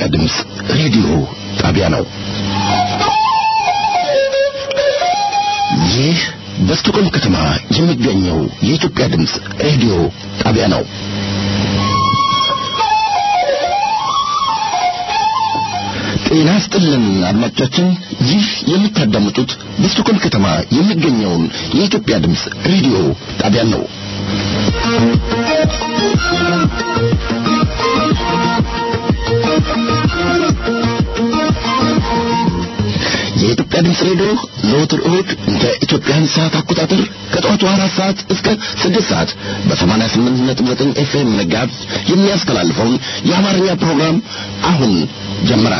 ድምፅ ሬዲዮ ጣቢያ ነው። ይህ በስቶኮልም ከተማ የሚገኘው የኢትዮጵያ ድምፅ ሬዲዮ ጣቢያ ነው። ጤና ስጥልን አድማጮቻችን፣ ይህ የምታዳምጡት በስቶኮልም ከተማ የሚገኘውን የኢትዮጵያ ድምፅ ሬዲዮ ጣቢያ ነው። የኢትዮጵያ ድምፅ ሬዲዮ ዘወትር እሁድ እንደ ኢትዮጵያን ሰዓት አቆጣጠር ከጠዋቱ አራት ሰዓት እስከ ስድስት ሰዓት በሰማንያ ስምንት ነጥብ ዘጠኝ ኤፍኤም መጋዝ የሚያስተላልፈውን የአማርኛ ፕሮግራም አሁን ጀመረ።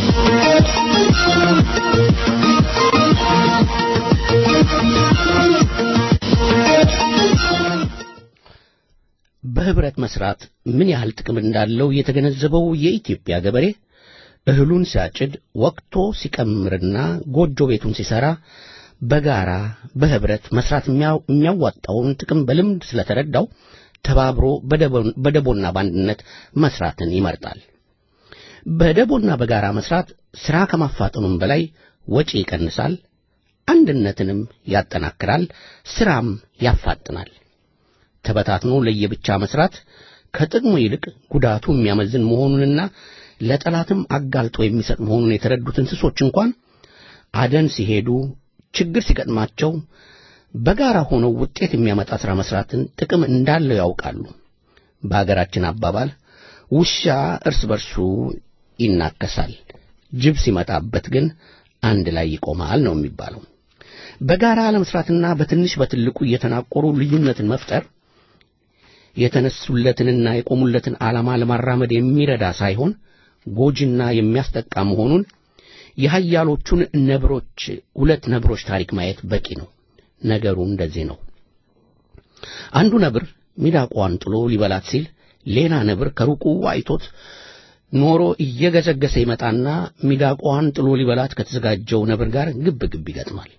በህብረት መስራት ምን ያህል ጥቅም እንዳለው የተገነዘበው የኢትዮጵያ ገበሬ እህሉን ሲያጭድ ወቅቶ ሲቀምርና ጎጆ ቤቱን ሲሰራ በጋራ በህብረት መስራት የሚያዋጣውን ጥቅም በልምድ ስለተረዳው ተባብሮ በደቦና በአንድነት መስራትን ይመርጣል። በደቦና በጋራ መስራት ሥራ ከማፋጠኑም በላይ ወጪ ይቀንሳል፣ አንድነትንም ያጠናክራል፣ ሥራም ያፋጥናል። ተበታትኖ ለየብቻ መስራት ከጥቅሙ ይልቅ ጉዳቱ የሚያመዝን መሆኑንና ለጠላትም አጋልጦ የሚሰጥ መሆኑን የተረዱት እንስሶች እንኳን አደን ሲሄዱ ችግር ሲገጥማቸው በጋራ ሆነው ውጤት የሚያመጣ ሥራ መስራትን ጥቅም እንዳለው ያውቃሉ። በአገራችን አባባል ውሻ እርስ በርሱ ይናከሳል፣ ጅብ ሲመጣበት ግን አንድ ላይ ይቆማል ነው የሚባለው። በጋራ ለመስራትና በትንሽ በትልቁ እየተናቆሩ ልዩነትን መፍጠር የተነሱለትንና የቆሙለትን ዓላማ ለማራመድ የሚረዳ ሳይሆን ጎጂና የሚያስጠቃ መሆኑን የኃያሎቹን ነብሮች ሁለት ነብሮች ታሪክ ማየት በቂ ነው። ነገሩ እንደዚህ ነው። አንዱ ነብር ሚዳቋን ጥሎ ሊበላት ሲል ሌላ ነብር ከሩቁ አይቶት ኖሮ እየገሰገሰ ይመጣና ሚዳቋን ጥሎ ሊበላት ከተዘጋጀው ነብር ጋር ግብ ግብ ይገጥማል።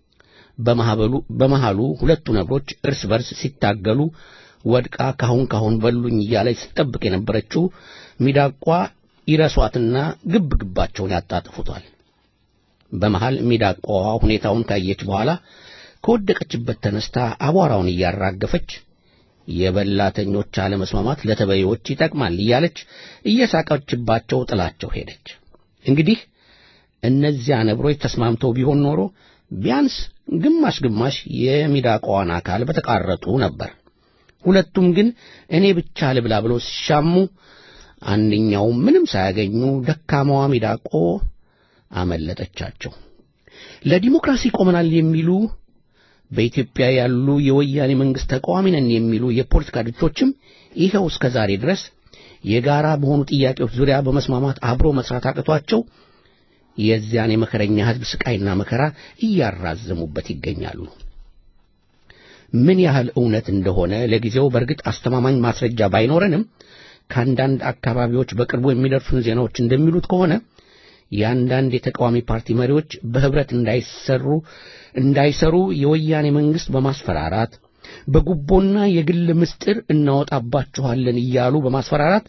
በመሃሉ ሁለቱ ነብሮች እርስ በርስ ሲታገሉ ወድቃ ካሁን ካሁን በሉኝ እያለች ስትጠብቅ የነበረችው ሚዳቋ ይረሷትና ግብ ግባቸውን ያጣጥፉታል። በመሃል ሚዳቋዋ ሁኔታውን ካየች በኋላ ከወደቀችበት ተነስታ አቧራውን እያራገፈች የበላተኞች አለመስማማት ለተበዮች ይጠቅማል እያለች እየሳቀችባቸው ጥላቸው ሄደች። እንግዲህ እነዚያ ነብሮች ተስማምተው ቢሆን ኖሮ ቢያንስ ግማሽ ግማሽ የሚዳቋዋን አካል በተቃረጡ ነበር። ሁለቱም ግን እኔ ብቻ ልብላ ብለው ሲሻሙ አንደኛው ምንም ሳያገኙ ደካማዋ ሚዳቆ አመለጠቻቸው። ለዲሞክራሲ ቆመናል የሚሉ በኢትዮጵያ ያሉ የወያኔ መንግሥት ተቃዋሚ ነን የሚሉ የፖለቲካ ድርጅቶችም ይኸው እስከ ዛሬ ድረስ የጋራ በሆኑ ጥያቄዎች ዙሪያ በመስማማት አብሮ መስራት አቅቷቸው የዚያን የመከረኛ ሕዝብ ስቃይና መከራ እያራዘሙበት ይገኛሉ። ምን ያህል እውነት እንደሆነ ለጊዜው በእርግጥ አስተማማኝ ማስረጃ ባይኖረንም ከአንዳንድ አካባቢዎች በቅርቡ የሚደርሱን ዜናዎች እንደሚሉት ከሆነ የአንዳንድ የተቃዋሚ ፓርቲ መሪዎች በህብረት እንዳይሰሩ እንዳይሰሩ የወያኔ መንግሥት በማስፈራራት በጉቦና የግል ምስጢር እናወጣባችኋለን እያሉ በማስፈራራት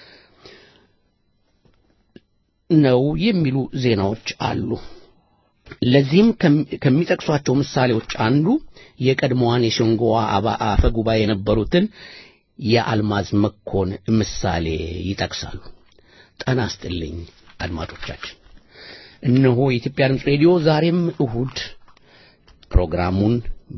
ነው የሚሉ ዜናዎች አሉ። ለዚህም ከሚጠቅሷቸው ምሳሌዎች አንዱ የቀድሞዋን የሸንጎዋ አፈ ጉባኤ የነበሩትን የአልማዝ መኮን ምሳሌ ይጠቅሳሉ። ጠና ስጥልኝ አድማጮቻችን፣ እነሆ የኢትዮጵያ ድምፅ ሬዲዮ ዛሬም እሁድ ፕሮግራሙን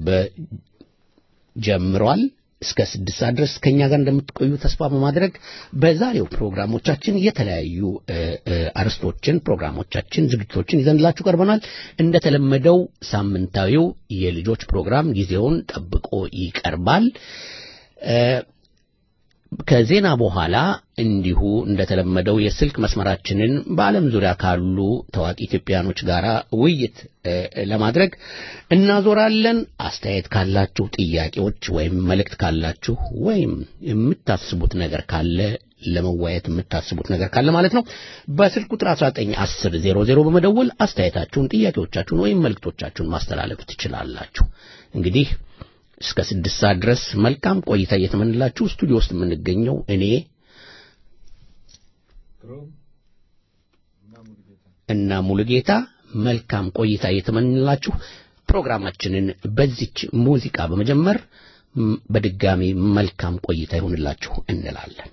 በጀምሯል። እስከ ስድስት ሰዓት ድረስ ከእኛ ጋር እንደምትቆዩ ተስፋ በማድረግ በዛሬው ፕሮግራሞቻችን የተለያዩ አርዕስቶችን፣ ፕሮግራሞቻችን፣ ዝግጅቶችን ይዘንላችሁ ቀርበናል። እንደተለመደው ሳምንታዊው የልጆች ፕሮግራም ጊዜውን ጠብቆ ይቀርባል። ከዜና በኋላ እንዲሁ እንደተለመደው የስልክ መስመራችንን በዓለም ዙሪያ ካሉ ታዋቂ ኢትዮጵያኖች ጋር ውይይት ለማድረግ እናዞራለን። አስተያየት ካላችሁ፣ ጥያቄዎች ወይም መልእክት ካላችሁ ወይም የምታስቡት ነገር ካለ ለመወያየት የምታስቡት ነገር ካለ ማለት ነው በስልክ ቁጥር 191000 በመደወል አስተያየታችሁን፣ ጥያቄዎቻችሁን ወይም መልእክቶቻችሁን ማስተላለፍ ትችላላችሁ። እንግዲህ እስከ ስድስት ሰዓት ድረስ መልካም ቆይታ እየተመንላችሁ ስቱዲዮ ውስጥ የምንገኘው እኔ እና ሙሉጌታ መልካም ቆይታ እየተመኘንላችሁ ፕሮግራማችንን በዚች ሙዚቃ በመጀመር ም- በድጋሚ መልካም ቆይታ ይሁንላችሁ እንላለን።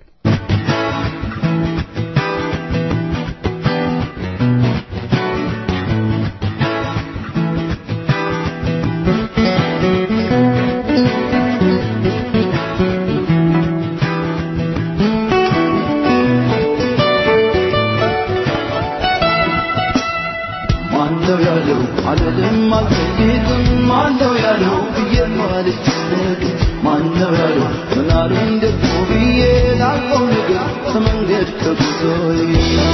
ማነው ያለው አልልም አልጠይቅም ማነው ያለው ብዬ አልጨነቅም ማነው ያለው ምናሉኝ ደግሞ ብዬ ላቆም ነገር ከመንገድ ከጉዞዬ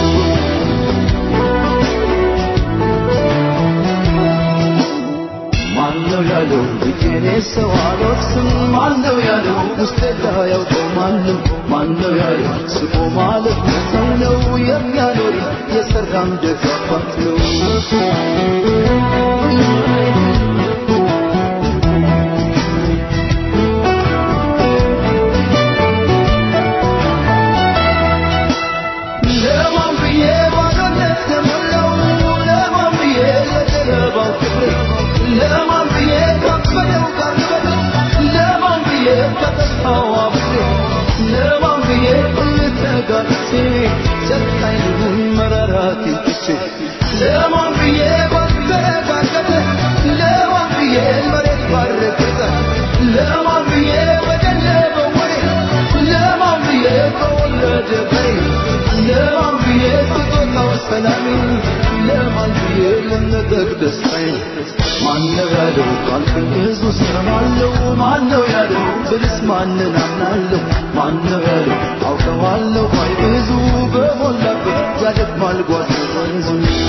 ማነው ያለው ብዬኔ ሰው አልወርስም ማነው ያለው ውስጤ ያውቀው ማንም ማነው ያለው ስቆ ማለት ሰው ነው የሚያኖር የሰራም ደጋፋት ነው ለማን ብዬ ባዶነት ተሞላው ለማን ብዬ ለገለባው ክብር ለማን ብዬ ካፈለው ካፈለው ለማን ብዬ ከተስፋው አብሬ ለማን ብዬ ልተጋግቼ ጨካኝ ልሁን መራራት ትቼ ለማን ብዬ ባልተረጋገጠ ለማን ብዬ መሬት ባረገጠ ለማን ብዬ በደለበ ወይ ለማን ብዬ ከወለደ በሬ ለማን ብዬ ስጦታው ሰላሜ ለማን ብዬ ልነጠቅ ደስታዬ ማነው ያለው ካልኩኝ ብዙ ሰማለሁ ማነው ያለው ብልስ ማንን አምናለሁ ማነው ያለው አውቀዋለሁ ባይ ብዙ በሞላበት ያደክማል ጓዝ ወንዙ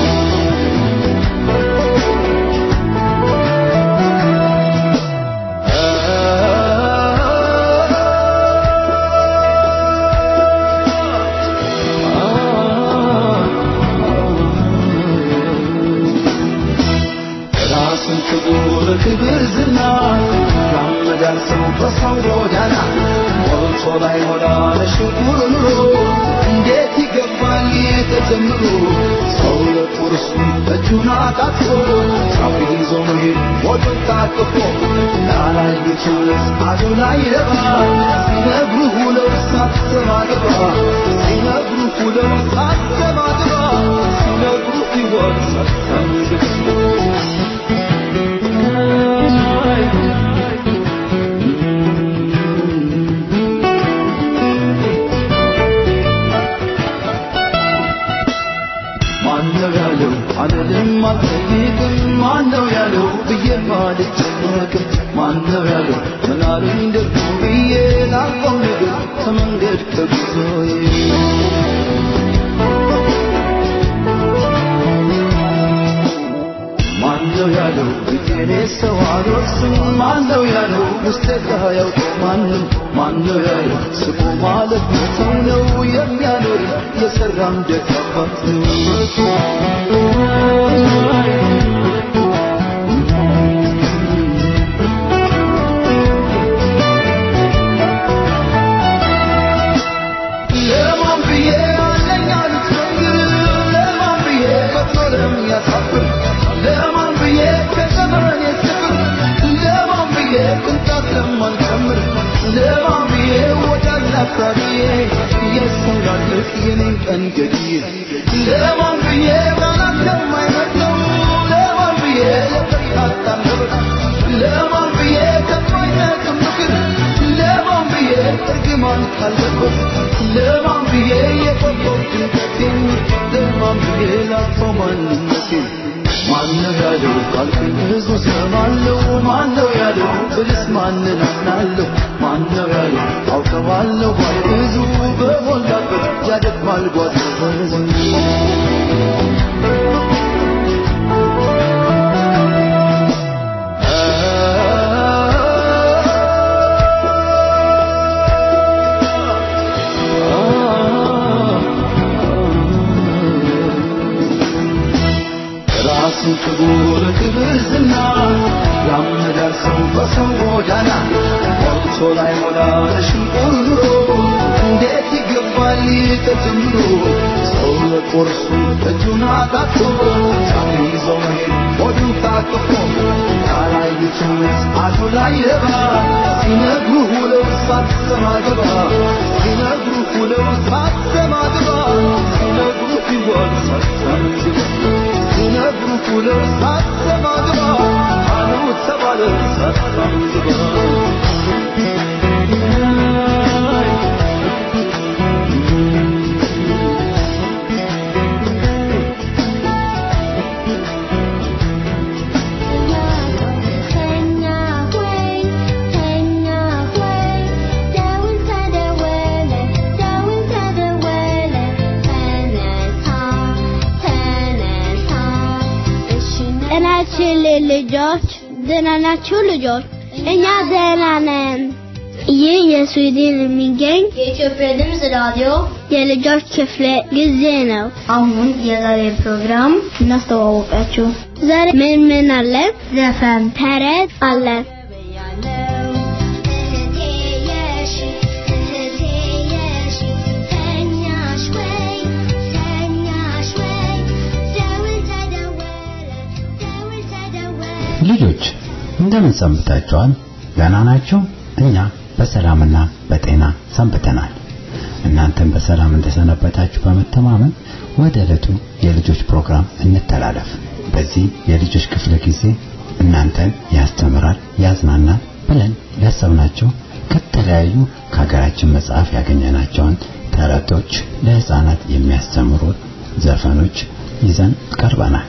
ራሱን ክቡር ክብር ዝና ያመዳል ሰው በሰው ጎዳና ሞልቶ ላይ ሞላ ለሽጉር ኑሮ እንዴት ይገባል ተጀምሮ ሰው ለቁርሱ እጁን አጣጥፎ ሰው ይዞ መሄድ ሞቱን ታቅፎ ላላየችውስ አዱ ላይ ረባ ሲነግሩ ሁለው ሳትሰማ ግባ ሲነግሩ ሁለው ሳትሰማ ግባ ሲነግሩ ሕይወት ሳትሰማ ማነው ያለው አልልም አልጠይቅም ማነው ያለው ብዬ አልጨነቅም ማነው ያለው ምናሉኝ ደግሞ ብዬ ላቆም ነገር ከመንገድ ከጉዞዬ ማነው ያለው ብዬኔ ሰው አልወርስም ማነው ያለው ውስጤ ያውቀው ማንም ማነው ያለው ስቆ ማለት ሰው ነው የሚያኖር የሰራም ደጋባት ለማን ብዬ አለኝ አሉት መንገድ ለማን ብዬ ፈጥኖ ለሚያሳፍር ለማን ብዬ ከዘመን የስፍር ለማን ብዬ ቅንጣት ለማልጨምር ለማን ብዬ ወዳጅ አፍራሪዬ የሰው ላለቅ የኔን ቀን ገድዬ ለማን ብዬ ባላት ለማይመጣው ለማን ብዬ ለበርካታ ነበር ለማን ብዬ ከማይጠቅም ምክር ለማን ብዬ እርግማን ካለበት ለማን ብዬ የቆየው ድንገቴን ለማን ብዬ ላጥፈው ማንነቴን ማነው ያለው ካልኩኝ ብዙ ሰማለሁ ማነው ያለው ብልስ ማንን አምናለሁ ማነው ያለው አውቀዋለሁ ባይ ብዙ በሞላበት ያደክማል ጓዝ ወንዙ ራሱን ክቡር ክብር ዝና ያመዳል ሰው በሰው ጎዳና ሞልቶ ላይ ሞላ ለሽንቁር ኑሮ እንዴት ይገባ ይጠፋል ተጀምሮ ሰው ለቁርሱ እጁን አጣጥፎ ይዘው ሆዱን ታቅፎ ያላዩትን አዱ ላይ የባ ሲነግሩ ውለው ሳትሰማ ግባ ሲነግሩ ውለው ሳትሰማ ግባ ሲነግሩ ይዋል ሳትሰማ ግባ ሲነግሩ ውለው ሳትሰማ ግባ አሉ ተባለ ሳትሰማ ግባ ጤናችን ልጆች ደህና ናችሁ ልጆች? እኛ ደህና ነን። ይህ የስዊድን የሚገኝ የኢትዮጵያ ድምፅ ራዲዮ የልጆች ክፍለ ጊዜ ነው። አሁን የዛሬ ፕሮግራም እናስተዋወቃችሁ። ዛሬ ምን ምን አለ? ዘፈን፣ ተረት አለ። ልጆች እንደምን ሰንብታችኋል? ደህና ናችሁ? እኛ በሰላምና በጤና ሰንብተናል። እናንተም በሰላም እንደሰነበታችሁ በመተማመን ወደ ዕለቱ የልጆች ፕሮግራም እንተላለፍ። በዚህ የልጆች ክፍለ ጊዜ እናንተን ያስተምራል፣ ያዝናናል ብለን ያሰብናቸው ከተለያዩ ከሀገራችን መጽሐፍ ያገኘናቸውን ተረቶች፣ ለህፃናት የሚያስተምሩ ዘፈኖች ይዘን ቀርበናል።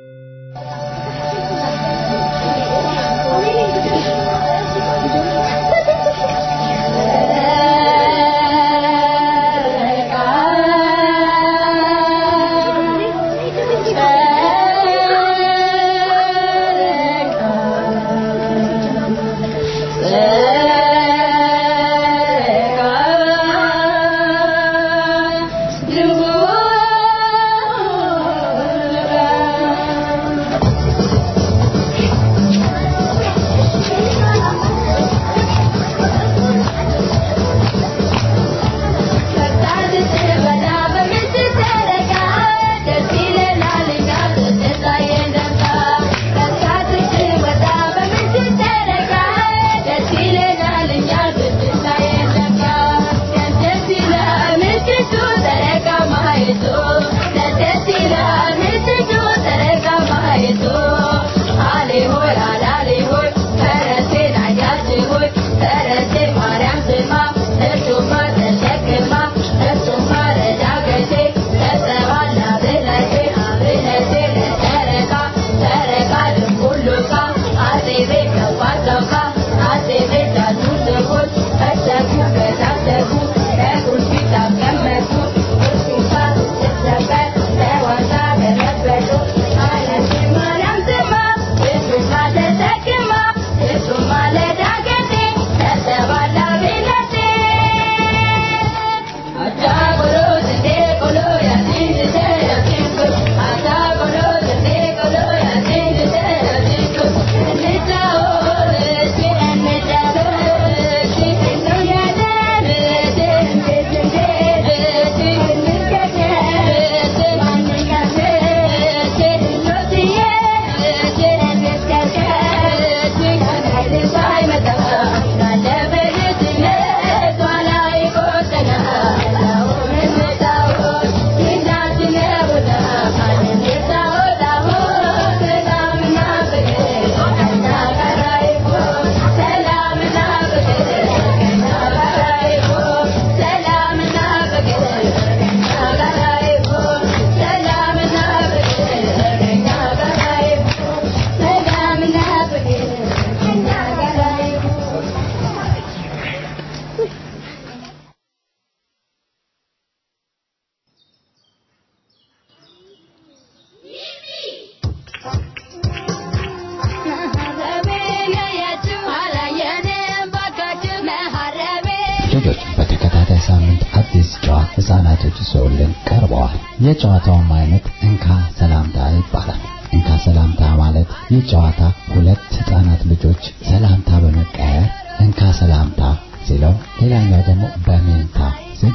ልጆች በተከታታይ ሳምንት አዲስ ጨዋታ ህፃናቶች ይዘውልን ቀርበዋል። የጨዋታውም አይነት እንካ ሰላምታ ይባላል። እንካ ሰላምታ ማለት ይህ ጨዋታ ሁለት ህፃናት ልጆች ሰላምታ በመቀያየር እንካ ሰላምታ ሲለው ሌላኛው ደግሞ በሜንታ ሲል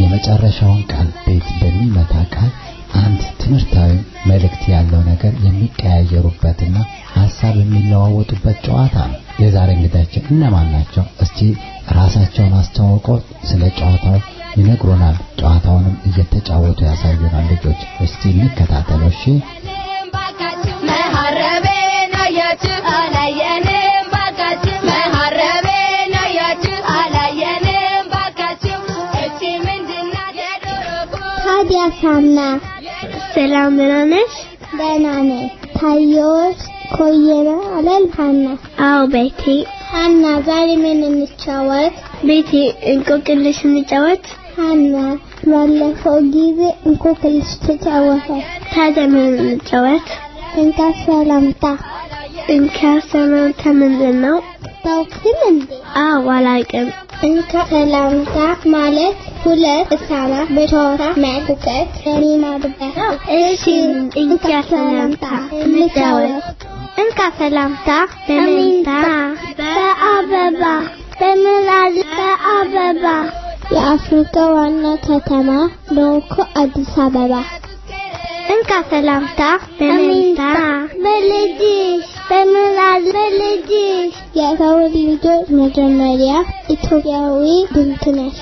የመጨረሻውን ቃል ቤት በሚመታ ቃል አንድ ትምህርታዊ መልእክት ያለው ነገር የሚቀያየሩበትና ሀሳብ የሚለዋወጡበት ጨዋታ ነው። የዛሬ እንግዳችን እነማን ናቸው? እስቲ ራሳቸውን አስተዋውቀው ስለ ጨዋታው ይነግሩናል። ጨዋታውንም እየተጫወቱ ያሳዩናል። ልጆች እስቲ እንከታተለው። እሺ ታዲያ ሳና ሰላም ደህና ነሽ? ደህና ነኝ። ታዮስ ኮየረ አለል ሀና። አዎ ቤቴ። ሀና ዛሬ ምን እንጫወት? ቤቴ እንቆቅልሽ እንጫወት። ሀና ባለፈው ጊዜ እንቆቅልሽ ተጫወተ። ታዲያ ምን እንጫወት? እንካ ሰላምታ። እንካ ሰላምታ ምንድን ነው? ታውቂም እንዴ? አዎ አላውቅም። እንካ ሰላምታ ማለት ሁለት ህጻናት በጨዋታ መቁቀት የሚማሩበት ነው። እሺ እንካ ሰላምታ እንጫወት። እንካ ሰላምታ በመኝታ በአበባ በምላል በአበባ የአፍሪካ ዋና ከተማ ዶኮ አዲስ አበባ እንካ ሰላምታ በመኝታ በልጅሽ በምላል በልጅሽ የሰው ልጆች መጀመሪያ ኢትዮጵያዊ ድምፅ ነሽ።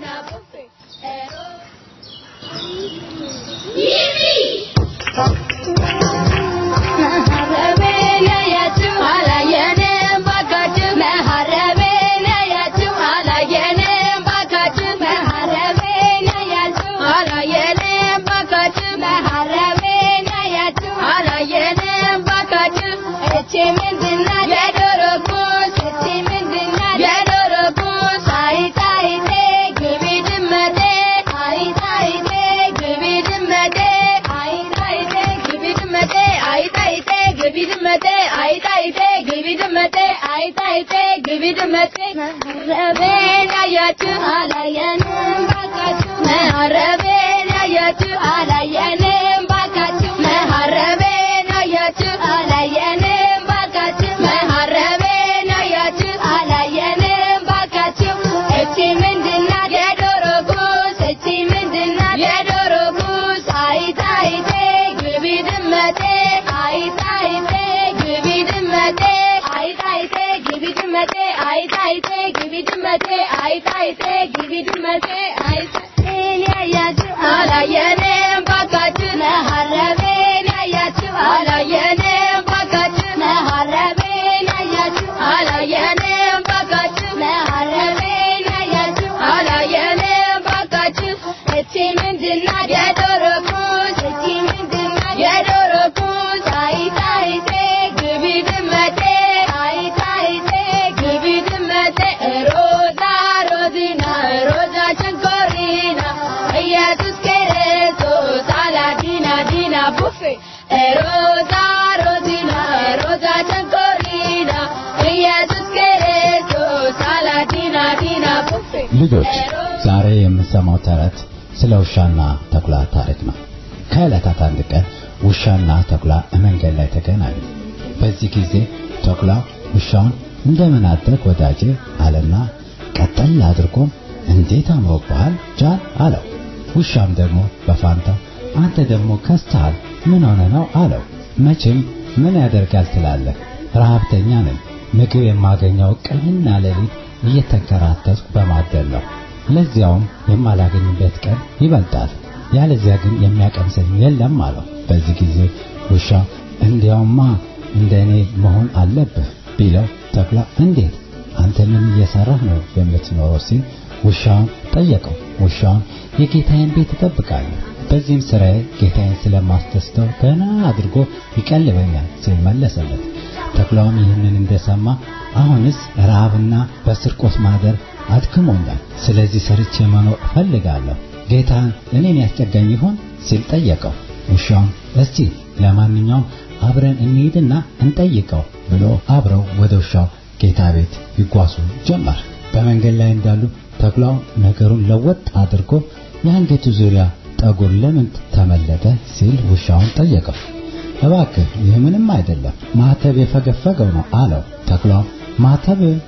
ልጆች ዛሬ የምንሰማው ተረት ስለ ውሻና ተኩላ ታሪክ ነው። ከዕለታት አንድ ቀን ውሻና ተኩላ መንገድ ላይ ተገናኙ። በዚህ ጊዜ ተኩላ ውሻውን እንደምን አደርክ ወዳጄ አለና ቀጠል አድርጎም እንዴት አምሮብሃል ጃን አለው። ውሻም ደግሞ በፋንታው አንተ ደግሞ ከስተሃል ምን ሆነ ነው አለው። መቼም ምን ያደርጋል ትላለህ? ረሃብተኛ ነኝ። ምግብ የማገኘው ቀንና ሌሊት እየተንከራተትኩ በማደል ነው። ለዚያውም የማላገኝበት ቀን ይበልጣል። ያለዚያ ግን የሚያቀምሰኝ የለም አለው። በዚህ ጊዜ ውሻ እንዲያውማ እንደኔ መሆን አለብህ ቢለው ተኩላ እንዴት አንተ ምን እየሰራህ ነው የምትኖረው ሲል ውሻውን ጠየቀው። ውሻውን የጌታዬን ቤት እጠብቃለሁ፣ በዚህም ስራዬ ጌታዬን ስለማስደስተው ገና አድርጎ ይቀልበኛል ሲል መለሰለት። ተኩላውም ይህንን እንደሰማ አሁንስ ረሃብና በስርቆት ማደር አድክሞኛል፣ ስለዚህ ሰርቼ መኖር እፈልጋለሁ። ጌታን እኔን ያስጠጋኝ ይሆን ሲል ጠየቀው። ውሻውን እስቲ ለማንኛውም አብረን እንሂድና እንጠይቀው ብሎ አብረው ወደ ውሻው ጌታ ቤት ይጓዙ ጀመር። በመንገድ ላይ እንዳሉ ተኩላው ነገሩን ለወጥ አድርጎ የአንገቱ ዙሪያ ጠጉር ለምን ተመለጠ ሲል ውሻውን ጠየቀው። እባክህ ይህ ምንም አይደለም ማተብ የፈገፈገው ነው አለው። ተኩላው ማተብ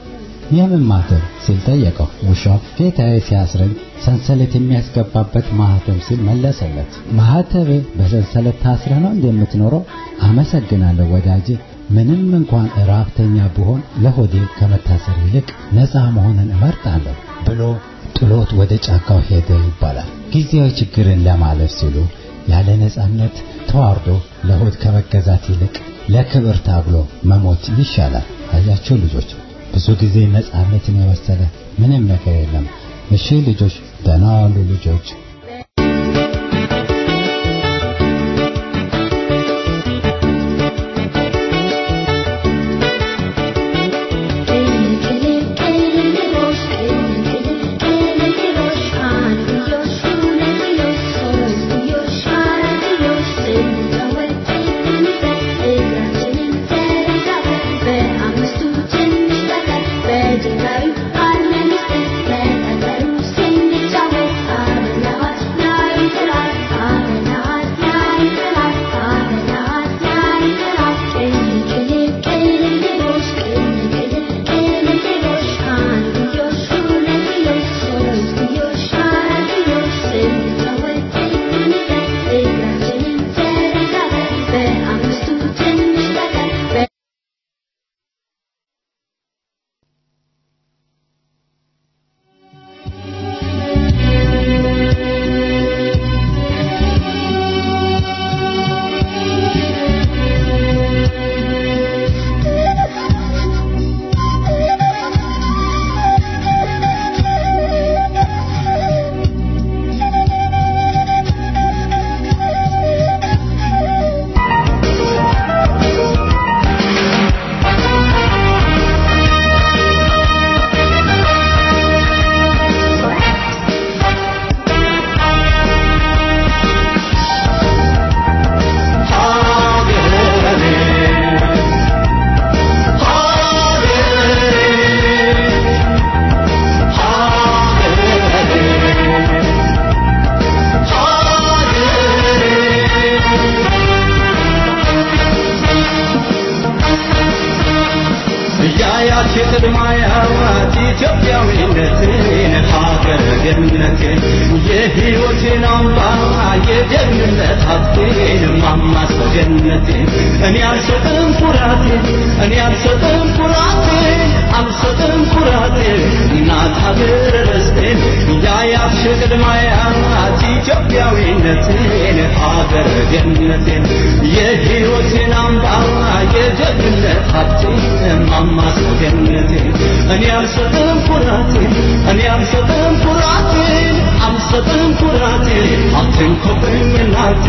የምን ማህተም ሲል ጠየቀው። ውሻው ጌታዬ ሲያስረኝ ሰንሰለት የሚያስገባበት ማህተም ሲል መለሰለት። ማህተብ በሰንሰለት ታስረህ ነው እንደምትኖረው? አመሰግናለሁ ወዳጄ። ምንም እንኳን ራብተኛ ብሆን ለሆዴ ከመታሰር ይልቅ ነፃ መሆንን እመርጣለሁ ብሎ ጥሎት ወደ ጫካው ሄደ ይባላል። ጊዜያዊ ችግርን ለማለፍ ሲሉ ያለ ነፃነት ተዋርዶ ለሆድ ከመገዛት ይልቅ ለክብር ታግሎ መሞት ይሻላል። አያቸው ልጆች፣ ብዙ ጊዜ ነፃነትን የመሰለ ምንም ነገር የለም። እሺ ልጆች፣ ደህና ዋሉ ልጆች። ያያች ቅድማያት ኢትዮጵያዊነትን ሀገር ገነትን የሕይወቴን አምባ የጀግንነት ሀብቴን ማማሰገነቴን እኔ አልሰጥም ኩራቴን እኔ አልሰጥም ኩራቴን አልሰጥም ኩራቴን እናት ሀገር ርስቴን ያያች ቅድማያት ኢትዮጵያዊነትን ሀገር ገነቴን የሕይወቴን አምባ የጀግንነት ሀብቴን ማማሰገነቴን እኔ አልሰጥም ኩራቴን እኔ አልሰጥም ኩራቴን አልሰጥም ኩራቴን አትንኮብኝ እናቴ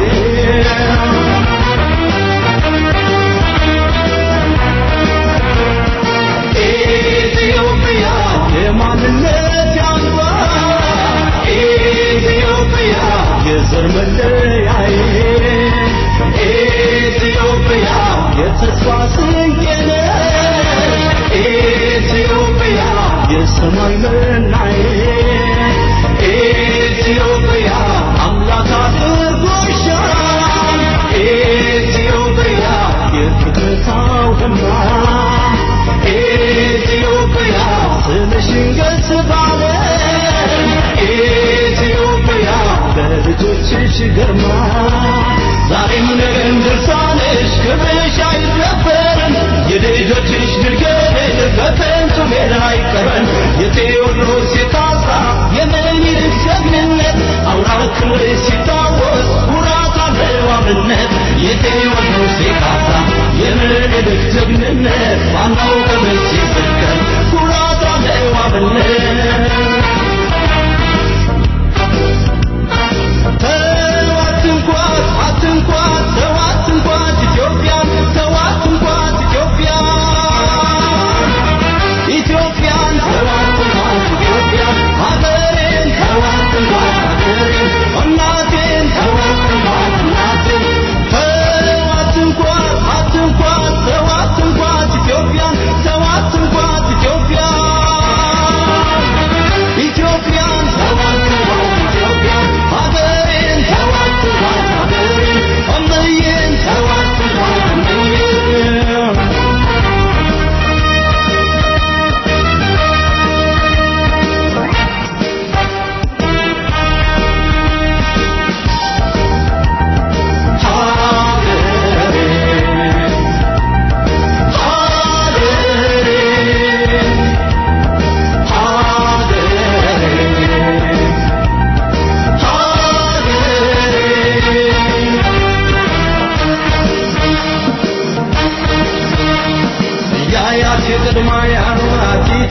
ኢትዮጵያ የማንነት ያንባ ኢትዮጵያ የዘር መለያዬ ኢትዮጵያ የተስፋ ስንቄነ ኢትዮጵያ የሰማይ መናዬ ኢትዮጵያ አምላክ አድርጎሻል ኢትዮጵያ የፍጥረታው ደማ ኢትዮጵያ ስምሽን ገጽ ባለ ኢትዮጵያ በልጆችሽ ግርማ ዛሬም ነገም ድርሳንሽ ክብርሽ አይደፈርም የልጆችሽ ድርገት በከንቱ ሜዳ አይቀረን የቴዎድሮስ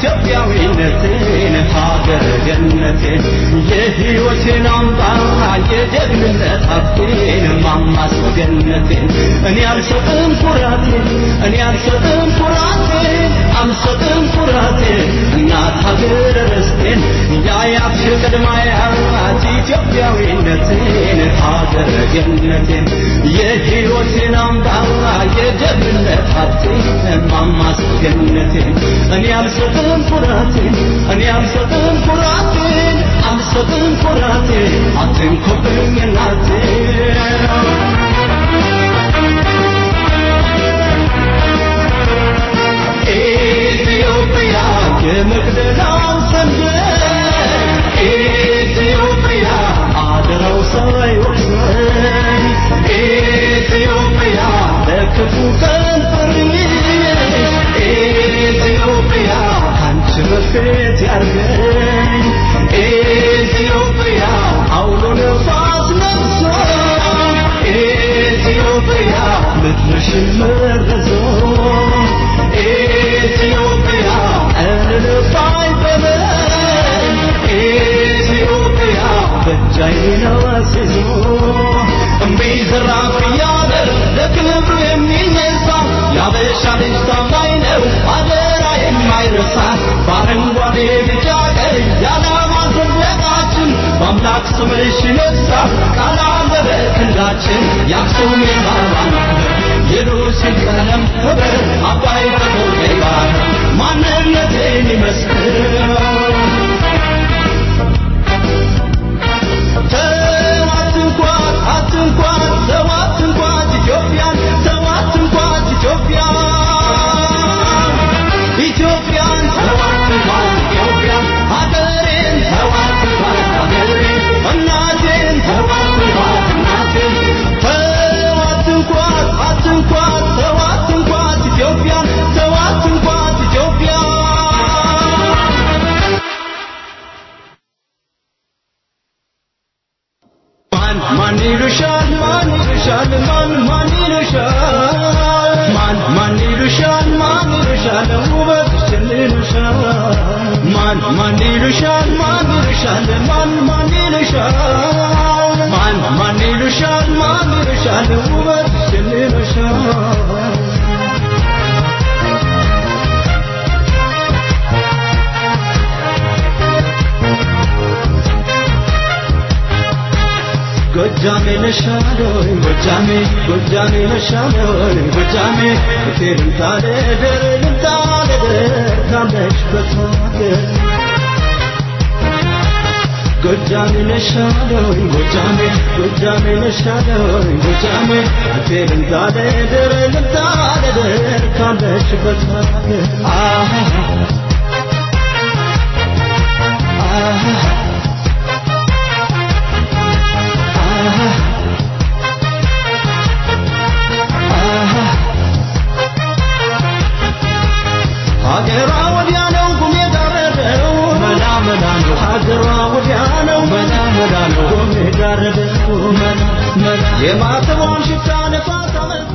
ኢትዮጵያዊነቴን ሀገር ገነቴን የሕይወቴን አምባ የጀግንነት ሀብቴን ማማስ ገነቴን እኔ አልሰጥም ኩራቴን እኔ አልሰጥም ኩራቴን አልሰጥም ኩራቴን እናት ሀገር ርስቴን ያያት ቅድማያት ኢትዮጵያዊነቴን ሀገር ገነቴን የሕይወቴን አምባ የጀግንነት ሀብቴን ማማስ ገነቴን እኔ አልሰጥም ኩራቴን እኔ አልሰጥም ኩራቴን አልሰጥም ኩራቴን አትንኩብኝ እናቴን ኢትዮጵያ የመቅደላው ሰንደቅ ኢትዮጵያ አደራው ሳይወቅሰን ኢትዮጵያ ለክፉ ቀን ፈርሽ ኢትዮጵያ ካንቺ በፊት ያርገኝ ኢትዮጵያ አውሎ ነፋስ ነፍሶ ኢትዮጵያ ምድርሽን መረዞ ኢትዮጵያ እንልፋይ በለን ኢትዮጵያ በእጃይን አስይዞ እምቢ ዘራፍ እያለ ለክብሩ የሚነሳ ያበሻ ልጅ ታማኝ ነው አደራ የማይረሳ በአረንጓዴ ቢጫ ቀይ የዓላማ ሰንደቃችን በአምላክ ስምሽ ይነሳ ቃል አለ በክንዳችን የአክሱም የባባን የሉሲን ቀለም ህብር አባይ በሞቴ ባህር ማንነቴን ይመስክር ተዋት እንኳን አትንኳን ተዋት እንኳን ኢትዮጵያን ተዋት እንኳን ኢትዮጵያን ኢትዮጵያን ተዋት እንኳን ኢትዮጵያን ሀገሬን ተዋት እንኳን ሀገሬን እናቴን ተዋት እንኳን እናቴን ተዋት እንኳን አትንኳን ተዋት እንኳን ኢትዮጵያን ተዋት እንኳን ኢትዮጵያን ማን ማን ይሉሻል ማን ይሉሻል ማን ማን ይሉሻል ማን ማን ይሉሻል ማን ይሉሻል ውበትሽን ይሉሻል ማን ማን ይሉሻል ማን ይሉሻል ማን ማን ይሉሻል ማን ማን ይሉሻል ማን ይሉሻል ውበትሽን ይሉሻል ጎጃሜ ነሻሎይ ጎጃሜ ጎጃሜ ነሻሎይ ጎጃሜ ፍቴርን ታደደር ልታደደር ካለሽበት ሀገር ጎጃሜ ነሻሎይ ጎጃሜ ጎጃሜ ነሻሎይ ጎጃሜ ፍቴርን ታደደር ልታደደር ካለሽበት ሀገር አሃ አሃ ሀገሯ ወዲያ ነው ጉሜ ጋረደው መላ መላ ነው ሀገሯ ወዲያ ነው መላ መላ ነው ጉሜ ጋረደው መላ መላ የማተቧን ሽታ ነፋስ አመጣ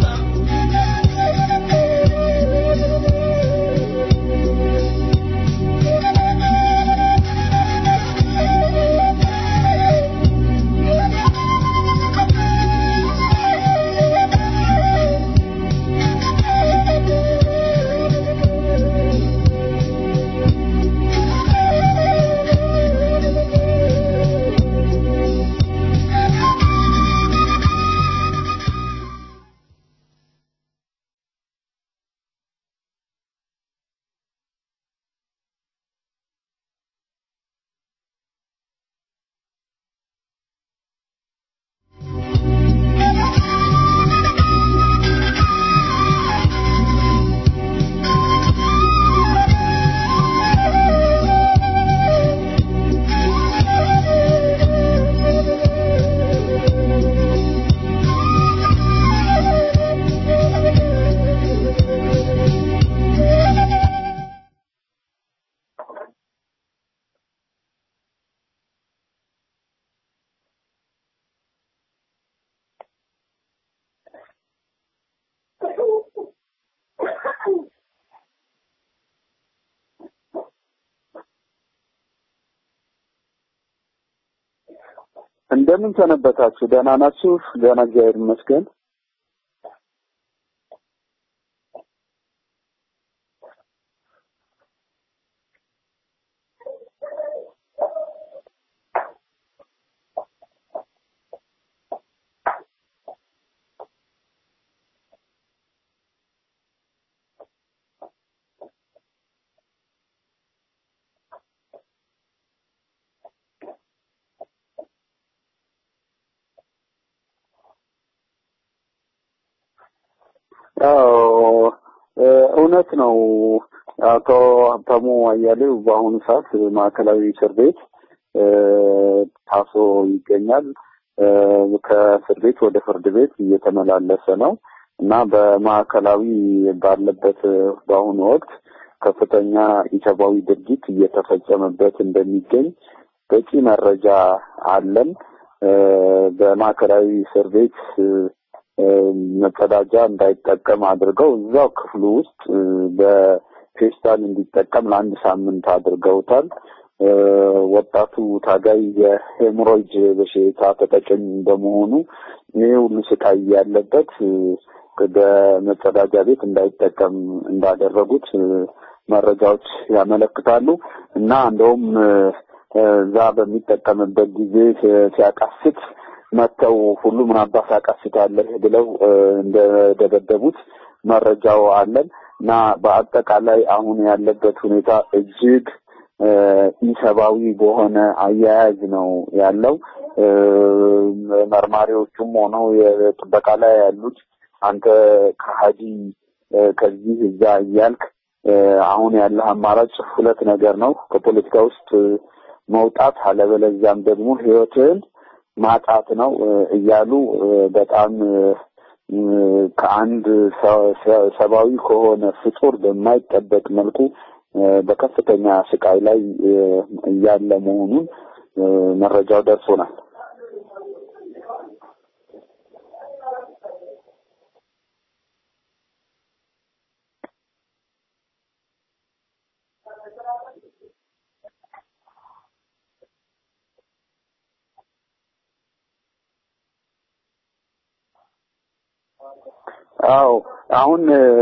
እንደምን ሰነበታችሁ? ደህና ናችሁ? ደህና እግዚአብሔር ይመስገን። አዎ እውነት ነው። አቶ ሀብታሙ አያሌው በአሁኑ ሰዓት ማዕከላዊ እስር ቤት ታስሮ ይገኛል። ከእስር ቤት ወደ ፍርድ ቤት እየተመላለሰ ነው እና በማዕከላዊ ባለበት በአሁኑ ወቅት ከፍተኛ ኢሰብአዊ ድርጊት እየተፈጸመበት እንደሚገኝ በቂ መረጃ አለን። በማዕከላዊ እስር ቤት መጸዳጃ እንዳይጠቀም አድርገው እዛው ክፍሉ ውስጥ በፌስታል እንዲጠቀም ለአንድ ሳምንት አድርገውታል። ወጣቱ ታጋይ የሄሞሮይድ በሽታ ተጠቂም በመሆኑ ይህ ሁሉ ስቃይ ያለበት በመጸዳጃ ቤት እንዳይጠቀም እንዳደረጉት መረጃዎች ያመለክታሉ እና እንደውም እዛ በሚጠቀምበት ጊዜ ሲያቃስት መጥተው ሁሉ ምን አባስ አቃስታለህ ብለው እንደደበደቡት መረጃው አለን እና በአጠቃላይ አሁን ያለበት ሁኔታ እጅግ ኢሰብአዊ በሆነ አያያዝ ነው ያለው። መርማሪዎቹም ሆነው የጥበቃ ላይ ያሉት አንተ ከሀዲ ከዚህ እዛ እያልክ አሁን ያለህ አማራጭ ሁለት ነገር ነው፣ ከፖለቲካ ውስጥ መውጣት አለበለዚያም ደግሞ ህይወትህን ማጣት ነው እያሉ በጣም ከአንድ ሰብአዊ ከሆነ ፍጡር በማይጠበቅ መልኩ በከፍተኛ ስቃይ ላይ እያለ መሆኑን መረጃው ደርሶናል። አዎ አሁን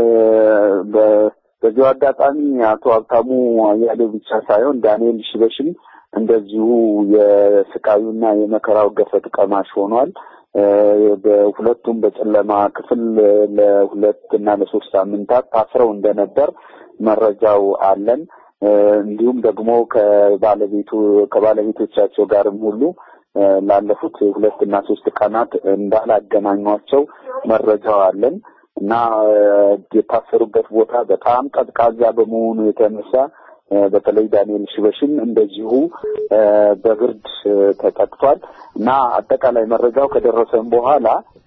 በዚሁ አጋጣሚ አቶ ሀብታሙ አያሌው ብቻ ሳይሆን ዳንኤል ሽበሽም እንደዚሁ የስቃዩና የመከራው ገፈት ቀማሽ ሆኗል። በሁለቱም በጨለማ ክፍል ለሁለት እና ለሶስት ሳምንታት ታስረው እንደነበር መረጃው አለን። እንዲሁም ደግሞ ከባለቤቱ ከባለቤቶቻቸው ጋርም ሁሉ ላለፉት ሁለት እና ሶስት ቀናት እንዳላገናኟቸው መረጃው አለን እና የታሰሩበት ቦታ በጣም ቀዝቃዛ በመሆኑ የተነሳ በተለይ ዳንኤል ሽበሽም እንደዚሁ በብርድ ተጠቅቷል እና አጠቃላይ መረጃው ከደረሰን በኋላ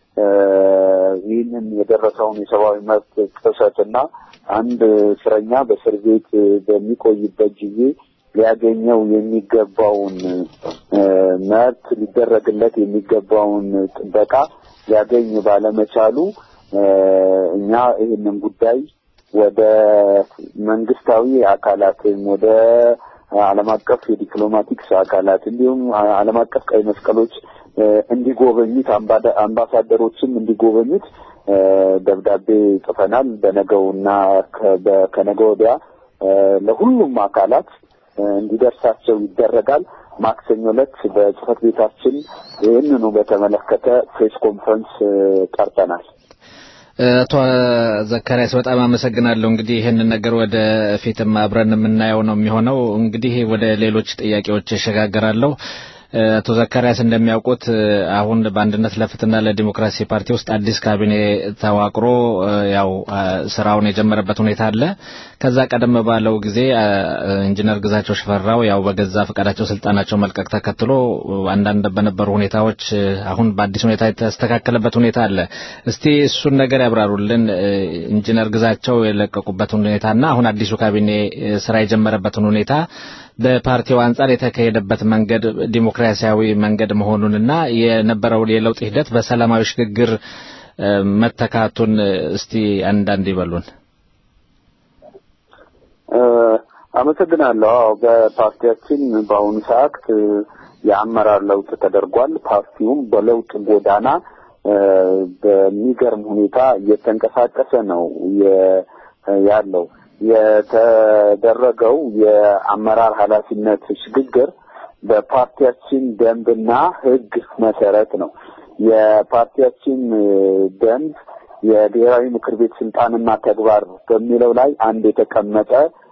ይህንን የደረሰውን የሰብአዊ መብት ጥሰትና አንድ እስረኛ በእስር ቤት በሚቆይበት ጊዜ ሊያገኘው የሚገባውን መብት ሊደረግለት የሚገባውን ጥበቃ ሊያገኝ ባለመቻሉ እኛ ይህንን ጉዳይ ወደ መንግስታዊ አካላትን ወደ ዓለም አቀፍ የዲፕሎማቲክስ አካላት እንዲሁም ዓለም አቀፍ ቀይ መስቀሎች እንዲጎበኙት አምባሳደሮችም እንዲጎበኙት ደብዳቤ ጽፈናል። በነገውና ከነገ ወዲያ ለሁሉም አካላት እንዲደርሳቸው ይደረጋል። ማክሰኞ ዕለት በጽህፈት ቤታችን ይህንኑ በተመለከተ ፕሬስ ኮንፈረንስ ጠርተናል። አቶ ዘካሪያስ በጣም አመሰግናለሁ። እንግዲህ ይህንን ነገር ወደ ፊትም አብረን የምናየው ነው የሚሆነው። እንግዲህ ወደ ሌሎች ጥያቄዎች እሸጋገራለሁ። አቶ ዘካሪያስ እንደሚያውቁት አሁን በአንድነት ለፍትህና ለዲሞክራሲ ፓርቲ ውስጥ አዲስ ካቢኔ ተዋቅሮ ያው ስራውን የጀመረበት ሁኔታ አለ። ከዛ ቀደም ባለው ጊዜ ኢንጂነር ግዛቸው ሽፈራው ያው በገዛ ፈቃዳቸው ስልጣናቸው መልቀቅ ተከትሎ አንዳንድ በነበሩ ሁኔታዎች አሁን በአዲስ ሁኔታ የተስተካከለበት ሁኔታ አለ። እስቲ እሱን ነገር ያብራሩልን። ኢንጂነር ግዛቸው የለቀቁበትን ሁኔታና አሁን አዲሱ ካቢኔ ስራ የጀመረበትን ሁኔታ በፓርቲው አንጻር የተካሄደበት መንገድ ዲሞክራሲያዊ መንገድ መሆኑንና የነበረው የለውጥ ሂደት በሰላማዊ ሽግግር መተካቱን እስቲ አንዳንድ ይበሉን። አመሰግናለሁ። አዎ በፓርቲያችን በአሁኑ ሰዓት የአመራር ለውጥ ተደርጓል። ፓርቲውም በለውጥ ጎዳና በሚገርም ሁኔታ እየተንቀሳቀሰ ነው ያለው። የተደረገው የአመራር ኃላፊነት ሽግግር በፓርቲያችን ደንብና ሕግ መሰረት ነው። የፓርቲያችን ደንብ የብሔራዊ ምክር ቤት ስልጣንና ተግባር በሚለው ላይ አንድ የተቀመጠ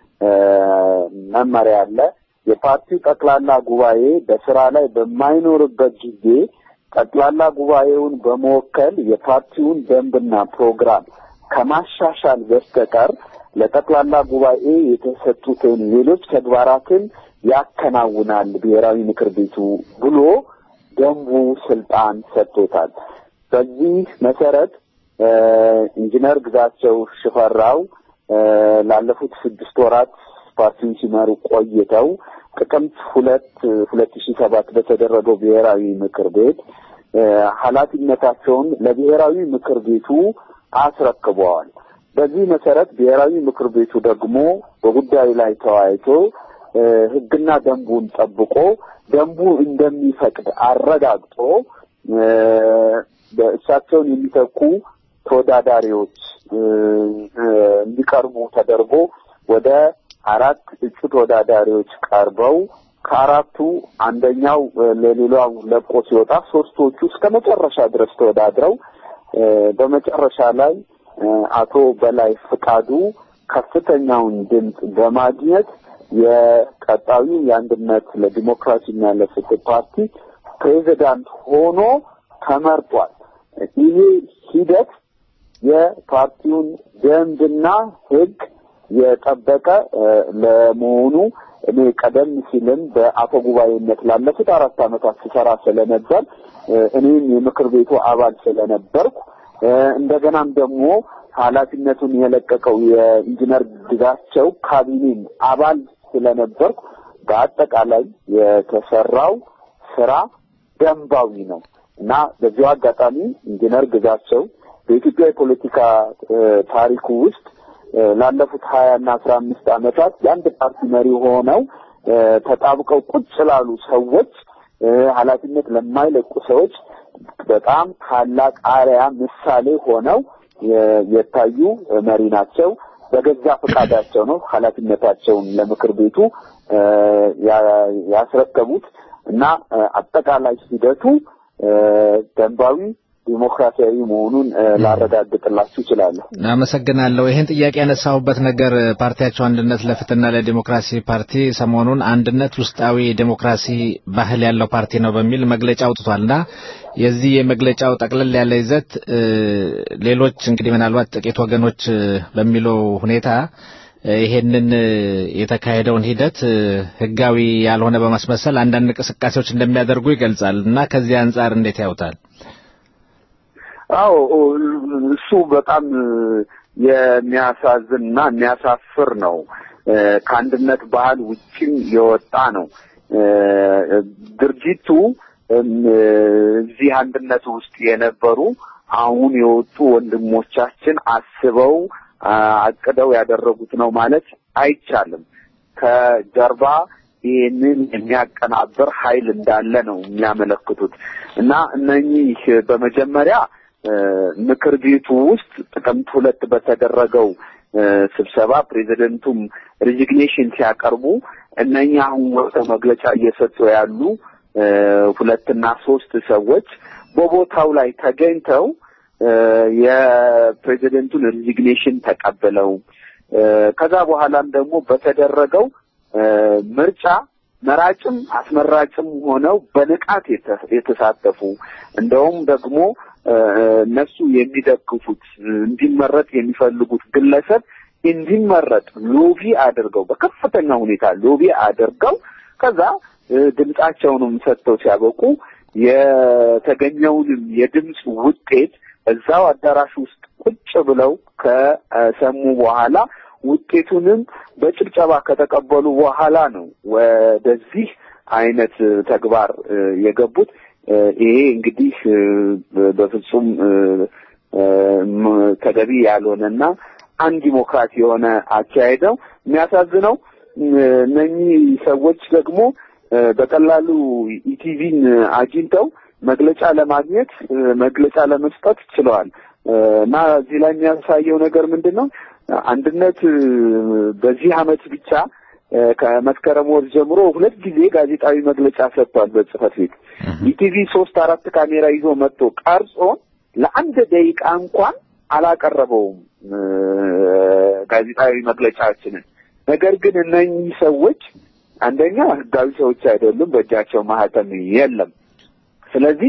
መመሪያ አለ። የፓርቲው ጠቅላላ ጉባኤ በስራ ላይ በማይኖርበት ጊዜ ጠቅላላ ጉባኤውን በመወከል የፓርቲውን ደንብና ፕሮግራም ከማሻሻል በስተቀር ለጠቅላላ ጉባኤ የተሰጡትን ሌሎች ተግባራትን ያከናውናል ብሔራዊ ምክር ቤቱ ብሎ ደንቡ ስልጣን ሰጥቶታል። በዚህ መሰረት ኢንጂነር ግዛቸው ሽፈራው ላለፉት ስድስት ወራት ፓርቲውን ሲመሩ ቆይተው ጥቅምት ሁለት ሁለት ሺህ ሰባት በተደረገው ብሔራዊ ምክር ቤት ኃላፊነታቸውን ለብሔራዊ ምክር ቤቱ አስረክበዋል። በዚህ መሰረት ብሔራዊ ምክር ቤቱ ደግሞ በጉዳዩ ላይ ተወያይቶ ሕግና ደንቡን ጠብቆ ደንቡ እንደሚፈቅድ አረጋግጦ እሳቸውን የሚተኩ ተወዳዳሪዎች እንዲቀርቡ ተደርጎ ወደ አራት እጩ ተወዳዳሪዎች ቀርበው ከአራቱ አንደኛው ለሌላው ለቆ ሲወጣ ሶስቶቹ እስከ መጨረሻ ድረስ ተወዳድረው በመጨረሻ ላይ አቶ በላይ ፍቃዱ ከፍተኛውን ድምፅ በማግኘት የቀጣዩ የአንድነት ለዲሞክራሲና ለፍትህ ፓርቲ ፕሬዚዳንት ሆኖ ተመርጧል። ይሄ ሂደት የፓርቲውን ደንብና ሕግ የጠበቀ ለመሆኑ እኔ ቀደም ሲልም በአፈ ጉባኤነት ላለፉት አራት ዓመታት ስሰራ ስለነበር እኔም የምክር ቤቱ አባል ስለነበርኩ እንደገናም ደግሞ ኃላፊነቱን የለቀቀው የኢንጂነር ግዛቸው ካቢኔም አባል ስለነበርኩ በአጠቃላይ የተሰራው ስራ ደንባዊ ነው እና በዚሁ አጋጣሚ ኢንጂነር ግዛቸው በኢትዮጵያ የፖለቲካ ታሪኩ ውስጥ ላለፉት ሀያ እና አስራ አምስት ዓመታት የአንድ ፓርቲ መሪ ሆነው ተጣብቀው ቁጭ ላሉ ሰዎች ኃላፊነት ለማይለቁ ሰዎች በጣም ታላቅ አርያ ምሳሌ ሆነው የታዩ መሪ ናቸው። በገዛ ፈቃዳቸው ነው ኃላፊነታቸውን ለምክር ቤቱ ያስረከቡት እና አጠቃላይ ሂደቱ ደንባዊ ዲሞክራሲያዊ መሆኑን ላረጋግጥላችሁ እችላለሁ። አመሰግናለሁ። ይህን ጥያቄ ያነሳሁበት ነገር ፓርቲያቸው አንድነት ለፍትህና ለዲሞክራሲ ፓርቲ ሰሞኑን አንድነት ውስጣዊ ዲሞክራሲ ባህል ያለው ፓርቲ ነው በሚል መግለጫ አውጥቷልና የዚህ የመግለጫው ጠቅለል ያለ ይዘት ሌሎች እንግዲህ ምናልባት ጥቂት ወገኖች በሚለው ሁኔታ ይሄንን የተካሄደውን ሂደት ህጋዊ ያልሆነ በማስመሰል አንዳንድ እንቅስቃሴዎች እንደሚያደርጉ ይገልጻል እና ከዚህ አንጻር እንዴት ያውታል? አዎ እሱ በጣም የሚያሳዝንና የሚያሳፍር ነው። ከአንድነት ባህል ውጭም የወጣ ነው። ድርጅቱ እዚህ አንድነት ውስጥ የነበሩ አሁን የወጡ ወንድሞቻችን አስበው አቅደው ያደረጉት ነው ማለት አይቻልም። ከጀርባ ይህንን የሚያቀናብር ኃይል እንዳለ ነው የሚያመለክቱት እና እነኚህ በመጀመሪያ ምክር ቤቱ ውስጥ ጥቅምት ሁለት በተደረገው ስብሰባ ፕሬዚደንቱም ሪዚግኔሽን ሲያቀርቡ እነኛ አሁን ወጥተው መግለጫ እየሰጡ ያሉ ሁለትና ሶስት ሰዎች በቦታው ላይ ተገኝተው የፕሬዚደንቱን ሪዚግኔሽን ተቀብለው ከዛ በኋላም ደግሞ በተደረገው ምርጫ መራጭም አስመራጭም ሆነው በንቃት የተሳተፉ እንደውም ደግሞ እነሱ የሚደግፉት እንዲመረጥ የሚፈልጉት ግለሰብ እንዲመረጥ ሎቢ አድርገው በከፍተኛ ሁኔታ ሎቢ አድርገው ከዛ ድምጻቸውንም ሰጥተው ሲያበቁ የተገኘውንም የድምፅ ውጤት እዛው አዳራሽ ውስጥ ቁጭ ብለው ከሰሙ በኋላ ውጤቱንም በጭብጨባ ከተቀበሉ በኋላ ነው ወደዚህ አይነት ተግባር የገቡት። ይሄ እንግዲህ በፍጹም ተገቢ ያልሆነና አንድ ዲሞክራት የሆነ አካሄድ ነው። የሚያሳዝነው እነኚህ ሰዎች ደግሞ በቀላሉ ኢቲቪን አግኝተው መግለጫ ለማግኘት መግለጫ ለመስጠት ችለዋል እና እዚህ ላይ የሚያሳየው ነገር ምንድን ነው? አንድነት በዚህ አመት ብቻ ከመስከረም ወር ጀምሮ ሁለት ጊዜ ጋዜጣዊ መግለጫ ሰጥቷል በጽህፈት ቤት። ኢቲቪ ሶስት አራት ካሜራ ይዞ መጥቶ ቀርጾ ለአንድ ደቂቃ እንኳን አላቀረበውም ጋዜጣዊ መግለጫችንን። ነገር ግን እነኚህ ሰዎች አንደኛ ህጋዊ ሰዎች አይደሉም፣ በእጃቸው ማህተም የለም። ስለዚህ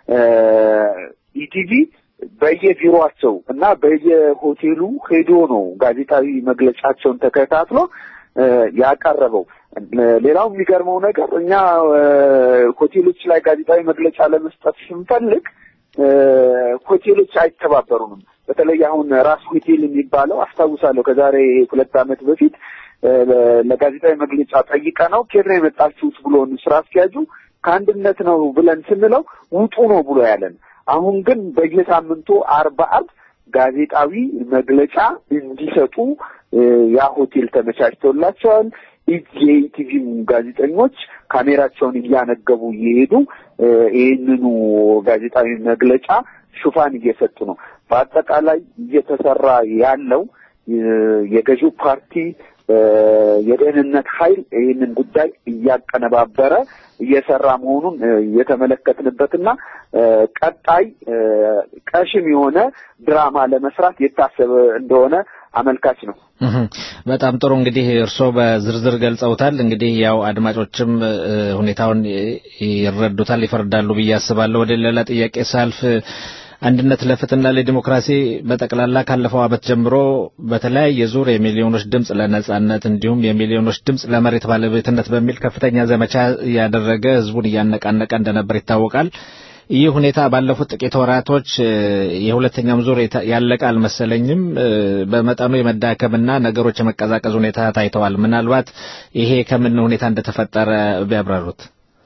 ኢቲቪ በየቢሮአቸው እና በየሆቴሉ ሄዶ ነው ጋዜጣዊ መግለጫቸውን ተከታትሎ ያቀረበው። ሌላው የሚገርመው ነገር እኛ ሆቴሎች ላይ ጋዜጣዊ መግለጫ ለመስጠት ስንፈልግ ሆቴሎች አይተባበሩንም። በተለይ አሁን ራስ ሆቴል የሚባለው አስታውሳለሁ ከዛሬ ሁለት ዓመት በፊት ለጋዜጣዊ መግለጫ ጠይቀ ነው ከየት ነው የመጣችሁት ብሎን ስራ አስኪያጁ ከአንድነት ነው ብለን ስንለው ውጡ ነው ብሎ ያለን። አሁን ግን በየሳምንቱ አርባ አርብ ጋዜጣዊ መግለጫ እንዲሰጡ ያ ሆቴል ተመቻችቶላቸዋል። የኢቲቪም ጋዜጠኞች ካሜራቸውን እያነገቡ እየሄዱ ይህንኑ ጋዜጣዊ መግለጫ ሽፋን እየሰጡ ነው። በአጠቃላይ እየተሰራ ያለው የገዢው ፓርቲ የደህንነት ኃይል ይህንን ጉዳይ እያቀነባበረ እየሰራ መሆኑን የተመለከትንበትና ቀጣይ ቀሽም የሆነ ድራማ ለመስራት የታሰበ እንደሆነ አመልካች ነው። በጣም ጥሩ እንግዲህ እርስዎ በዝርዝር ገልጸውታል። እንግዲህ ያው አድማጮችም ሁኔታውን ይረዱታል፣ ይፈርዳሉ ብዬ አስባለሁ። ወደ ሌላ ጥያቄ ሳልፍ አንድነት ለፍትህና ለዲሞክራሲ በጠቅላላ ካለፈው ዓመት ጀምሮ በተለያየ ዙር የሚሊዮኖች ድምፅ ለነጻነት እንዲሁም የሚሊዮኖች ድምፅ ለመሬት ባለቤትነት በሚል ከፍተኛ ዘመቻ እያደረገ ህዝቡን እያነቃነቀ እንደነበር ይታወቃል። ይህ ሁኔታ ባለፉት ጥቂት ወራቶች የሁለተኛም ዙር ያለቀ አልመሰለኝም። በመጠኑ የመዳከምና ነገሮች የመቀዛቀዝ ሁኔታ ታይተዋል። ምናልባት ይሄ ከምን ሁኔታ እንደተፈጠረ ቢያብራሩት።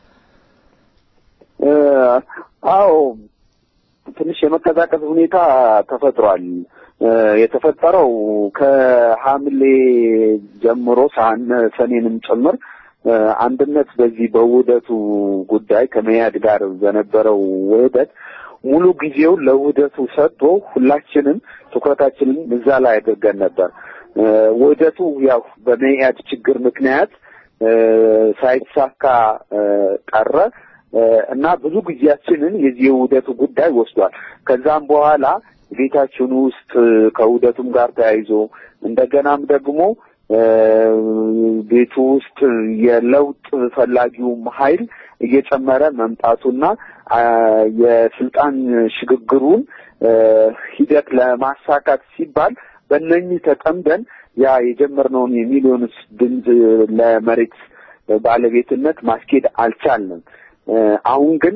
አዎ ትንሽ የመቀዛቀዝ ሁኔታ ተፈጥሯል። የተፈጠረው ከሐምሌ ጀምሮ ሰኔንም ጭምር አንድነት በዚህ በውህደቱ ጉዳይ ከመያድ ጋር በነበረው ውህደት ሙሉ ጊዜውን ለውህደቱ ሰጥቶ ሁላችንም ትኩረታችንን እዛ ላይ አድርገን ነበር። ውህደቱ ያው በመያድ ችግር ምክንያት ሳይሳካ ቀረ እና ብዙ ጊዜያችንን የዚህ የውህደቱ ጉዳይ ወስዷል። ከዛም በኋላ ቤታችን ውስጥ ከውህደቱም ጋር ተያይዞ እንደገናም ደግሞ ቤቱ ውስጥ የለውጥ ፈላጊውም ኃይል እየጨመረ መምጣቱና የስልጣን ሽግግሩን ሂደት ለማሳካት ሲባል በእነኚህ ተጠምደን ያ የጀመርነውን የሚሊዮንስ ድምፅ ለመሬት ባለቤትነት ማስኬድ አልቻልንም። አሁን ግን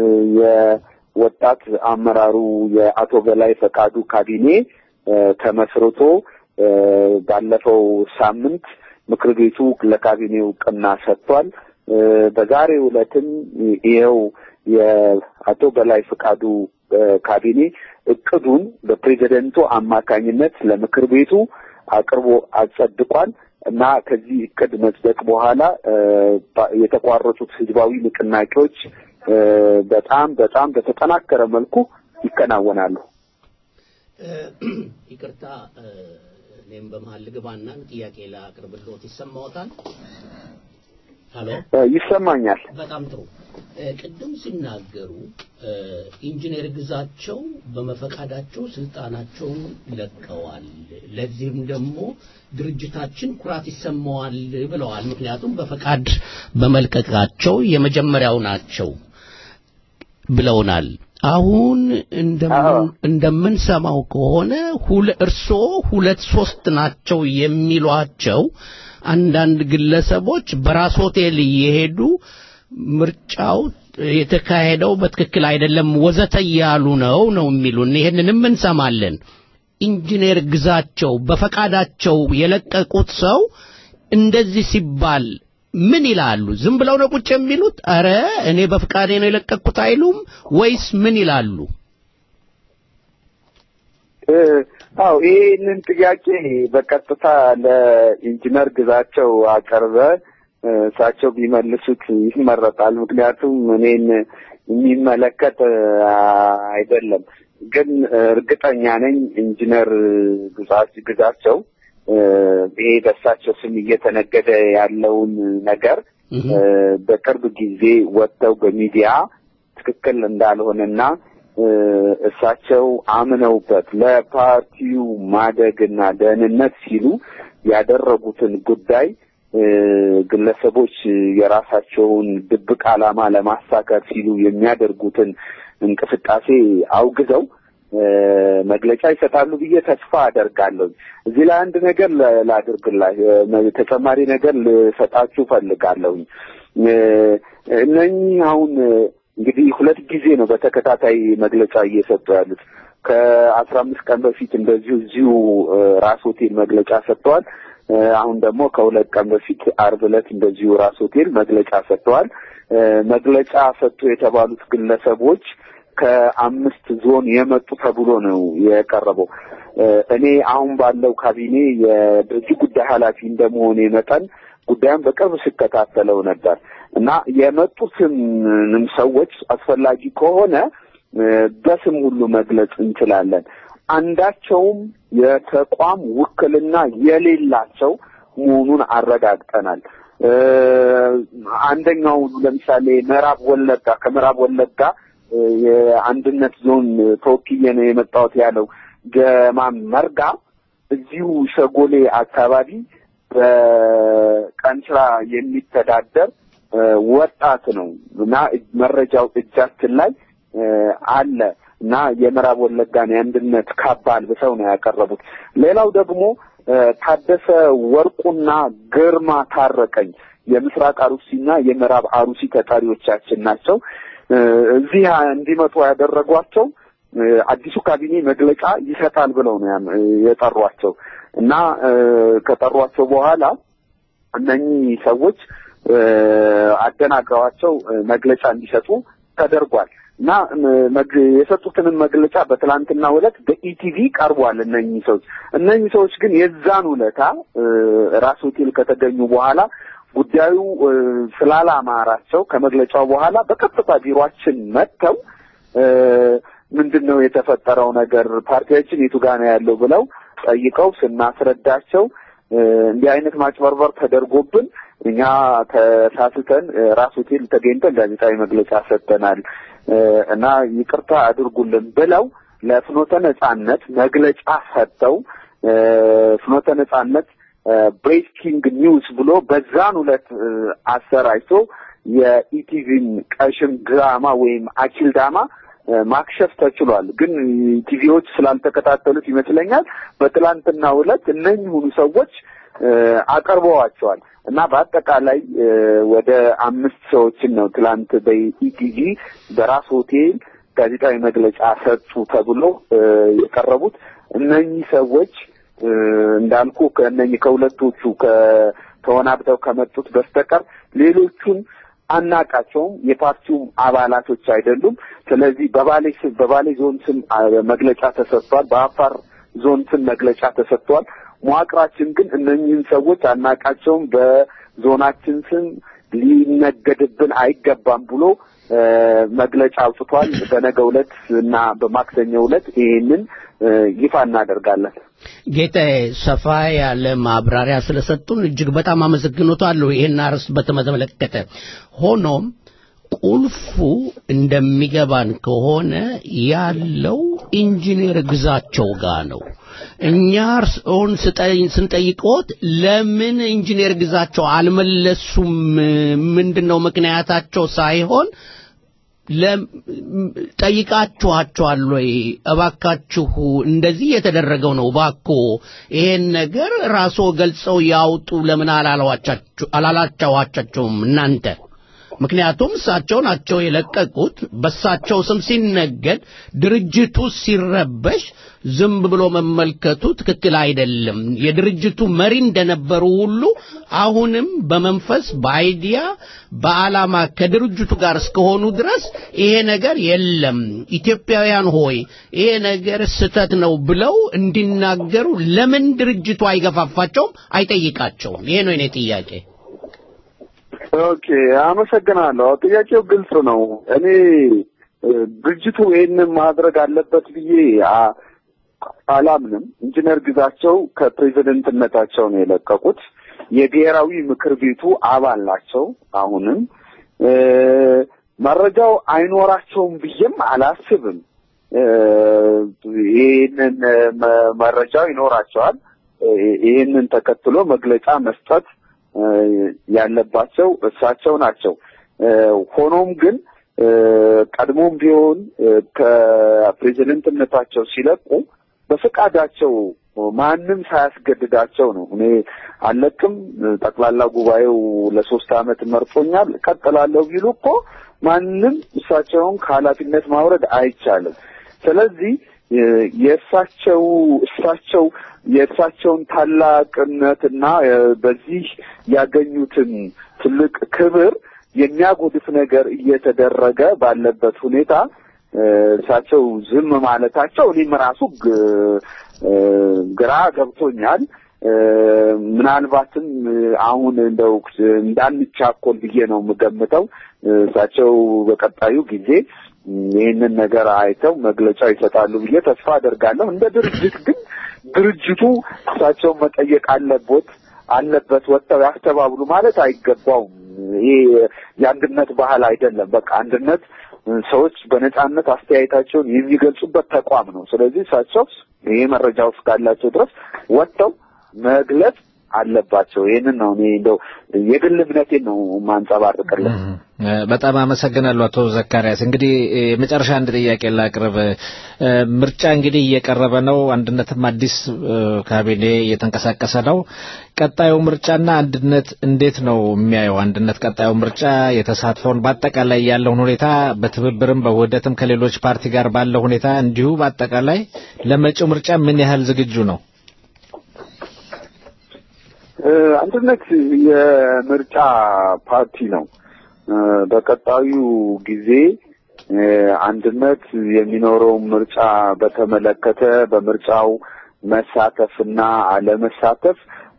የወጣት አመራሩ የአቶ በላይ ፈቃዱ ካቢኔ ተመስርቶ ባለፈው ሳምንት ምክር ቤቱ ለካቢኔው እውቅና ሰጥቷል። በዛሬው ዕለትም ይኸው የአቶ በላይ ፈቃዱ ካቢኔ እቅዱን በፕሬዚደንቱ አማካኝነት ለምክር ቤቱ አቅርቦ አጸድቋል እና ከዚህ እቅድ መጽደቅ በኋላ የተቋረጡት ህዝባዊ ንቅናቄዎች በጣም በጣም በተጠናከረ መልኩ ይከናወናሉ። ይቅርታ እኔም በመሀል ልግባና ጥያቄ ላቅርብልዎት። ይሰማዎታል? ሀሎ፣ ይሰማኛል። በጣም ጥሩ። ቅድም ሲናገሩ ኢንጂነር ግዛቸው በመፈቃዳቸው ስልጣናቸውን ለቀዋል። ለዚህም ደግሞ ድርጅታችን ኩራት ይሰማዋል ብለዋል። ምክንያቱም በፈቃድ በመልቀቃቸው የመጀመሪያው ናቸው ብለውናል። አሁን እንደምንሰማው ከሆነ እርስዎ ሁለት ሶስት ናቸው የሚሏቸው አንዳንድ ግለሰቦች በራስ ሆቴል እየሄዱ ምርጫው የተካሄደው በትክክል አይደለም ወዘተ እያሉ ነው ነው የሚሉን። ይህንንም እንሰማለን። ኢንጂነር ግዛቸው በፈቃዳቸው የለቀቁት ሰው እንደዚህ ሲባል ምን ይላሉ? ዝም ብለው ነው ቁጭ የሚሉት? አረ እኔ በፍቃዴ ነው የለቀቅኩት አይሉም ወይስ ምን ይላሉ? አው ይህንን ጥያቄ በቀጥታ ለኢንጂነር ግዛቸው አቀርበ እሳቸው ቢመልሱት ይመረጣል። ምክንያቱም እኔን የሚመለከት አይደለም። ግን እርግጠኛ ነኝ ኢንጂነር ግዛቸው ይሄ በእሳቸው ስም እየተነገደ ያለውን ነገር በቅርብ ጊዜ ወጥተው በሚዲያ ትክክል እንዳልሆነና እሳቸው አምነውበት ለፓርቲው ማደግና ደህንነት ሲሉ ያደረጉትን ጉዳይ ግለሰቦች የራሳቸውን ድብቅ ዓላማ ለማሳካት ሲሉ የሚያደርጉትን እንቅስቃሴ አውግዘው መግለጫ ይሰጣሉ ብዬ ተስፋ አደርጋለሁ። እዚህ ላይ አንድ ነገር ላድርግላ ተጨማሪ ነገር ልሰጣችሁ ፈልጋለሁኝ። እነኚህ አሁን እንግዲህ ሁለት ጊዜ ነው በተከታታይ መግለጫ እየሰጡ ያሉት። ከአስራ አምስት ቀን በፊት እንደዚሁ እዚሁ ራስ ሆቴል መግለጫ ሰጥተዋል። አሁን ደግሞ ከሁለት ቀን በፊት አርብ ዕለት እንደዚሁ ራስ ሆቴል መግለጫ ሰጥተዋል። መግለጫ ሰጡ የተባሉት ግለሰቦች ከአምስት ዞን የመጡ ተብሎ ነው የቀረበው። እኔ አሁን ባለው ካቢኔ የድርጅት ጉዳይ ኃላፊ እንደመሆኔ መጠን ጉዳዩን በቅርብ ስከታተለው ነበር እና የመጡትንም ሰዎች አስፈላጊ ከሆነ በስም ሁሉ መግለጽ እንችላለን። አንዳቸውም የተቋም ውክልና የሌላቸው መሆኑን አረጋግጠናል። አንደኛው ለምሳሌ ምዕራብ ወለጋ ከምዕራብ ወለጋ የአንድነት ዞን ተወክዬ ነው የመጣሁት ያለው ጀማም መርጋ እዚሁ ሸጎሌ አካባቢ በቀን ስራ የሚተዳደር ወጣት ነው እና መረጃው እጃችን ላይ አለ እና የምዕራብ ወለጋን የአንድነት ካባ አልብሰው ነው ያቀረቡት። ሌላው ደግሞ ታደሰ ወርቁና ግርማ ታረቀኝ የምስራቅ አሩሲና የምዕራብ አሩሲ ተጠሪዎቻችን ናቸው። እዚህ እንዲመጡ ያደረጓቸው አዲሱ ካቢኔ መግለጫ ይሰጣል ብለው ነው የጠሯቸው እና ከጠሯቸው በኋላ እነኚህ ሰዎች አደናግረዋቸው መግለጫ እንዲሰጡ ተደርጓል እና የሰጡትንም መግለጫ በትላንትና ዕለት በኢቲቪ ቀርቧል። እነኚህ ሰዎች እነኚህ ሰዎች ግን የዛን ውለታ ራስ ሆቴል ከተገኙ በኋላ ጉዳዩ ስላላማራቸው ከመግለጫው በኋላ በቀጥታ ቢሮአችን መጥተው ምንድን ነው የተፈጠረው ነገር ፓርቲያችን የቱ ጋር ነው ያለው ብለው ጠይቀው ስናስረዳቸው እንዲህ አይነት ማጭበርበር ተደርጎብን እኛ ተሳስተን ራስ ሆቴል ተገኝተን ጋዜጣዊ መግለጫ ሰጥተናል እና ይቅርታ አድርጉልን ብለው ለፍኖተ ነጻነት መግለጫ ሰጥተው ፍኖተ ነጻነት ብሬኪንግ ኒውስ ብሎ በዛን ሁለት አሰራጭቶ የኢቲቪን ቀሽም ድራማ ወይም አኪል ዳማ ማክሸፍ ተችሏል። ግን ቲቪዎች ስላልተከታተሉት ይመስለኛል በትላንትና ዕለት እነኚሁኑ ሰዎች አቀርበዋቸዋል እና በአጠቃላይ ወደ አምስት ሰዎችን ነው ትላንት በኢቲቪ በራስ ሆቴል ጋዜጣዊ መግለጫ ሰጡ ተብሎ የቀረቡት እነኚህ ሰዎች እንዳልኩ ከእነኚህ ከሁለቶቹ ከተወናብተው ከመጡት በስተቀር ሌሎቹን አናቃቸውም። የፓርቲውም አባላቶች አይደሉም። ስለዚህ በባሌ ስም በባሌ ዞን ስም መግለጫ ተሰጥቷል። በአፋር ዞን ስም መግለጫ ተሰጥቷል። መዋቅራችን ግን እነኚህን ሰዎች አናቃቸውም፣ በዞናችን ስም ሊነገድብን አይገባም ብሎ መግለጫ አውጥቷል። በነገው ዕለት እና በማክሰኞው ዕለት ይሄንን ይፋ እናደርጋለን። ጌታዬ ሰፋ ያለ ማብራሪያ ስለሰጡን እጅግ በጣም አመሰግኖታለሁ። ይሄን አርዕስት በተመለከተ ሆኖም ቁልፉ እንደሚገባን ከሆነ ያለው ኢንጂነር ግዛቸው ጋር ነው። እኛ እርስዎን ስንጠይቅዎት ለምን ኢንጂነር ግዛቸው አልመለሱም፣ ምንድን ነው ምክንያታቸው ሳይሆን ጠይቃችኋቸዋል ወይ? እባካችሁ እንደዚህ የተደረገው ነው፣ እባክዎ ይሄን ነገር ራስዎ ገልጸው ያውጡ ለምን አላላቻዋቻቸውም እናንተ? ምክንያቱም እሳቸው ናቸው የለቀቁት። በእሳቸው ስም ሲነገድ ድርጅቱ ሲረበሽ ዝም ብሎ መመልከቱ ትክክል አይደለም። የድርጅቱ መሪ እንደነበሩ ሁሉ አሁንም በመንፈስ በአይዲያ በዓላማ ከድርጅቱ ጋር እስከሆኑ ድረስ ይሄ ነገር የለም፣ ኢትዮጵያውያን ሆይ ይሄ ነገር ስተት ነው ብለው እንዲናገሩ ለምን ድርጅቱ አይገፋፋቸውም? አይጠይቃቸውም? ይሄ ነው የኔ ጥያቄ። ኦኬ አመሰግናለሁ። ጥያቄው ግልጽ ነው። እኔ ድርጅቱ ይህንን ማድረግ አለበት ብዬ አ- አላምንም። ኢንጂነር ግዛቸው ከፕሬዝደንትነታቸው ነው የለቀቁት። የብሔራዊ ምክር ቤቱ አባል ናቸው። አሁንም እ፣ መረጃው አይኖራቸውም ብዬም አላስብም። እ፣ ይህንን መ- መረጃው ይኖራቸዋል። እ፣ ይህንን ተከትሎ መግለጫ መስጠት እ፣ ያለባቸው እሳቸው ናቸው። እ፣ ሆኖም ግን እ፣ ቀድሞም ቢሆን እ፣ ከፕሬዝደንትነታቸው ሲለቁ በፈቃዳቸው ማንም ሳያስገድዳቸው ነው። እኔ አለቅም፣ ጠቅላላ ጉባኤው ለሶስት ዓመት መርጦኛል፣ እቀጥላለሁ ቢሉ እኮ ማንም እሳቸውን ከኃላፊነት ማውረድ አይቻልም። ስለዚህ እ፣ የእሳቸው እሳቸው የእሳቸውን ታላቅነትና እ፣ በዚህ ያገኙትን ትልቅ ክብር የሚያጎድፍ ነገር እየተደረገ ባለበት ሁኔታ እ፣ እሳቸው ዝም ማለታቸው እኔም ራሱ ግ- እ፣ ግራ ገብቶኛል። እ፣ ምናልባትም እ፣ አሁን እንደው እንዳንቻኮል ብዬ ነው የምገምተው። እ፣ እሳቸው በቀጣዩ ጊዜ እ፣ ይህንን ነገር አይተው መግለጫ ይሰጣሉ ብዬ ተስፋ አደርጋለሁ። እንደ ድርጅት ግን ድርጅቱ እሳቸውን መጠየቅ አለቦት አለበት ወጥተው ያስተባብሉ ማለት አይገባውም። ይሄ የአንድነት ባህል አይደለም። በቃ አንድነት ሰዎች በነጻነት አስተያየታቸውን የሚገልጹበት ተቋም ነው። ስለዚህ እሳቸው ይሄ መረጃ ውስጥ ካላቸው ድረስ ወጥተው መግለጽ አለባቸው። ይህንን ነው እኔ እንደው የግል እምነቴን ነው ማንጸባርቅልን። እ፣ በጣም አመሰግናለሁ አቶ ዘካሪያስ። እንግዲህ እ፣ የመጨረሻ አንድ ጥያቄ ላቅርብ። እ፣ ምርጫ እንግዲህ እየቀረበ ነው። አንድነትም አዲስ እ፣ ካቢኔ እየተንቀሳቀሰ ነው። ቀጣዩ ምርጫና አንድነት እንዴት ነው የሚያየው? አንድነት ቀጣዩ ምርጫ የተሳትፎውን በአጠቃላይ ያለውን ሁኔታ በትብብርም በውህደትም ከሌሎች ፓርቲ ጋር ባለው ሁኔታ እንዲሁ በአጠቃላይ ለመጪው ምርጫ ምን ያህል ዝግጁ ነው? እ፣ አንድነት የምርጫ ፓርቲ ነው። እ፣ በቀጣዩ ጊዜ እ፣ አንድነት የሚኖረውን ምርጫ በተመለከተ በምርጫው መሳተፍና አለመሳተፍ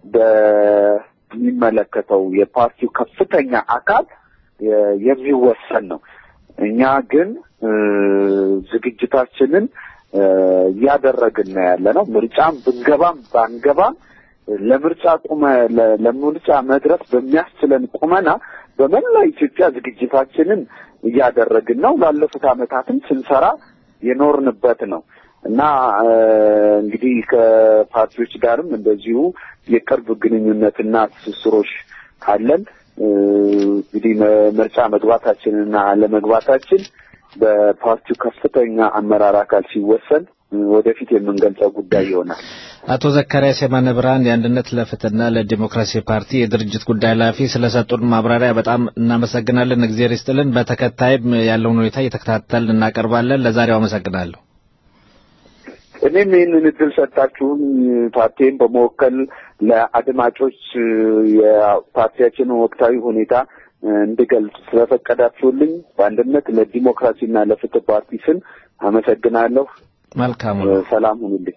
በሚመለከተው የፓርቲው ከፍተኛ አካል የ- የሚወሰን ነው። እኛ ግን እ፣ ዝግጅታችንን እ፣ እያደረግን ነው ያለ ነው። ምርጫም ብንገባም ባንገባም ለምርጫ ቁመ ለ- ለምርጫ መድረስ በሚያስችለን ቁመና በመላ ኢትዮጵያ ዝግጅታችንን እያደረግን ነው። ላለፉት ዓመታትም ስንሰራ የኖርንበት ነው እና እ፣ እንግዲህ ከፓርቲዎች ጋርም እንደዚሁ የቅርብ ግንኙነትና ትስስሮች ካለን እ፣ እንግዲህ መ- ምርጫ መግባታችንና አለመግባታችን በፓርቲው ከፍተኛ አመራር አካል ሲወሰን እ፣ ወደፊት የምንገልጸው ጉዳይ ይሆናል። አቶ ዘካሪያስ የማነ ብርሃን የአንድነት ለፍትህና ለዲሞክራሲ ፓርቲ የድርጅት ጉዳይ ኃላፊ ስለሰጡን ማብራሪያ በጣም እናመሰግናለን። እግዜር ይስጥልን። በተከታይም ያለውን ሁኔታ እየተከታተልን እናቀርባለን። ለዛሬው አመሰግናለሁ። እኔም ይህንን እድል ሰጣችሁን ፓርቲን በመወከል ለአድማጮች እ፣ የፓርቲያችንን ወቅታዊ ሁኔታ እ፣ እንድገልጽ ስለፈቀዳችሁልኝ በአንድነት ለዲሞክራሲና ለፍትህ ፓርቲ ስም አመሰግናለሁ። መልካም እ፣ ሰላም ሁኑልኝ።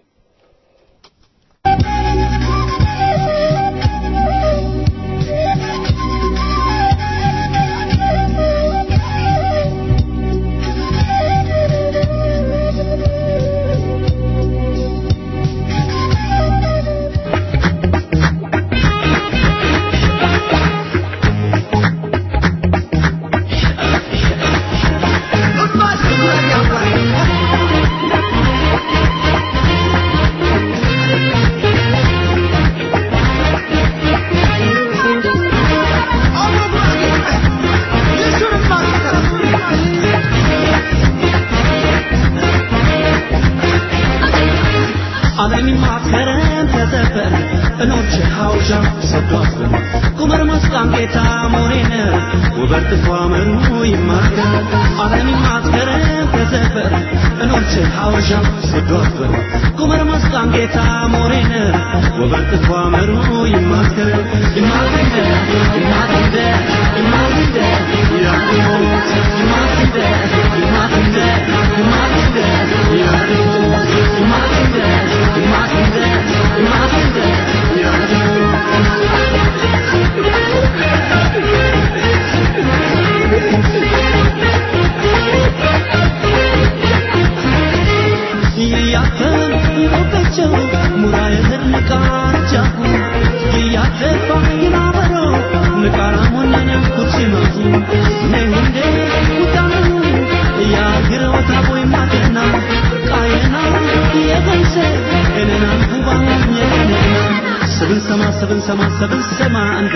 ዓለምን ማከረን ተዘፈን እኖች ሐውሻ ሰዷፍን ቁመር መስቃን ጌታ ሞሬነ ውበት ፏመኑ ይማከር ዓለምን ማከረን ተዘፈን እኖች ሐውሻ ሰዷፍን ቁመር መስቃን ጌታ ሞሬነ ውበት ፏመኑ ይማከር ይማከር ይማከር ይማከር ያሞት ይማከር ይማከር ይማከር ያሞት ይማከር ይማከር ይማከር ሰማ ሰብን ሰማ ሰብን ሰማ አንድ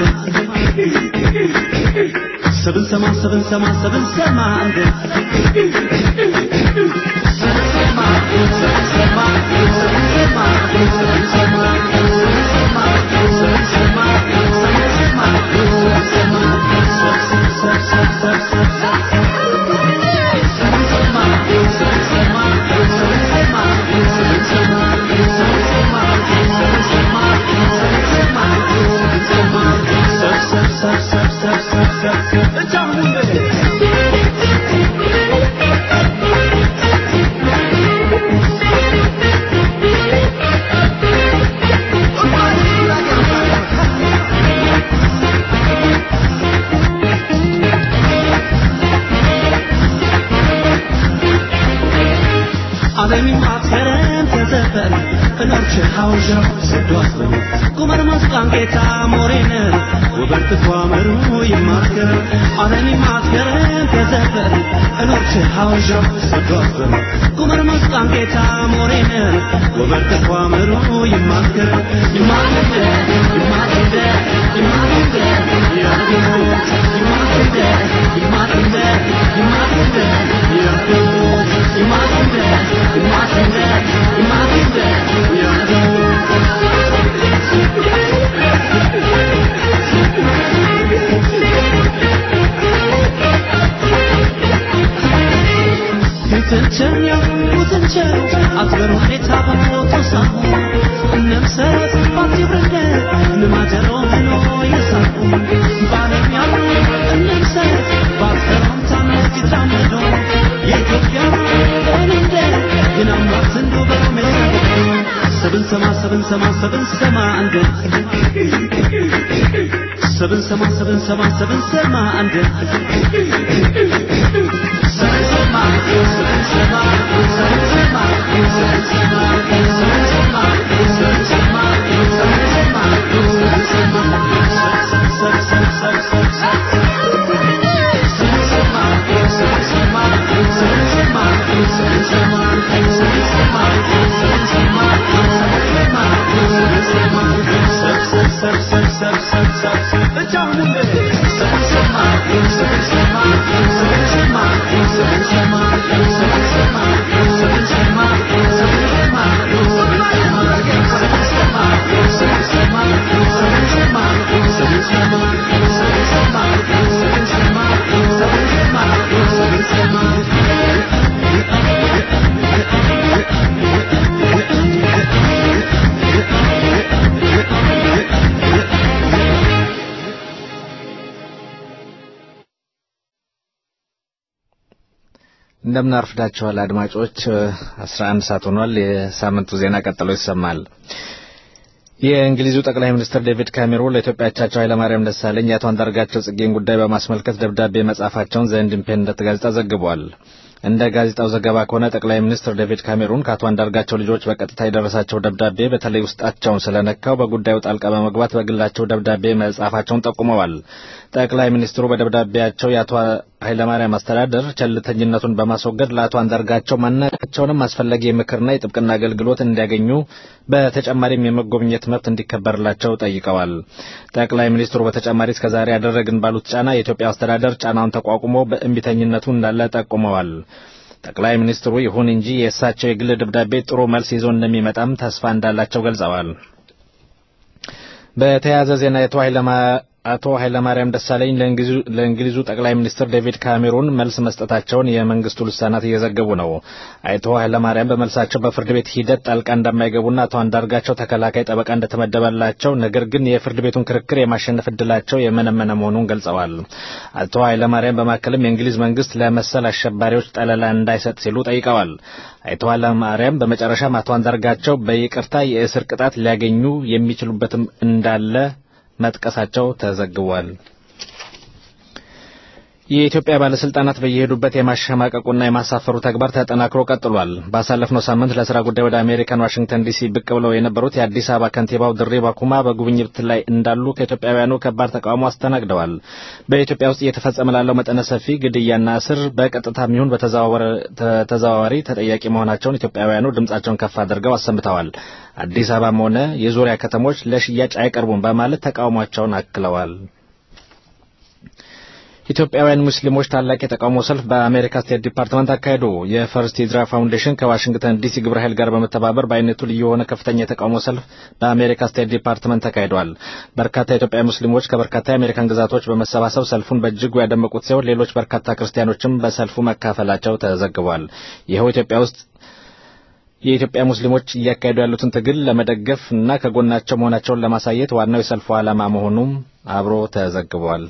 ሰብን ሰማ ሰብን ሰማ ሰብን ሰማ አንድ ዓለም ማትከረም ተዘፈን እኖርች ሐውዣው ስዷስበን ቁመር መስቃን ጌታ ሞሬን ውበት ትኳመሩ ይማከር ዓለም ማትከረም ተዘፈን እኖርች ሐውዣው ስዷስበን ቁመር መስቃን ጌታ ሞሬን ውበት ትኳመሩ ይማከር ይማከር ይማከር ይማከር ያገሞት ይማከር ይማከር ይማከር ያገሞት ይማከር ሰብን ሰማ ሰብን ሰማ ሰብን ሰማ አንድ ሰብን ሰማ ሰብን ሰማ ሰብን ሰማ አንድ ሰብን ሰማ ሰብን ሰማ ሰብን ሰማ ሰብን ሰማ ሰብን ሰማ ሰብን ሰማ ሰብን ሰማ ሰብን ሰማ ሰብ ሰብ ሰብ ሰብ ሰብ እንደምን አርፍዳችኋል አድማጮች 11 ሰዓት ሆኗል የሳምንቱ ዜና ቀጥሎ ይሰማል የእንግሊዙ ጠቅላይ ሚኒስትር ዴቪድ ካሜሮን ለኢትዮጵያ አቻቸው ኃይለማርያም ደሳለኝ የአቶ አንዳርጋቸው ጽጌን ጉዳይ በማስመልከት ደብዳቤ መጻፋቸውን ዘ ኢንዲፔንደንት ጋዜጣ ዘግቧል እንደ ጋዜጣው ዘገባ ከሆነ ጠቅላይ ሚኒስትር ዴቪድ ካሜሩን ከአቶ አንዳርጋቸው ልጆች በቀጥታ የደረሳቸው ደብዳቤ በተለይ ውስጣቸውን ስለነካው በጉዳዩ ጣልቃ በመግባት በግላቸው ደብዳቤ መጻፋቸውን ጠቁመዋል። ጠቅላይ ሚኒስትሩ በደብዳቤያቸው የአቶ ኃይለማርያም አስተዳደር ቸልተኝነቱን በማስወገድ ለአቶ አንዳርጋቸው ማናቸውንም አስፈላጊ የምክርና የጥብቅና አገልግሎት እንዲያገኙ በተጨማሪም የመጎብኘት መብት እንዲከበርላቸው ጠይቀዋል። ጠቅላይ ሚኒስትሩ በተጨማሪ እስከዛሬ ያደረግን ባሉት ጫና የኢትዮጵያ አስተዳደር ጫናውን ተቋቁሞ በእንቢተኝነቱ እንዳለ ጠቁመዋል። ጠቅላይ ሚኒስትሩ ይሁን እንጂ የእሳቸው የግል ደብዳቤ ጥሩ መልስ ይዞ እንደሚመጣም ተስፋ እንዳላቸው ገልጸዋል። በተያያዘ ዜና የአቶ አቶ ኃይለማርያም ደሳለኝ ለእንግሊዙ ጠቅላይ ሚኒስትር ዴቪድ ካሜሩን መልስ መስጠታቸውን የመንግስቱ ልሳናት እየዘገቡ ነው። አቶ ኃይለማርያም በመልሳቸው በፍርድ ቤት ሂደት ጣልቃ እንደማይገቡና አቶ አንዳርጋቸው ተከላካይ ጠበቃ እንደተመደበላቸው፣ ነገር ግን የፍርድ ቤቱን ክርክር የማሸነፍ እድላቸው የመነመነ መሆኑን ገልጸዋል። አቶ ኃይለማርያም በማከልም የእንግሊዝ መንግስት ለመሰል አሸባሪዎች ጠለላ እንዳይሰጥ ሲሉ ጠይቀዋል። አቶ ኃይለማርያም በመጨረሻም አቶ አንዳርጋቸው በይቅርታ የእስር ቅጣት ሊያገኙ የሚችሉበትም እንዳለ መጥቀሳቸው ተዘግቧል። የኢትዮጵያ ባለስልጣናት በየሄዱበት የማሸማቀቁና የማሳፈሩ ተግባር ተጠናክሮ ቀጥሏል። ባሳለፍነው ሳምንት ለስራ ጉዳይ ወደ አሜሪካን ዋሽንግተን ዲሲ ብቅ ብለው የነበሩት የአዲስ አበባ ከንቲባው ድሪባ ኩማ በጉብኝት ላይ እንዳሉ ከኢትዮጵያውያኑ ከባድ ተቃውሞ አስተናግደዋል። በኢትዮጵያ ውስጥ እየተፈጸመ ላለው መጠነ ሰፊ ግድያና እስር በቀጥታ የሚሆን በተዘዋዋሪ ተጠያቂ መሆናቸውን ኢትዮጵያውያኑ ድምጻቸውን ከፍ አድርገው አሰምተዋል። አዲስ አበባም ሆነ የዙሪያ ከተሞች ለሽያጭ አይቀርቡም በማለት ተቃውሟቸውን አክለዋል። ኢትዮጵያውያን ሙስሊሞች ታላቅ የተቃውሞ ሰልፍ በአሜሪካ ስቴት ዲፓርትመንት አካሄዱ። የፈርስት ሂጅራ ፋውንዴሽን ከዋሽንግተን ዲሲ ግብረ ኃይል ጋር በመተባበር በአይነቱ ልዩ የሆነ ከፍተኛ የተቃውሞ ሰልፍ በአሜሪካ ስቴት ዲፓርትመንት ተካሂዷል። በርካታ የኢትዮጵያ ሙስሊሞች ከበርካታ የአሜሪካን ግዛቶች በመሰባሰብ ሰልፉን በእጅጉ ያደመቁት ሲሆን ሌሎች በርካታ ክርስቲያኖችም በሰልፉ መካፈላቸው ተዘግቧል። ይኸው ኢትዮጵያ ውስጥ የኢትዮጵያ ሙስሊሞች እያካሄዱ ያሉትን ትግል ለመደገፍ እና ከጎናቸው መሆናቸውን ለማሳየት ዋናው የሰልፉ ዓላማ መሆኑም አብሮ ተዘግቧል።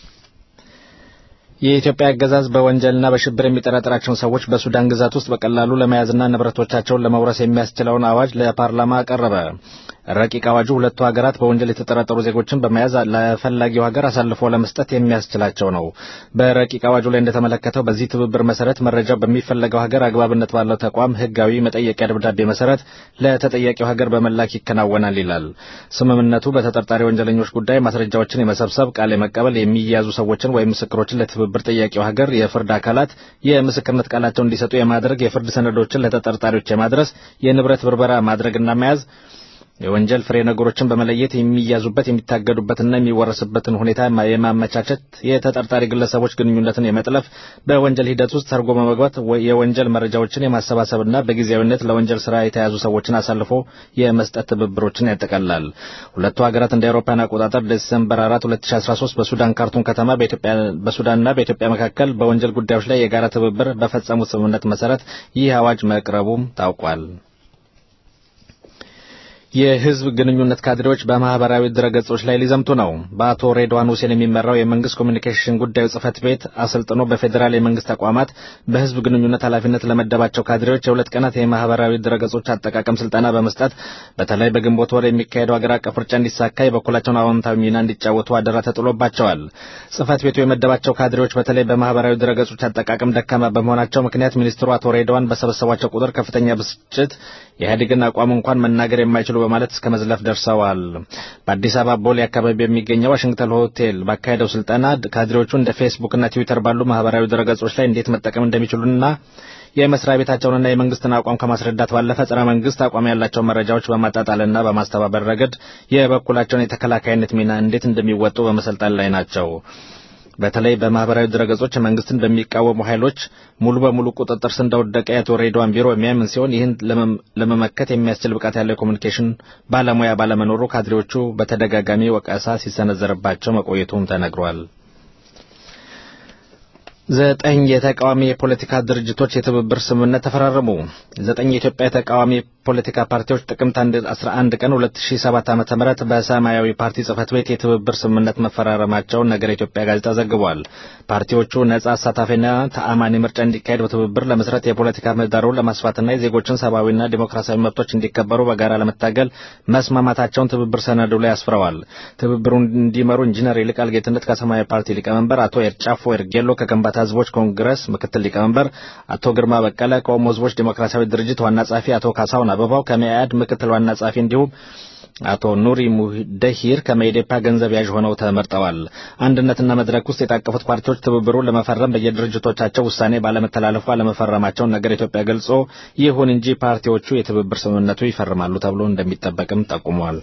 የኢትዮጵያ አገዛዝ በወንጀልና በሽብር የሚጠረጥራቸውን ሰዎች በሱዳን ግዛት ውስጥ በቀላሉ ለመያዝና ንብረቶቻቸውን ለመውረስ የሚያስችለውን አዋጅ ለፓርላማ አቀረበ። ረቂቅ አዋጁ ሁለቱ ሀገራት በወንጀል የተጠረጠሩ ዜጎችን በመያዝ ለፈላጊው ሀገር አሳልፎ ለመስጠት የሚያስችላቸው ነው። በረቂቅ አዋጁ ላይ እንደተመለከተው በዚህ ትብብር መሰረት መረጃው በሚፈለገው ሀገር አግባብነት ባለው ተቋም ሕጋዊ መጠየቂያ ደብዳቤ መሰረት ለተጠያቂው ሀገር በመላክ ይከናወናል ይላል። ስምምነቱ በተጠርጣሪ ወንጀለኞች ጉዳይ ማስረጃዎችን የመሰብሰብ ቃል የመቀበል የሚያዙ ሰዎችን ወይም ምስክሮችን ለትብብር ጠያቂው ሀገር የፍርድ አካላት የምስክርነት ቃላቸውን እንዲሰጡ የማድረግ የፍርድ ሰነዶችን ለተጠርጣሪዎች የማድረስ የንብረት ብርበራ ማድረግና መያዝ የወንጀል ፍሬ ነገሮችን በመለየት የሚያዙበት የሚታገዱበትና የሚወረስበትን ሁኔታ የማመቻቸት የተጠርጣሪ ግለሰቦች ግንኙነትን የመጥለፍ በወንጀል ሂደት ውስጥ ሰርጎ በመግባት የወንጀል መረጃዎችን የማሰባሰብና በጊዜያዊነት ለወንጀል ስራ የተያዙ ሰዎችን አሳልፎ የመስጠት ትብብሮችን ያጠቃልላል። ሁለቱ ሀገራት እንደ አውሮፓውያን አቆጣጠር ዲሰምበር 4 2013 በሱዳን ካርቱም ከተማ በሱዳንና በኢትዮጵያ መካከል በወንጀል ጉዳዮች ላይ የጋራ ትብብር በፈጸሙት ስምምነት መሰረት ይህ አዋጅ መቅረቡም ታውቋል። የህዝብ ግንኙነት ካድሬዎች በማህበራዊ ድረገጾች ላይ ሊዘምቱ ነው። በአቶ ሬድዋን ሁሴን የሚመራው የመንግስት ኮሚኒኬሽን ጉዳዩ ጽህፈት ቤት አሰልጥኖ በፌዴራል የመንግስት ተቋማት በህዝብ ግንኙነት ኃላፊነት ለመደባቸው ካድሬዎች የሁለት ቀናት የማህበራዊ ድረገጾች አጠቃቀም ስልጠና በመስጠት በተለይ በግንቦት ወር የሚካሄደው ሀገር አቀፍ ምርጫ እንዲሳካ የበኩላቸውን አዎንታዊ ሚና እንዲጫወቱ አደራ ተጥሎባቸዋል። ጽህፈት ቤቱ የመደባቸው ካድሬዎች በተለይ በማህበራዊ ድረገጾች አጠቃቀም ደካማ በመሆናቸው ምክንያት ሚኒስትሩ አቶ ሬድዋን በሰበሰቧቸው ቁጥር ከፍተኛ ብስጭት የኢህአዴግን አቋም እንኳን መናገር የማይችሉ በማለት እስከ መዝለፍ ደርሰዋል። በአዲስ አበባ ቦሌ አካባቢ የሚገኘው ዋሽንግተን ሆቴል ባካሄደው ስልጠና ካድሬዎቹ እንደ ፌስቡክና ትዊተር ባሉ ማህበራዊ ድረገጾች ላይ እንዴት መጠቀም እንደሚችሉና የመስሪያ ቤታቸውንና የመንግስትን አቋም ከማስረዳት ባለፈ ጸረ መንግስት አቋም ያላቸውን መረጃዎች በማጣጣልና በማስተባበር ረገድ የበኩላቸውን የተከላካይነት ሚና እንዴት እንደሚወጡ በመሰልጠን ላይ ናቸው። በተለይ በማህበራዊ ድረገጾች መንግስትን በሚቃወሙ ኃይሎች ሙሉ በሙሉ ቁጥጥር ስር እንደወደቀ የአቶ ሬድዋን ቢሮ የሚያምን ሲሆን ይህን ለመመከት የሚያስችል ብቃት ያለው የኮሚኒኬሽን ባለሙያ ባለመኖሩ ካድሬዎቹ በተደጋጋሚ ወቀሳ ሲሰነዘርባቸው መቆየቱም ተነግሯል። ዘጠኝ የተቃዋሚ የፖለቲካ ድርጅቶች የትብብር ስምምነት ተፈራረሙ። ዘጠኝ የኢትዮጵያ የተቃዋሚ ፖለቲካ ፓርቲዎች ጥቅምት 11 ቀን 2007 ዓ.ም በሰማያዊ ፓርቲ ጽህፈት ቤት የትብብር ስምምነት መፈራረማቸውን ነገር ኢትዮጵያ ጋዜጣ ዘግቧል። ፓርቲዎቹ ነጻ፣ አሳታፊና ተአማኒ ምርጫ እንዲካሄድ በትብብር ለመስራት የፖለቲካ ምህዳሩን ለማስፋትና የዜጎችን ሰብአዊና ዲሞክራሲያዊ መብቶች እንዲከበሩ በጋራ ለመታገል መስማማታቸውን ትብብር ሰነዱ ላይ አስፍረዋል። ትብብሩን እንዲመሩ ኢንጂነር ይልቃል ጌትነት ከሰማያዊ ፓርቲ ሊቀመንበር፣ አቶ ኤርጫፎ ኤርጌሎ ከከምባታ ህዝቦች ኮንግረስ ምክትል ሊቀመንበር፣ አቶ ግርማ በቀለ ከኦሞ ህዝቦች ዲሞክራሲያዊ ድርጅት ዋና ጸሐፊ፣ አቶ ካሳሁን አበባው ከመኢአድ ምክትል ዋና ጸሐፊ እንዲሁም አቶ ኑሪ ሙደሂር ከመኢዴፓ ገንዘብ ያዥ ሆነው ተመርጠዋል። አንድነትና መድረክ ውስጥ የታቀፉት ፓርቲዎች ትብብሩን ለመፈረም በየድርጅቶቻቸው ውሳኔ ባለመተላለፉ አለመፈረማቸውን ነገር ኢትዮጵያ ገልጾ ይሁን እንጂ ፓርቲዎቹ የትብብር ስምምነቱ ይፈርማሉ ተብሎ እንደሚጠበቅም ጠቁመዋል።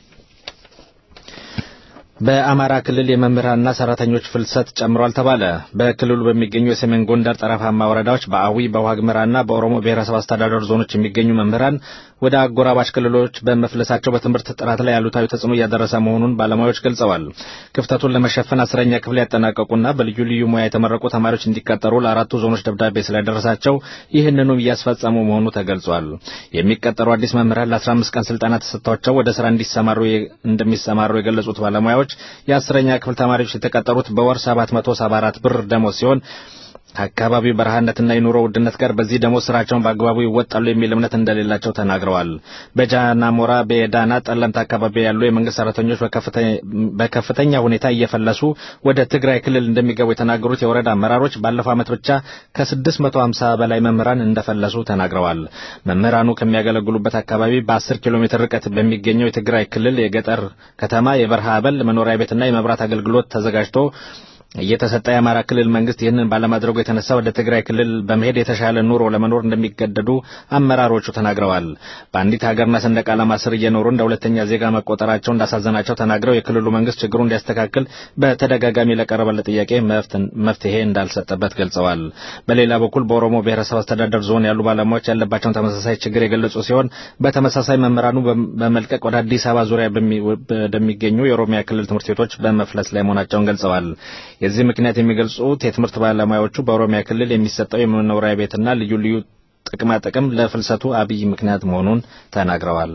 በአማራ ክልል የመምህራንና ሰራተኞች ፍልሰት ጨምሯል ተባለ። በክልሉ በሚገኙ የሰሜን ጎንደር ጠረፋማ ወረዳዎች በአዊ በዋግምራና በኦሮሞ ብሔረሰብ አስተዳደር ዞኖች የሚገኙ መምህራን ወደ አጎራባች ክልሎች በመፍለሳቸው በትምህርት ጥራት ላይ ያሉታዊ ተጽዕኖ እያደረሰ መሆኑን ባለሙያዎች ገልጸዋል። ክፍተቱን ለመሸፈን አስረኛ ክፍል ያጠናቀቁና በልዩ ልዩ ሙያ የተመረቁ ተማሪዎች እንዲቀጠሩ ለአራቱ ዞኖች ደብዳቤ ስለደረሳቸው ይህንኑ እያስፈጸሙ መሆኑ ተገልጿል። የሚቀጠሩ አዲስ መምህራን ለ15 ቀን ስልጠና ተሰጥቷቸው ወደ ስራ እንዲሰማሩ እንደሚሰማሩ የገለጹት ባለሙያዎች የአስረኛ ክፍል ተማሪዎች የተቀጠሩት በወር 774 ብር ደሞዝ ሲሆን ከአካባቢው በረሃነትና የኑሮ ውድነት ጋር በዚህ ደሞዝ ስራቸውን በአግባቡ ይወጣሉ የሚል እምነት እንደሌላቸው ተናግረዋል። በጃናሞራ በዳና ጠለምት አካባቢ ያሉ የመንግስት ሰራተኞች በከፍተኛ ሁኔታ እየፈለሱ ወደ ትግራይ ክልል እንደሚገቡ የተናገሩት የወረዳ አመራሮች ባለፈው ዓመት ብቻ ከ650 በላይ መምህራን እንደፈለሱ ተናግረዋል። መምህራኑ ከሚያገለግሉበት አካባቢ በ10 ኪሎ ሜትር ርቀት በሚገኘው የትግራይ ክልል የገጠር ከተማ የበረሃ አበል መኖሪያ ቤትና የመብራት አገልግሎት ተዘጋጅቶ እየተሰጠ የአማራ ክልል መንግስት ይህንን ባለማድረጉ የተነሳ ወደ ትግራይ ክልል በመሄድ የተሻለ ኑሮ ለመኖር እንደሚገደዱ አመራሮቹ ተናግረዋል። በአንዲት ሀገርና ሰንደቅ ዓላማ ስር እየኖሩ እንደ ሁለተኛ ዜጋ መቆጠራቸው እንዳሳዘናቸው ተናግረው የክልሉ መንግስት ችግሩ እንዲያስተካክል በተደጋጋሚ ለቀረበለት ጥያቄ መፍትሄ እንዳልሰጠበት ገልጸዋል። በሌላ በኩል በኦሮሞ ብሔረሰብ አስተዳደር ዞን ያሉ ባለሙያዎች ያለባቸውን ተመሳሳይ ችግር የገለጹ ሲሆን በተመሳሳይ መምህራኑ በመልቀቅ ወደ አዲስ አበባ ዙሪያ በሚገኙ የኦሮሚያ ክልል ትምህርት ቤቶች በመፍለስ ላይ መሆናቸውን ገልጸዋል። የዚህ ምክንያት የሚገልጹት የትምህርት ባለሙያዎቹ በኦሮሚያ ክልል የሚሰጠው የመኖሪያ ቤትና ልዩ ልዩ ጥቅማ ጥቅም ለፍልሰቱ አብይ ምክንያት መሆኑን ተናግረዋል።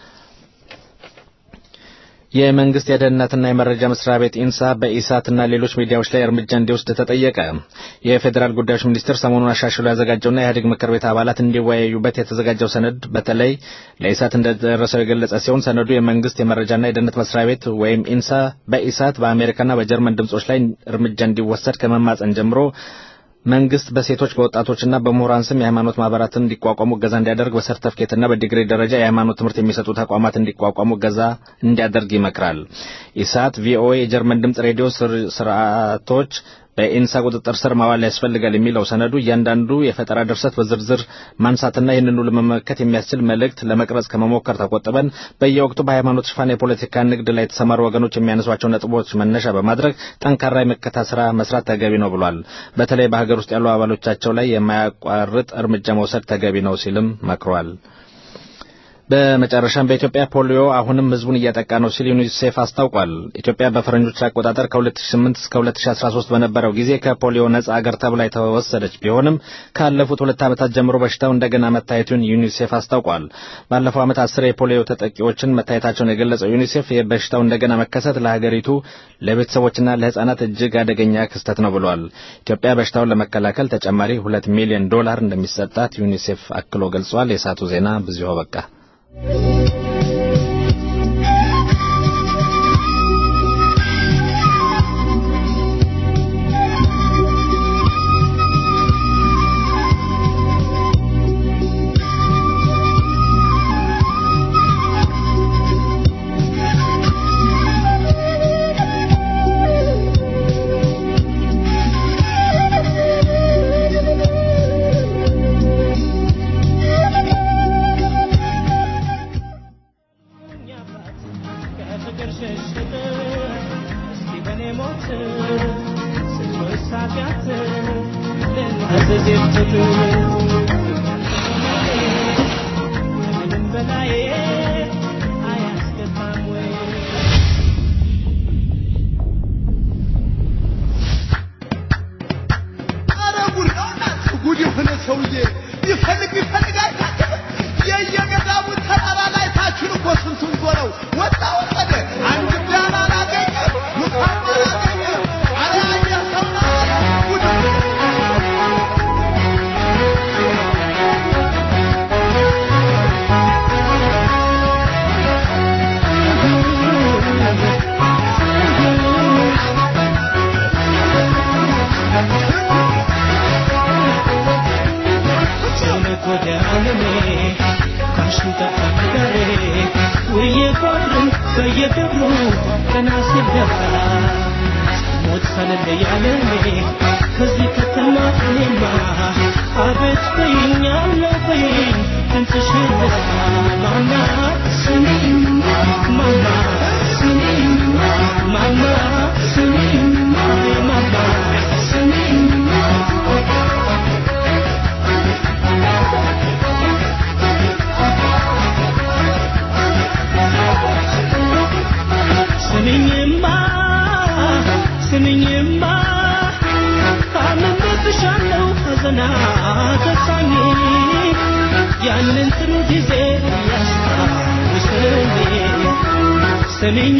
የመንግስት የደህንነትና የመረጃ መስሪያ ቤት ኢንሳ በኢሳትና ሌሎች ሚዲያዎች ላይ እርምጃ እንዲወስድ ተጠየቀ። የፌዴራል ጉዳዮች ሚኒስቴር ሰሞኑን አሻሽሎ ያዘጋጀውና የኢህአዴግ ምክር ቤት አባላት እንዲወያዩበት የተዘጋጀው ሰነድ በተለይ ለኢሳት እንደደረሰው የገለጸ ሲሆን ሰነዱ የመንግስት የመረጃና የደህንነት መስሪያ ቤት ወይም ኢንሳ በኢሳት በአሜሪካና በጀርመን ድምጾች ላይ እርምጃ እንዲወሰድ ከመማጸን ጀምሮ መንግስት በሴቶች በወጣቶችና በምሁራን ስም የሃይማኖት ማህበራትን እንዲቋቋሙ እገዛ እንዲያደርግ በሰርተፍኬትና በዲግሪ ደረጃ የሃይማኖት ትምህርት የሚሰጡ ተቋማት እንዲቋቋሙ እገዛ እንዲያደርግ ይመክራል። ኢሳት፣ ቪኦኤ፣ የጀርመን ድምጽ ሬዲዮ ስርዓቶች በኢንሳ ቁጥጥር ስር ማዋል ያስፈልጋል የሚለው ሰነዱ እያንዳንዱ የፈጠራ ድርሰት በዝርዝር ማንሳትና ይህንኑ ለመመከት የሚያስችል መልእክት ለመቅረጽ ከመሞከር ተቆጥበን በየወቅቱ በሃይማኖት ሽፋን የፖለቲካ ንግድ ላይ የተሰማሩ ወገኖች የሚያነሷቸው ነጥቦች መነሻ በማድረግ ጠንካራ የመከታ ስራ መስራት ተገቢ ነው ብሏል። በተለይ በሀገር ውስጥ ያሉ አባሎቻቸው ላይ የማያቋርጥ እርምጃ መውሰድ ተገቢ ነው ሲልም መክሯል። በመጨረሻም በኢትዮጵያ ፖሊዮ አሁንም ህዝቡን እያጠቃ ነው ሲል ዩኒሴፍ አስታውቋል። ኢትዮጵያ በፈረንጆች አቆጣጠር ከ2008 እስከ 2013 በነበረው ጊዜ ከፖሊዮ ነጻ አገር ተብላ የተወሰደች ቢሆንም ካለፉት ሁለት ዓመታት ጀምሮ በሽታው እንደገና መታየቱን ዩኒሴፍ አስታውቋል። ባለፈው ዓመት አስር የፖሊዮ ተጠቂዎችን መታየታቸውን የገለጸው ዩኒሴፍ የበሽታው እንደገና መከሰት ለሀገሪቱ ለቤተሰቦችና ለህጻናት እጅግ አደገኛ ክስተት ነው ብሏል። ኢትዮጵያ በሽታውን ለመከላከል ተጨማሪ ሁለት ሚሊዮን ዶላር እንደሚሰጣት ዩኒሴፍ አክሎ ገልጿል። የሳቱ ዜና በዚሁ በቃ።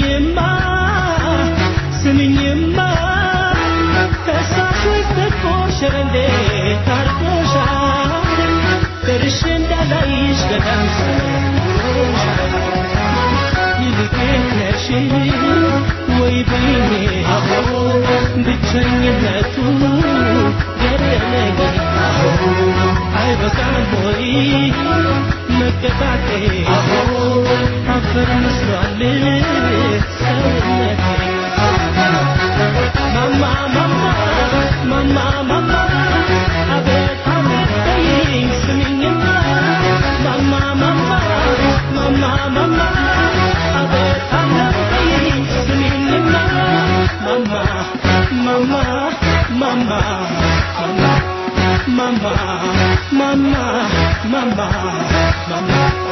ስምኝማ ከሳሾች ተቆሽ ሸረንዴ ታርቆሻል ደርሼ እንዳላይሽ ገዳም ይልቅ ነሽ ወይ ብኔ ብቸኝነቱ ገደለኝ አይበቃም ወይ መቀጣቴ አፈር መስሏል ሰውነቴ ማማ ማማ ማማ ማማ አቤት አቤት በይኝ ስሚኝማ ማማ ማማ ማማ ማማ አቤት አቤት በይኝ ስሚኝማ ማማ ማማ ማማ ማማ ማማ ማማ ማማ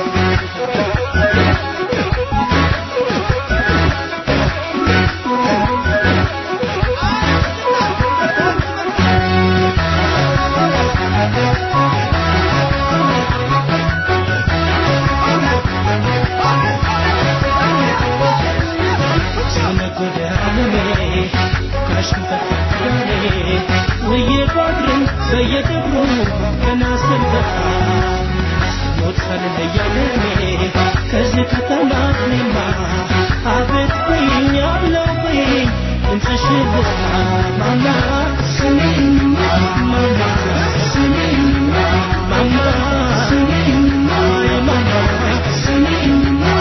በየደብሩ ገና ስንበቃ ሞት ሳልለያለኔ ከዚህ ከተማ እኔማ አቤት በይኝ ያለው በይኝ ድምፅሽን ልስማ ማማ ስሚኝ ማማ ስሚኝ ማማ ስሚኝ ማማ ስሚኝ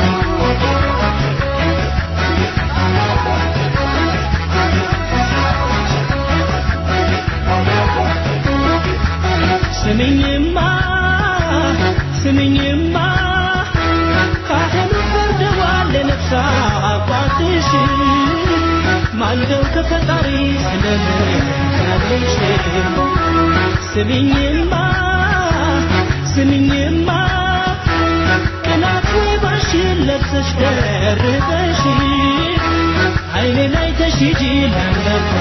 ስሚኝማ ስሚኝማ ካህኑ ፈርደዋል ለነፍስ አባትሽ ማልደው ከፈጣሪ ስለምታለሽ ስሚኝማ ስሚኝማ ቅናት ወይ ባሽን ለብሰሽ ደርበሽ አይኔ ላይ ተሽጂ ላንበባ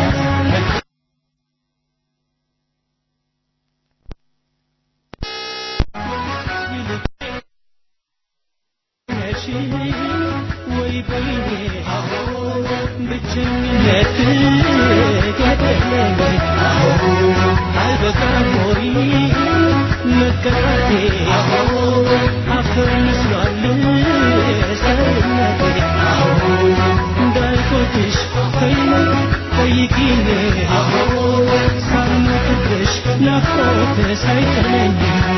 ወይ በይኔ ብቸኝነት ገደለኝ አይበቃም ወይ መቀጣቴ አፈር መስሏል ሰውነቴ እንዳልቆጥሽ ከይነ ጠይቂኝ ሳልሞትብሽ ናፍቆት ሳይተለኝ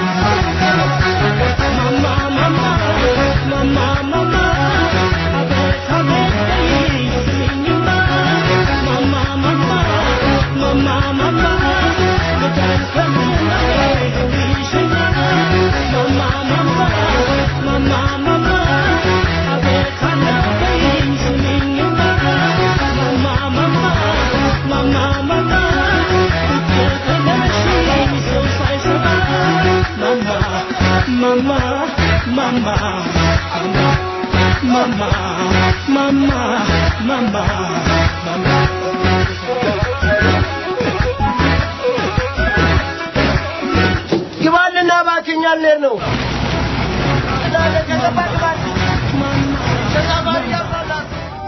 ማማ ማማ ማማ ማማ አቤት አቤት በይኝ ስሚኝማ ማማ ማማ ማማ ማማ በዳር ከምናይ ይሽኛ ማማ ማማ ማማ ማማ አቤት አቤት በይኝ ስሚኝማ ማማ ማማ ማማ ማማ ብትተለሽኝ ሰው ሳይሰማ ማማ ማማ ማማ ማማ ማማ ማማ ማማ ግባልና እባክህ ልንሄድ ነው። ተሳፋሪ ያባላል።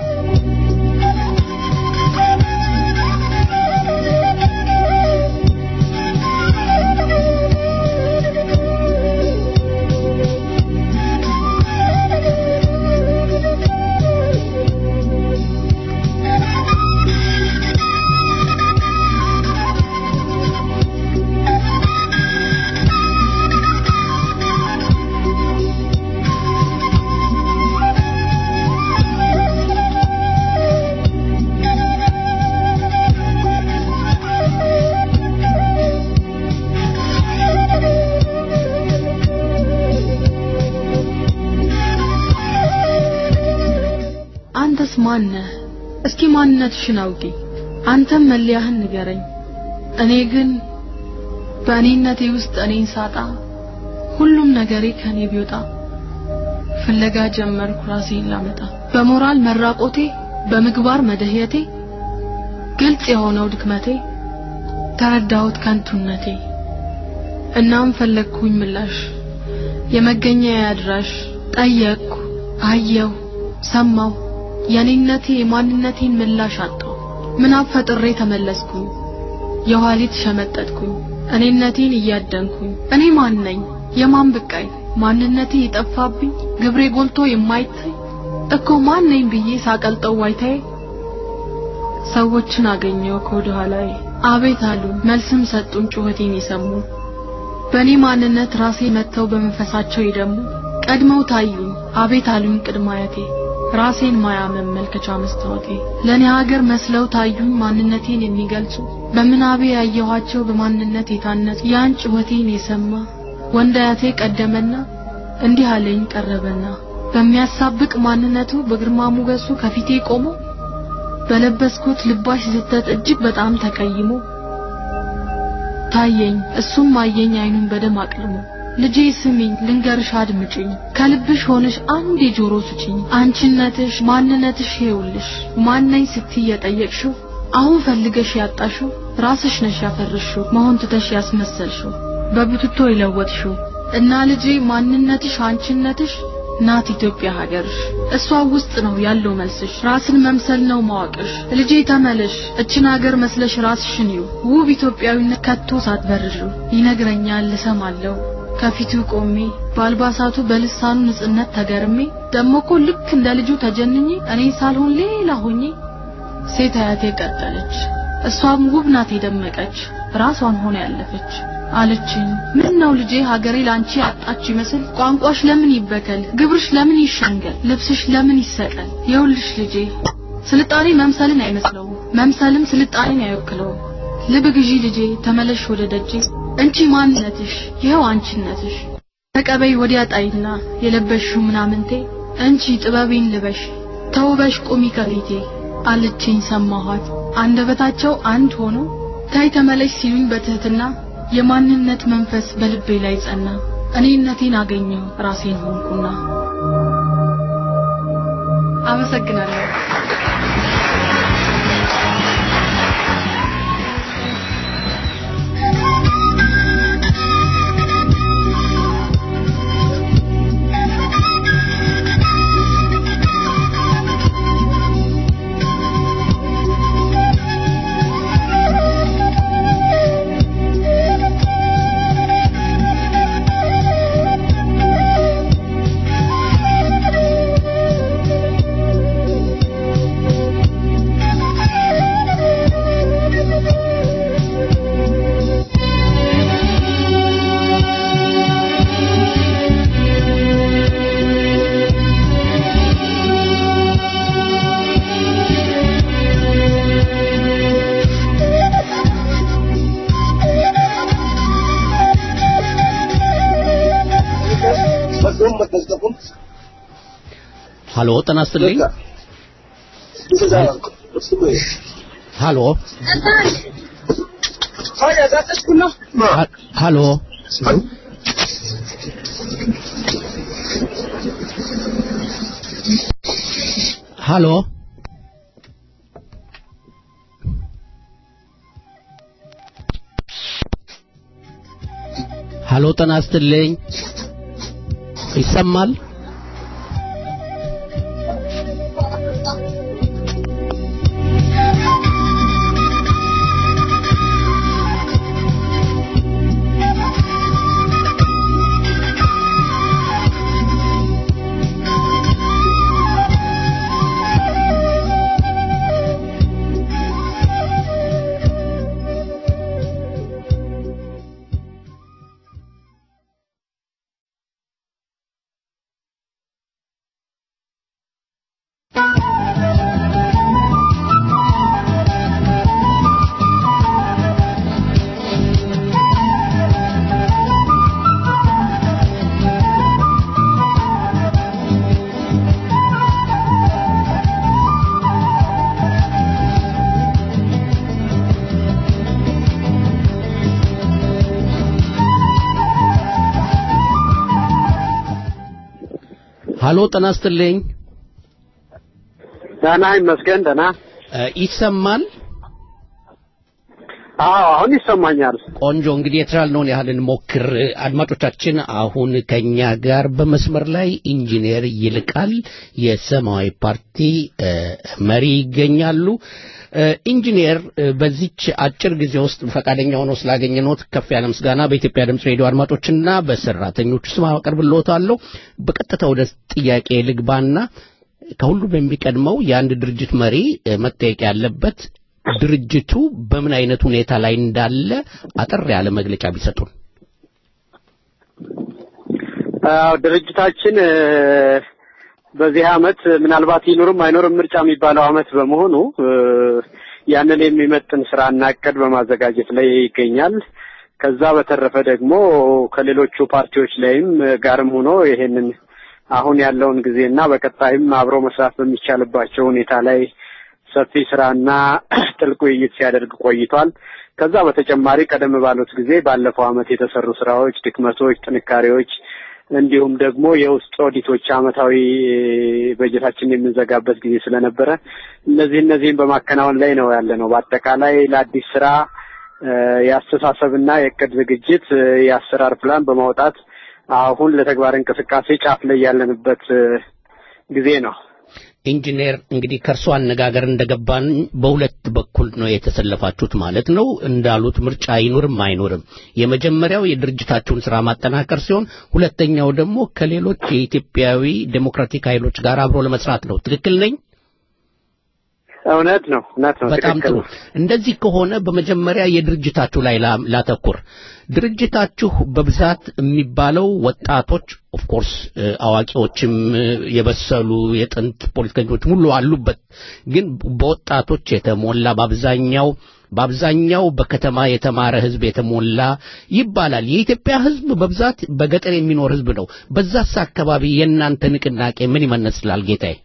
አንተስ ማነህ? እስኪ ማንነትሽን አውቂ። አንተም መለያህን ንገረኝ። እኔ ግን በእኔነቴ ውስጥ እኔን ሳጣ ሁሉም ነገሬ ከኔ ቢወጣ ፍለጋ ጀመርኩ ራሴን ላመጣ በሞራል መራቆቴ በምግባር መደህየቴ ግልጽ የሆነው ድክመቴ ተረዳሁት ከንቱነቴ እናም ፈለግኩኝ ምላሽ የመገኛ አድራሽ ጠየቅኩ አየሁ ሰማሁ የኔነቴ የማንነቴን ምላሽ አጣሁ ምናብ ፈጥሬ ተመለስኩኝ የኋሊት ሸመጠጥኩኝ እኔነቴን እያደንኩኝ እኔ ማን ነኝ የማን ብቃይ ማንነቴ የጠፋብኝ ግብሬ ጎልቶ የማይታይ እኮ ማን ነኝ ብዬ ሳቀልጠው ዋይታዬ ሰዎችን አገኘው ከወደ ኋላዬ አቤት አሉ መልስም ሰጡን ጩኸቴን የሰሙ በእኔ ማንነት ራሴ መጥተው በመንፈሳቸው የደሙ ቀድመው ታዩኝ አቤት አሉኝ ቅድመ አያቴ ራሴን ማያ መመልከቻ መስታወቴ ለእኔ ሀገር መስለው ታዩኝ ማንነቴን የሚገልጹ በምናቤ ያየኋቸው በማንነት የታነጹ ያን ጩኸቴን የሰማ ወንድ አያቴ ቀደመና እንዲህ አለኝ ቀረበና በሚያሳብቅ ማንነቱ በግርማ ሞገሱ ከፊቴ ቆሞ በለበስኩት ልባሽ ዝተት እጅግ በጣም ተቀይሞ ታየኝ እሱም አየኝ አይኑን በደም አቅልሞ ልጄ ስሚኝ ልንገርሽ አድምጪኝ ከልብሽ ሆነሽ አንድ የጆሮ ስጪኝ አንቺነትሽ ማንነትሽ ይኸውልሽ ማነኝ ስትይ የጠየቅሽው አሁን ፈልገሽ ያጣሽው ራስሽ ነሽ ያፈርሽው መሆን ትተሽ ያስመሰልሽው በብትቶ የለወጥሽው እና ልጄ ማንነትሽ አንቺነትሽ ናት ኢትዮጵያ ሀገርሽ እሷ ውስጥ ነው ያለው መልስሽ ራስን መምሰል ነው ማወቅሽ ልጄ ተመለሽ እችን ሀገር መስለሽ ራስሽን ይው ውብ ኢትዮጵያዊነት ከቶ ሳትበርዡ ይነግረኛል እሰማለሁ ከፊቱ ቆሜ በአልባሳቱ በልሳኑ ንጽህነት ተገርሜ ደሞ እኮ ልክ እንደ ልጁ ተጀንኜ እኔ ሳልሆን ሌላ ሆኜ ሴት አያቴ ቀጠለች እሷም ውብ ናት የደመቀች ራሷን ሆነ ያለፈች አለችኝ ምን ነው ልጄ ሀገሬ ላንቺ አጣች ይመስል ቋንቋሽ ለምን ይበከል ግብርሽ ለምን ይሸንገል ልብስሽ ለምን ይሰቀል የውልሽ ልጄ ስልጣኔ መምሰልን አይመስለው መምሰልም ስልጣኔን አይወክለው ልብ ግዢ ልጄ ተመለሽ ወደ ደጄ እንቺ ማንነትሽ ይኸው አንቺነትሽ ተቀበይ ወዲያ ጣይና የለበሽው ምናምንቴ እንቺ ጥበቤን ልበሽ ተውበሽ ቁሚ ከፊቴ አለችኝ ሰማኋት አንደበታቸው አንድ ሆኖ ታይ ተመለሽ ሲሉኝ በትህትና የማንነት መንፈስ በልቤ ላይ ጸና እኔነቴን አገኘሁ ራሴን ሆንኩና አመሰግናለሁ ሀሎ ጤና ይስጥልኝ ሀሎ ሀሎ ሀሎ ሀሎ ጤና ይስጥልኝ ይሰማል ሀሎ ጤና ይስጥልኝ ደህና ይመስገን ደህና ይሰማል አዎ አሁን ይሰማኛል። ቆንጆ እንግዲህ የተቻልነውን ያህል እንሞክር። አድማጮቻችን፣ አሁን ከኛ ጋር በመስመር ላይ ኢንጂነር ይልቃል የሰማያዊ ፓርቲ እ፣ መሪ ይገኛሉ። እ፣ ኢንጂነር እ፣ በዚች አጭር ጊዜ ውስጥ ፈቃደኛ ሆነው ስላገኘነዎት ከፍ ያለ ምስጋና በኢትዮጵያ ድምፅ ሬዲዮ አድማጮችና በሰራተኞቹ ስም አቀርብልዎታለሁ። በቀጥታ ወደ ጥያቄ ልግባና ከሁሉ በሚቀድመው የአንድ ድርጅት መሪ እ፣ መጠየቅ ያለበት ድርጅቱ በምን አይነት ሁኔታ ላይ እንዳለ አጠር ያለ መግለጫ ቢሰጡን። አዎ ድርጅታችን እ፣ በዚህ አመት ምናልባት ይኑርም አይኖርም ምርጫ የሚባለው አመት በመሆኑ እ፣ ያንን የሚመጥን ስራ እና እቅድ በማዘጋጀት ላይ ይገኛል። ከዛ በተረፈ ደግሞ ከሌሎቹ ፓርቲዎች ላይም ጋርም ሆኖ ይሄንን አሁን ያለውን ጊዜና በቀጣይም አብሮ መስራት በሚቻልባቸው ሁኔታ ላይ ሰፊ ስራና ጥልቅ ውይይት ሲያደርግ ቆይቷል። ከዛ በተጨማሪ ቀደም ባሉት ጊዜ ባለፈው አመት የተሰሩ ስራዎች፣ ድክመቶች፣ ጥንካሬዎች እንዲሁም ደግሞ የውስጥ ኦዲቶች አመታዊ በጀታችን የምንዘጋበት ጊዜ ስለነበረ እነዚህ እነዚህም በማከናወን ላይ ነው ያለ ነው። በአጠቃላይ ለአዲስ ስራ እ፣ የአስተሳሰብና የእቅድ ዝግጅት እ፣ የአሰራር ፕላን በማውጣት አሁን ለተግባር እንቅስቃሴ ጫፍ ላይ ያለንበት እ፣ ጊዜ ነው። ኢንጂነር እንግዲህ ከእርሶ አነጋገር እንደገባን በሁለት በኩል ነው የተሰለፋችሁት ማለት ነው። እንዳሉት ምርጫ አይኖርም አይኖርም፣ የመጀመሪያው የድርጅታችሁን ስራ ማጠናከር ሲሆን፣ ሁለተኛው ደግሞ ከሌሎች የኢትዮጵያዊ ዴሞክራቲክ ኃይሎች ጋር አብሮ ለመስራት ነው። ትክክል ነኝ? እውነት ነው፣ እውነት ነው። በጣም ትክክል ጥሩ። ነው። እንደዚህ ከሆነ በመጀመሪያ የድርጅታችሁ ላይ ላ- ላተኩር። ድርጅታችሁ በብዛት የሚባለው ወጣቶች ኦፍ ኮርስ አዋቂዎችም እ፣ የበሰሉ የጥንት ፖለቲከኞች ሁሉ አሉበት፣ ግን በወጣቶች የተሞላ በአብዛኛው በአብዛኛው በከተማ የተማረ ህዝብ የተሞላ ይባላል። የኢትዮጵያ ህዝብ በብዛት በገጠር የሚኖር ህዝብ ነው። በዛስ አካባቢ የእናንተ ንቅናቄ ምን ይመስላል ጌታዬ?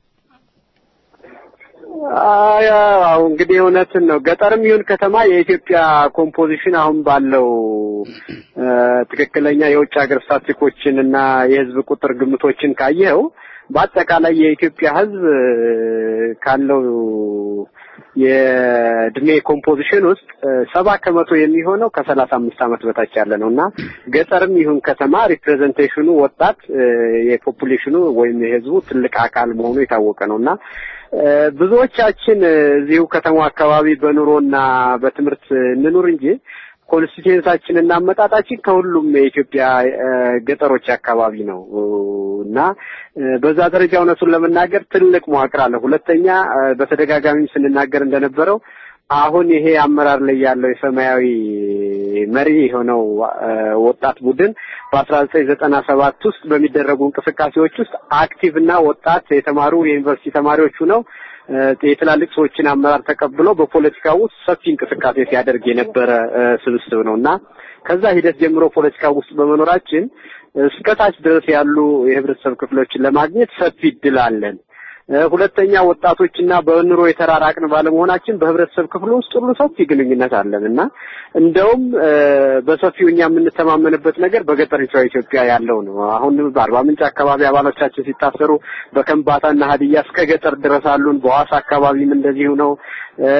አዎ እንግዲህ እውነትን ነው። ገጠርም ይሁን ከተማ የኢትዮጵያ ኮምፖዚሽን አሁን ባለው እ፣ ትክክለኛ የውጭ ሀገር ስታቲስቲኮችን እና የህዝብ ቁጥር ግምቶችን ካየኸው በአጠቃላይ የኢትዮጵያ ህዝብ እ፣ ካለው የእድሜ ኮምፖዚሽን ውስጥ እ፣ ሰባ ከመቶ የሚሆነው ከሰላሳ አምስት ዓመት በታች ያለ ነው እና ገጠርም ይሁን ከተማ ሪፕሬዘንቴሽኑ ወጣት እ፣ የፖፑሌሽኑ ወይም የህዝቡ ትልቅ አካል መሆኑ የታወቀ ነው እና እ፣ ብዙዎቻችን እ፣ እዚሁ ከተማው አካባቢ በኑሮና በትምህርት እንኑር እንጂ ኮንስቲቱዌንሳችን እና አመጣጣችን ከሁሉም የኢትዮጵያ እ፣ ገጠሮች አካባቢ ነው እ፣ እና እ፣ በዛ ደረጃ እውነቱን ለመናገር ትልቅ መዋቅር አለ። ሁለተኛ እ፣ በተደጋጋሚም ስንናገር እንደነበረው አሁን ይሄ አመራር ላይ ያለው የሰማያዊ መሪ የሆነው እ፣ ወጣት ቡድን በአስራ ዘጠኝ ዘጠና ሰባት ውስጥ በሚደረጉ እንቅስቃሴዎች ውስጥ አክቲቭ እና ወጣት የተማሩ የዩኒቨርሲቲ ተማሪዎች ሁነው እ፣ የትላልቅ ሰዎችን አመራር ተቀብሎ በፖለቲካ ውስጥ ሰፊ እንቅስቃሴ ሲያደርግ የነበረ እ፣ ስብስብ ነው እና ከዛ ሂደት ጀምሮ ፖለቲካ ውስጥ በመኖራችን እስከ ታች ድረስ ያሉ የህብረተሰብ ክፍሎችን ለማግኘት ሰፊ እድል አለን። እ፣ ሁለተኛ ወጣቶችና በኑሮ የተራራቅን ባለመሆናችን በህብረተሰብ ክፍሉ ውስጥ ሁሉ ሰፊ ግንኙነት አለን እና እንደውም እ፣ በሰፊው እኛ የምንተማመንበት ነገር በገጠሪቷ ኢትዮጵያ ያለው ነው። አሁን በአርባ ምንጭ አካባቢ አባሎቻችን ሲታሰሩ በከምባታና ሀዲያ እስከ ገጠር ድረስ አሉን። በሐዋሳ አካባቢም እንደዚሁ ነው። እ፣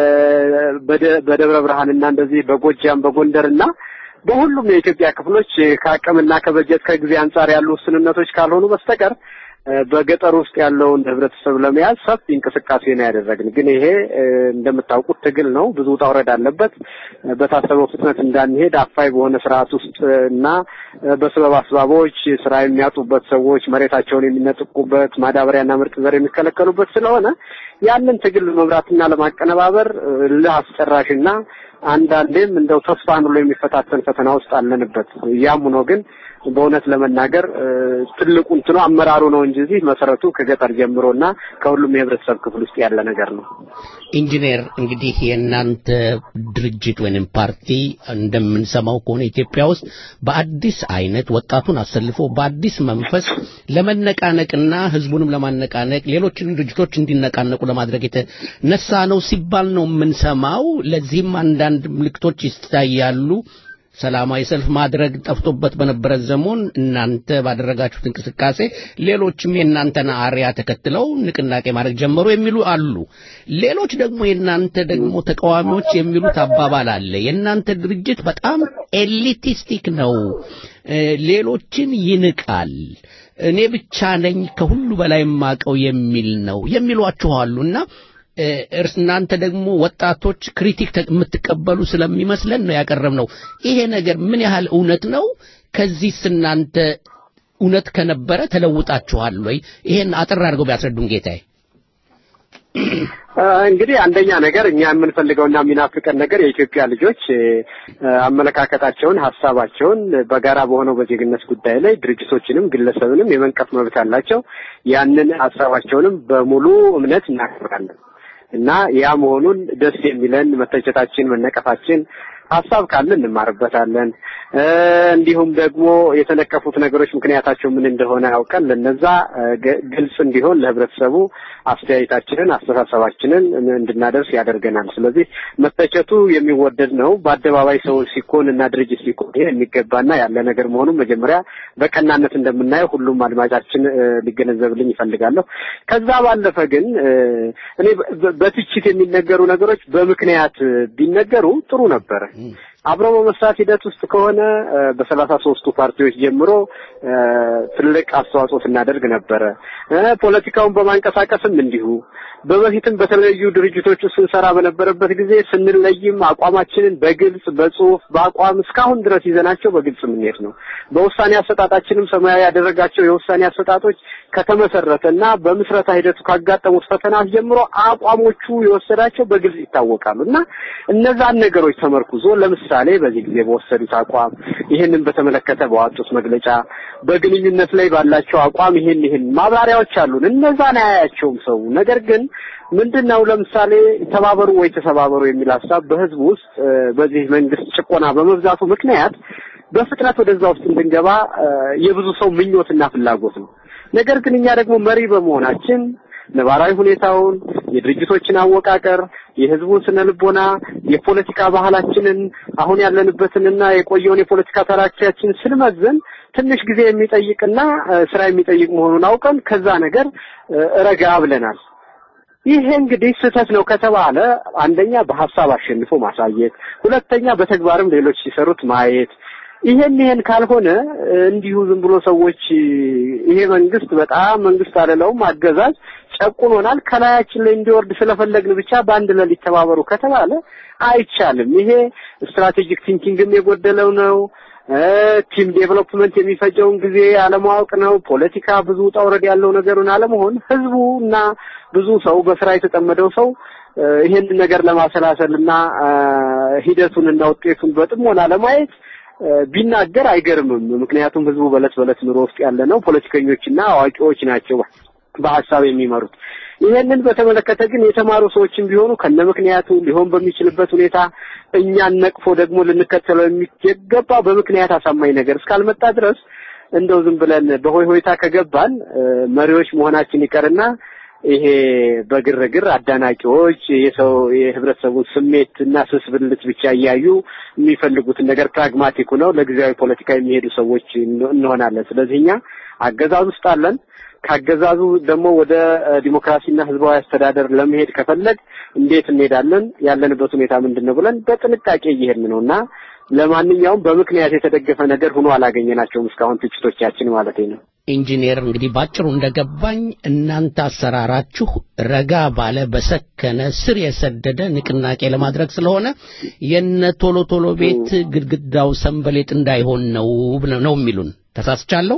በደ- በደብረ ብርሃንና እንደዚህ በጎጃም በጎንደርና በሁሉም የኢትዮጵያ ክፍሎች ከአቅምና ከበጀት ከጊዜ አንጻር ያሉ ውስንነቶች ካልሆኑ በስተቀር እ፣ በገጠር ውስጥ ያለውን ህብረተሰብ ለመያዝ ሰፊ እንቅስቃሴ ነው ያደረግን። ግን ይሄ እ፣ እንደምታውቁት ትግል ነው፣ ብዙ ውጣ ውረድ አለበት። እ፣ በታሰበው ፍጥነት እንዳንሄድ አፋይ በሆነ ስርዓት ውስጥ እ፣ እና እ፣ በስበብ አስባቦች ስራ የሚያጡበት ሰዎች መሬታቸውን የሚነጥቁበት ማዳበሪያና ምርጥ ዘር የሚከለከሉበት ስለሆነ ያንን ትግል መምራትና ለማቀነባበር እ፣ እልህ አስጨራሽና አንዳንዴም እንደው ተስፋን ብሎ የሚፈታተን ፈተና ውስጥ አለንበት። ያም ሆኖ ግን በእውነት ለመናገር እ፣ ትልቁ እንትኑ አመራሩ ነው እንጂ እዚህ መሰረቱ ከገጠር ጀምሮና ከሁሉም የህብረተሰብ ክፍል ውስጥ ያለ ነገር ነው። ኢንጂነር እንግዲህ የእናንተ ድርጅት ወይንም ፓርቲ እንደምንሰማው ከሆነ ኢትዮጵያ ውስጥ በአዲስ አይነት ወጣቱን አሰልፎ በአዲስ መንፈስ ለመነቃነቅና ህዝቡንም ለማነቃነቅ ሌሎችንም ድርጅቶች እንዲነቃነቁ ለማድረግ የተነሳ ነው ሲባል ነው የምንሰማው። ለዚህም አንዳንድ ምልክቶች ይታያሉ። ሰላማዊ ሰልፍ ማድረግ ጠፍቶበት በነበረ ዘመን እናንተ ባደረጋችሁት እንቅስቃሴ ሌሎችም የእናንተን አርያ ተከትለው ንቅናቄ ማድረግ ጀመሩ የሚሉ አሉ። ሌሎች ደግሞ የእናንተ ደግሞ ተቃዋሚዎች የሚሉት አባባል አለ። የእናንተ ድርጅት በጣም ኤሊቲስቲክ ነው፣ ሌሎችን ይንቃል፣ እኔ ብቻ ነኝ ከሁሉ በላይ የማቀው የሚል ነው የሚሏችሁ አሉና እርስ እናንተ ደግሞ ወጣቶች ክሪቲክ የምትቀበሉ ስለሚመስለን ነው ያቀረብነው። ይሄ ነገር ምን ያህል እውነት ነው? ከዚህስ እናንተ እውነት ከነበረ ተለውጣችኋል ወይ? ይሄን አጠር አድርገው ቢያስረዱን ጌታዬ። እንግዲህ አንደኛ ነገር እኛ የምንፈልገውና የሚናፍቀን ነገር የኢትዮጵያ ልጆች አመለካከታቸውን፣ ሀሳባቸውን በጋራ በሆነው በዜግነት ጉዳይ ላይ ድርጅቶችንም ግለሰብንም የመንቀፍ መብት አላቸው። ያንን ሀሳባቸውንም በሙሉ እምነት እናከብራለን እና ያ መሆኑን ደስ የሚለን መተቸታችን፣ መነቀፋችን ሀሳብ ካለ እንማርበታለን። እንዲሁም ደግሞ የተነቀፉት ነገሮች ምክንያታቸው ምን እንደሆነ አውቀን ለነዛ ግልጽ እንዲሆን ለህብረተሰቡ አስተያየታችንን፣ አስተሳሰባችንን እንድናደርስ ያደርገናል። ስለዚህ መተቸቱ የሚወደድ ነው። በአደባባይ ሰው ሲኮን እና ድርጅት ሲኮን ይሄ የሚገባና ያለ ነገር መሆኑን መጀመሪያ በቀናነት እንደምናየው ሁሉም አድማጫችን ሊገነዘብልኝ ይፈልጋለሁ። ከዛ ባለፈ ግን እኔ በትችት የሚነገሩ ነገሮች በምክንያት ቢነገሩ ጥሩ ነበረ። አብሮ በመስራት ሂደት ውስጥ ከሆነ በሰላሳ ሶስቱ ፓርቲዎች ጀምሮ ትልቅ አስተዋጽኦ ስናደርግ ነበረ። ፖለቲካውን በማንቀሳቀስም እንዲሁ በበፊትም በተለያዩ ድርጅቶች ውስጥ ስንሰራ በነበረበት ጊዜ ስንለይም አቋማችንን በግልጽ በጽሁፍ በአቋም እስካሁን ድረስ ይዘናቸው በግልጽ የምንሄድ ነው። በውሳኔ አሰጣጣችንም ሰማያዊ ያደረጋቸው የውሳኔ አሰጣጦች ከተመሰረተ እና በምስረታ ሂደቱ ካጋጠሙት ፈተናት ጀምሮ አቋሞቹ የወሰዳቸው በግልጽ ይታወቃሉ እና እነዛን ነገሮች ተመርኩዞ ለምሳሌ በዚህ ጊዜ በወሰዱት አቋም ይህንን በተመለከተ በዋጡት መግለጫ በግንኙነት ላይ ባላቸው አቋም ይሄን ይሄን ማብራሪያዎች አሉን። እነዛን አያያቸውም ሰው ነገር ግን ምንድን ነው ለምሳሌ ተባበሩ ወይ ተሰባበሩ የሚል ሀሳብ በህዝብ ውስጥ በዚህ መንግስት ጭቆና በመብዛቱ ምክንያት በፍጥነት ወደዛ ውስጥ እንድንገባ የብዙ ሰው ምኞትና ፍላጎት ነው። ነገር ግን እኛ ደግሞ መሪ በመሆናችን ነባራዊ ሁኔታውን፣ የድርጅቶችን አወቃቀር፣ የህዝቡን ስነ ልቦና፣ የፖለቲካ ባህላችንን አሁን ያለንበትንና የቆየውን የፖለቲካ ታሪካችን ስንመዝን ትንሽ ጊዜ የሚጠይቅና ስራ የሚጠይቅ መሆኑን አውቀን ከዛ ነገር ረጋ ብለናል። ይሄ እንግዲህ ስህተት ነው ከተባለ አንደኛ በሀሳብ አሸንፎ ማሳየት፣ ሁለተኛ በተግባርም ሌሎች ሲሰሩት ማየት ይሄን ይሄን ካልሆነ እንዲሁ ዝም ብሎ ሰዎች ይሄ መንግስት በጣም መንግስት አለለውም አገዛዝ ጨቁኖናል ከላያችን ላይ እንዲወርድ ስለፈለግን ብቻ በአንድ ሌሊት ተባበሩ ከተባለ አይቻልም። ይሄ ስትራቴጂክ ቲንኪንግም የጎደለው ነው። ቲም ዴቨሎፕመንት የሚፈጀውን ጊዜ አለማወቅ ነው። ፖለቲካ ብዙ ውጣ ውረድ ያለው ነገሩን አለመሆን ህዝቡ እና ብዙ ሰው በስራ የተጠመደው ሰው ይሄንን ነገር ለማሰላሰል እና ሂደቱን እና ውጤቱን በጥሞና ለማየት ቢናገር አይገርምም። ምክንያቱም ህዝቡ በለት በለት ኑሮ ውስጥ ያለ ነው። ፖለቲከኞችና አዋቂዎች ናቸው በሀሳብ የሚመሩት። ይሄንን በተመለከተ ግን የተማሩ ሰዎችም ቢሆኑ ከነ ምክንያቱ ሊሆን በሚችልበት ሁኔታ እኛን ነቅፎ ደግሞ ልንከተለው የሚገባ በምክንያት አሳማኝ ነገር እስካልመጣ ድረስ እንደው ዝም ብለን በሆይ ሆይታ ከገባን መሪዎች መሆናችን ይቀርና ይሄ በግርግር አዳናቂዎች የሰው የህብረተሰቡን ስሜት እና ስስ ብልት ብቻ እያዩ የሚፈልጉትን ነገር ፕራግማቲክ ሆነው ለጊዜያዊ ፖለቲካ የሚሄዱ ሰዎች እንሆናለን። ስለዚህ እኛ አገዛዝ ውስጥ አለን። ካገዛዙ ደግሞ ወደ ዲሞክራሲና ህዝባዊ አስተዳደር ለመሄድ ከፈለግ እንዴት እንሄዳለን? ያለንበት ሁኔታ ምንድን ነው ብለን በጥንቃቄ እየሄድን ነው እና ለማንኛውም በምክንያት የተደገፈ ነገር ሆኖ አላገኘናቸውም እስካሁን ትችቶቻችን ማለት ነው። ኢንጂነር እንግዲህ ባጭሩ እንደገባኝ እናንተ አሰራራችሁ ረጋ ባለ በሰከነ ስር የሰደደ ንቅናቄ ለማድረግ ስለሆነ የነ ቶሎ ቶሎ ቤት ግድግዳው ሰንበሌጥ እንዳይሆን ነው ነው የሚሉን። ተሳስቻለሁ?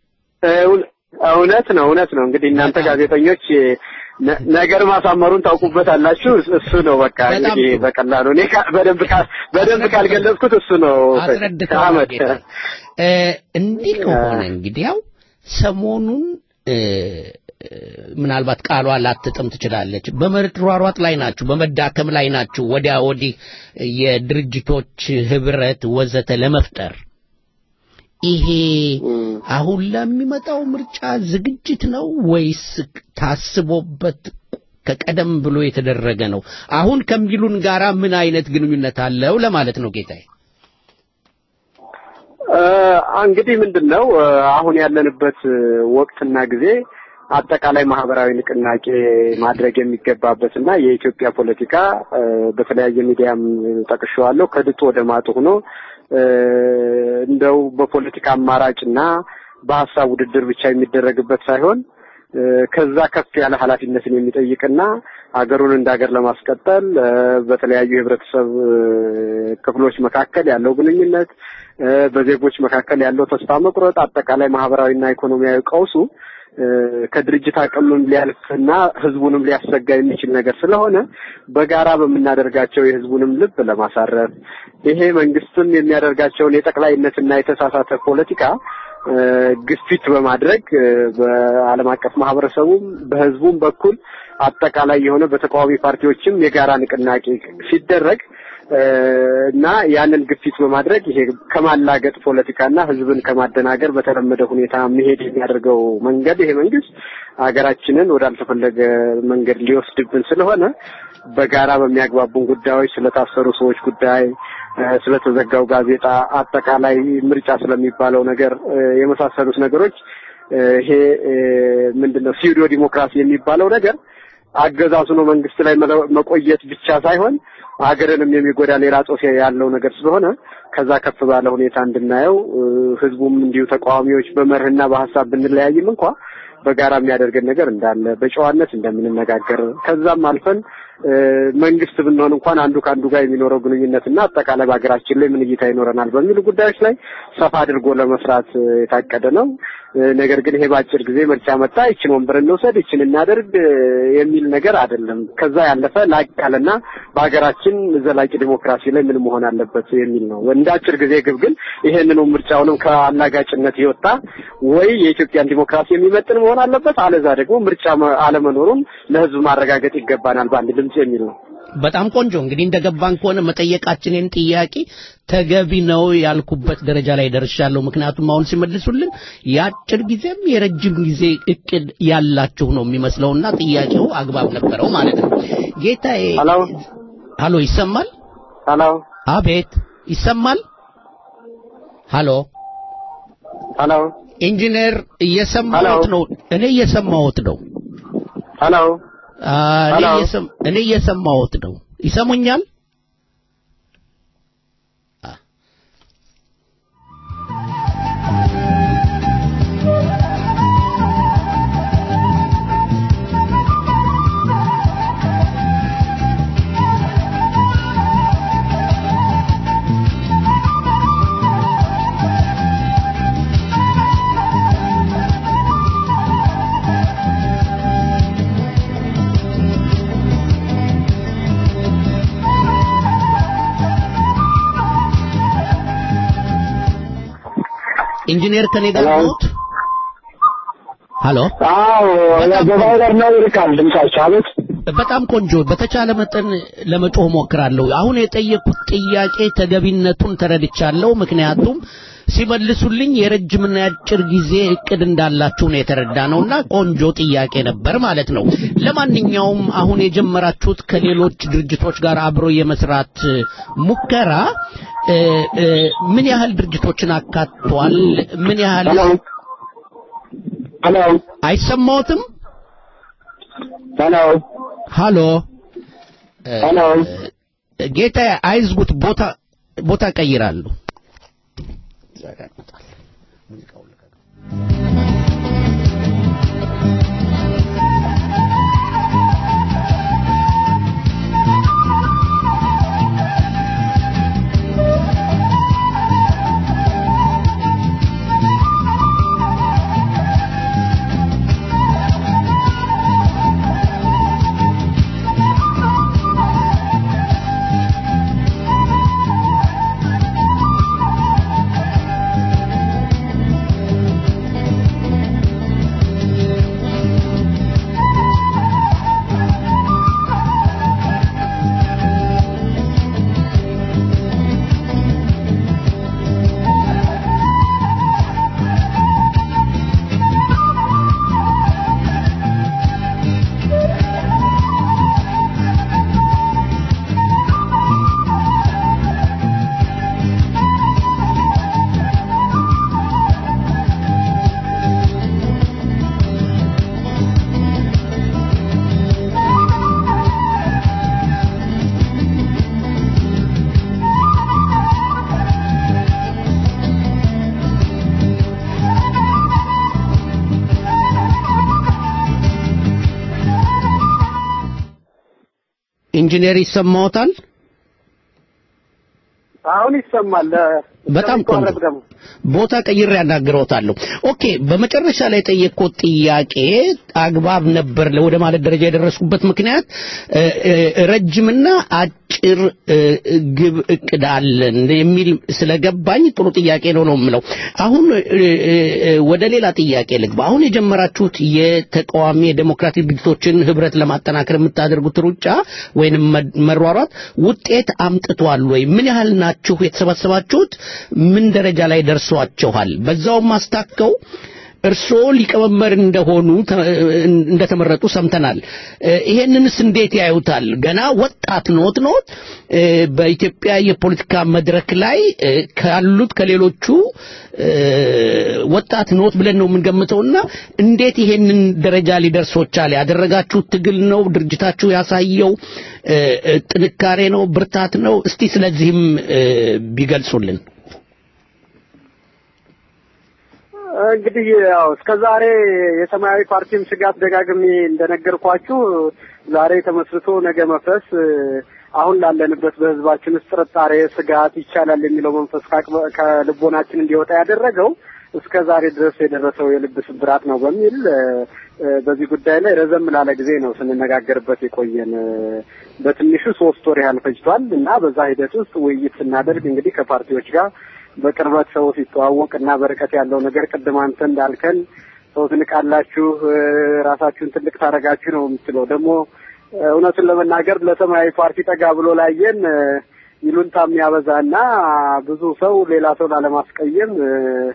እውነት ነው፣ እውነት ነው። እንግዲህ እናንተ ጋዜጠኞች ነገር ማሳመሩን ታውቁበታላችሁ። እሱ ነው በቃ እንግዲህ በቀላሉ እኔ በደንብ በደንብ ካልገለጽኩት እሱ ነው አስረድተዋል። እንዲህ ከሆነ እንግዲህ ያው ሰሞኑን ምናልባት ቃሏ ላትጥም ትችላለች። በመሯሯጥ ላይ ናችሁ፣ በመዳከም ላይ ናችሁ፣ ወዲያ ወዲህ የድርጅቶች ህብረት ወዘተ ለመፍጠር ይሄ አሁን ለሚመጣው ምርጫ ዝግጅት ነው ወይስ ታስቦበት ከቀደም ብሎ የተደረገ ነው? አሁን ከሚሉን ጋራ ምን አይነት ግንኙነት አለው ለማለት ነው ጌታዬ። እንግዲህ ምንድን ነው አሁን ያለንበት ወቅትና ጊዜ አጠቃላይ ማህበራዊ ንቅናቄ ማድረግ የሚገባበት እና የኢትዮጵያ ፖለቲካ በተለያየ ሚዲያም ጠቅሼዋለሁ ከድጡ ወደ ማጡ ሆኖ እንደው በፖለቲካ አማራጭና በሀሳብ ውድድር ብቻ የሚደረግበት ሳይሆን ከዛ ከፍ ያለ ኃላፊነትን የሚጠይቅና ሀገሩን እንደ ሀገር ለማስቀጠል በተለያዩ የህብረተሰብ ክፍሎች መካከል ያለው ግንኙነት፣ በዜጎች መካከል ያለው ተስፋ መቁረጥ፣ አጠቃላይ ማህበራዊና ኢኮኖሚያዊ ቀውሱ ከድርጅት አቅምም ሊያልፍና ህዝቡንም ሊያሰጋ የሚችል ነገር ስለሆነ በጋራ በምናደርጋቸው የህዝቡንም ልብ ለማሳረፍ ይሄ መንግስትም የሚያደርጋቸውን የጠቅላይነትና የተሳሳተ ፖለቲካ ግፊት በማድረግ በዓለም አቀፍ ማህበረሰቡም በህዝቡም በኩል አጠቃላይ የሆነ በተቃዋሚ ፓርቲዎችም የጋራ ንቅናቄ ሲደረግ እና ያንን ግፊት በማድረግ ይሄ ከማላገጥ ፖለቲካና ህዝብን ከማደናገር በተለመደ ሁኔታ መሄድ የሚያደርገው መንገድ ይሄ መንግስት ሀገራችንን ወዳልተፈለገ መንገድ ሊወስድብን ስለሆነ በጋራ በሚያግባቡን ጉዳዮች ስለታሰሩ ሰዎች ጉዳይ፣ ስለተዘጋው ጋዜጣ፣ አጠቃላይ ምርጫ ስለሚባለው ነገር የመሳሰሉት ነገሮች ይሄ ምንድነው ሲዩዶ ዲሞክራሲ የሚባለው ነገር አገዛዙ ነው መንግስት ላይ መቆየት ብቻ ሳይሆን ሀገርንም የሚጎዳ ሌላ ጾታ ያለው ነገር ስለሆነ ከዛ ከፍ ባለ ሁኔታ እንድናየው ህዝቡም እንዲሁ ተቃዋሚዎች በመርህና በሀሳብ ብንለያይም እንኳ በጋራ የሚያደርገን ነገር እንዳለ በጨዋነት እንደምንነጋገር ከዛም አልፈን መንግስት ብንሆን እንኳን አንዱ ከአንዱ ጋር የሚኖረው ግንኙነትና አጠቃላይ በሀገራችን ላይ ምን እይታ ይኖረናል በሚሉ ጉዳዮች ላይ ሰፋ አድርጎ ለመስራት የታቀደ ነው። ነገር ግን ይሄ በአጭር ጊዜ ምርጫ መጣ፣ ይችን ወንበር እንውሰድ፣ ይችን እናደርግ የሚል ነገር አይደለም። ከዛ ያለፈ ላቅ ያለና በሀገራችን ዘላቂ ዲሞክራሲ ላይ ምን መሆን አለበት የሚል ነው። እንደ አጭር ጊዜ ግብ ግን ይሄንኑ ምርጫውንም ከአላጋጭነት የወጣ ወይ የኢትዮጵያን ዲሞክራሲ የሚመጥን መሆን አለበት፣ አለዛ ደግሞ ምርጫ አለመኖሩን ለህዝብ ማረጋገጥ ይገባናል በአንድ ድምጽ የሚል ነው። በጣም ቆንጆ እንግዲህ እንደገባን ከሆነ መጠየቃችንን ጥያቄ ተገቢ ነው ያልኩበት ደረጃ ላይ ደርሻለሁ። ምክንያቱም አሁን ሲመልሱልን የአጭር ጊዜም የረጅም ጊዜ እቅድ ያላችሁ ነው የሚመስለውና ጥያቄው አግባብ ነበረው ማለት ነው። ጌታዬ ሀሎ፣ ይሰማል? ሀሎ፣ አቤት፣ ይሰማል? ሀሎ፣ ሀሎ፣ ኢንጂነር እየሰማሁት ነው። እኔ እየሰማሁት ነው። ሀሎ እኔ እየሰማሁት ነው። ይሰሙኛል? ኢንጂነር ከኔ ጋር ነዎት? ሀሎ። አዎ፣ ገባው ጋር ነው ይልካል ድምጻቸው። አቤት። በጣም ቆንጆ። በተቻለ መጠን ለመጮህ ሞክራለሁ። አሁን የጠየቁት ጥያቄ ተገቢነቱን ተረድቻለሁ። ምክንያቱም ሲመልሱልኝ የረጅምና የአጭር ጊዜ እቅድ እንዳላችሁ ነው የተረዳ ነውና ቆንጆ ጥያቄ ነበር ማለት ነው። ለማንኛውም አሁን የጀመራችሁት ከሌሎች ድርጅቶች ጋር አብሮ የመስራት ሙከራ ምን ያህል ድርጅቶችን አካቷል? ምን ያህል ሄሎ፣ አይሰማዎትም? ሄሎ፣ ሀሎ፣ ሄሎ፣ ጌታ አይዝጉት፣ ቦታ ቦታ ቀይራለሁ። ኢንጂነር ይሰማዎታል? አሁን ይሰማል። በጣም ቆንጆ ደግሞ ቦታ ቀይሬ ያናግረውታለሁ። ኦኬ፣ በመጨረሻ ላይ የጠየቅኩት ጥያቄ አግባብ ነበር ወደ ማለት ደረጃ የደረስኩበት ምክንያት እ፣ እ፣ ረጅምና አጭር እ፣ ግብ እቅድ አለን የሚል ስለገባኝ ጥሩ ጥያቄ ነው ነው የምለው። አሁን እ፣ እ፣ ወደ ሌላ ጥያቄ ልግባ። አሁን የጀመራችሁት የተቃዋሚ የዴሞክራቲክ ድርጅቶችን ህብረት ለማጠናከር የምታደርጉት ሩጫ ወይንም መ- መሯሯጥ ውጤት አምጥቷል ወይ? ምን ያህል ናችሁ የተሰባሰባችሁት? ምን ደረጃ ላይ ደርሷችኋል? በዛውም አስታከው እርስዎ ሊቀመንበር እንደሆኑ ተ- እንደተመረጡ ሰምተናል። እ፣ ይሄንንስ እንዴት ያዩታል? ገና ወጣት ኖት ኖት እ፣ በኢትዮጵያ የፖለቲካ መድረክ ላይ እ፣ ካሉት ከሌሎቹ እ፣ ወጣት ኖት ብለን ነው የምንገምተውና እንዴት ይሄንን ደረጃ ሊደርሶ ቻለ? ያደረጋችሁት ትግል ነው? ድርጅታችሁ ያሳየው እ፣ እ፣ ጥንካሬ ነው? ብርታት ነው? እስቲ ስለዚህም እ፣ ቢገልጹልን። እንግዲህ ያው እስከ ዛሬ የሰማያዊ ፓርቲም ስጋት ደጋግሜ እንደነገርኳችሁ ዛሬ ተመስርቶ ነገ መፍረስ እ፣ አሁን ላለንበት በህዝባችን ውስጥ ጥርጣሬ፣ ስጋት ይቻላል የሚለው መንፈስ ከአቅበ- ከልቦናችን እንዲወጣ ያደረገው እስከ ዛሬ ድረስ የደረሰው የልብ ስብራት ነው በሚል እ፣ እ፣ በዚህ ጉዳይ ላይ ረዘም ላለ ጊዜ ነው ስንነጋገርበት የቆየን። እ፣ በትንሹ ሶስት ወር ያህል ፈጅቷል እና በዛ ሂደት ውስጥ ውይይት ስናደርግ እንግዲህ ከፓርቲዎች ጋር በቅርበት ሰው ሲተዋወቅ እና በርቀት ያለው ነገር ቅድም አንተ እንዳልከን ሰው ትንቃላችሁ፣ እ፣ ራሳችሁን ትልቅ ታደርጋችሁ ነው የምትለው። ደግሞ እ፣ እውነቱን ለመናገር ለሰማያዊ ፓርቲ ጠጋ ብሎ ላየን እ፣ ይሉንታ የሚያበዛ እና ብዙ ሰው ሌላ ሰው ላለማስቀየም እ፣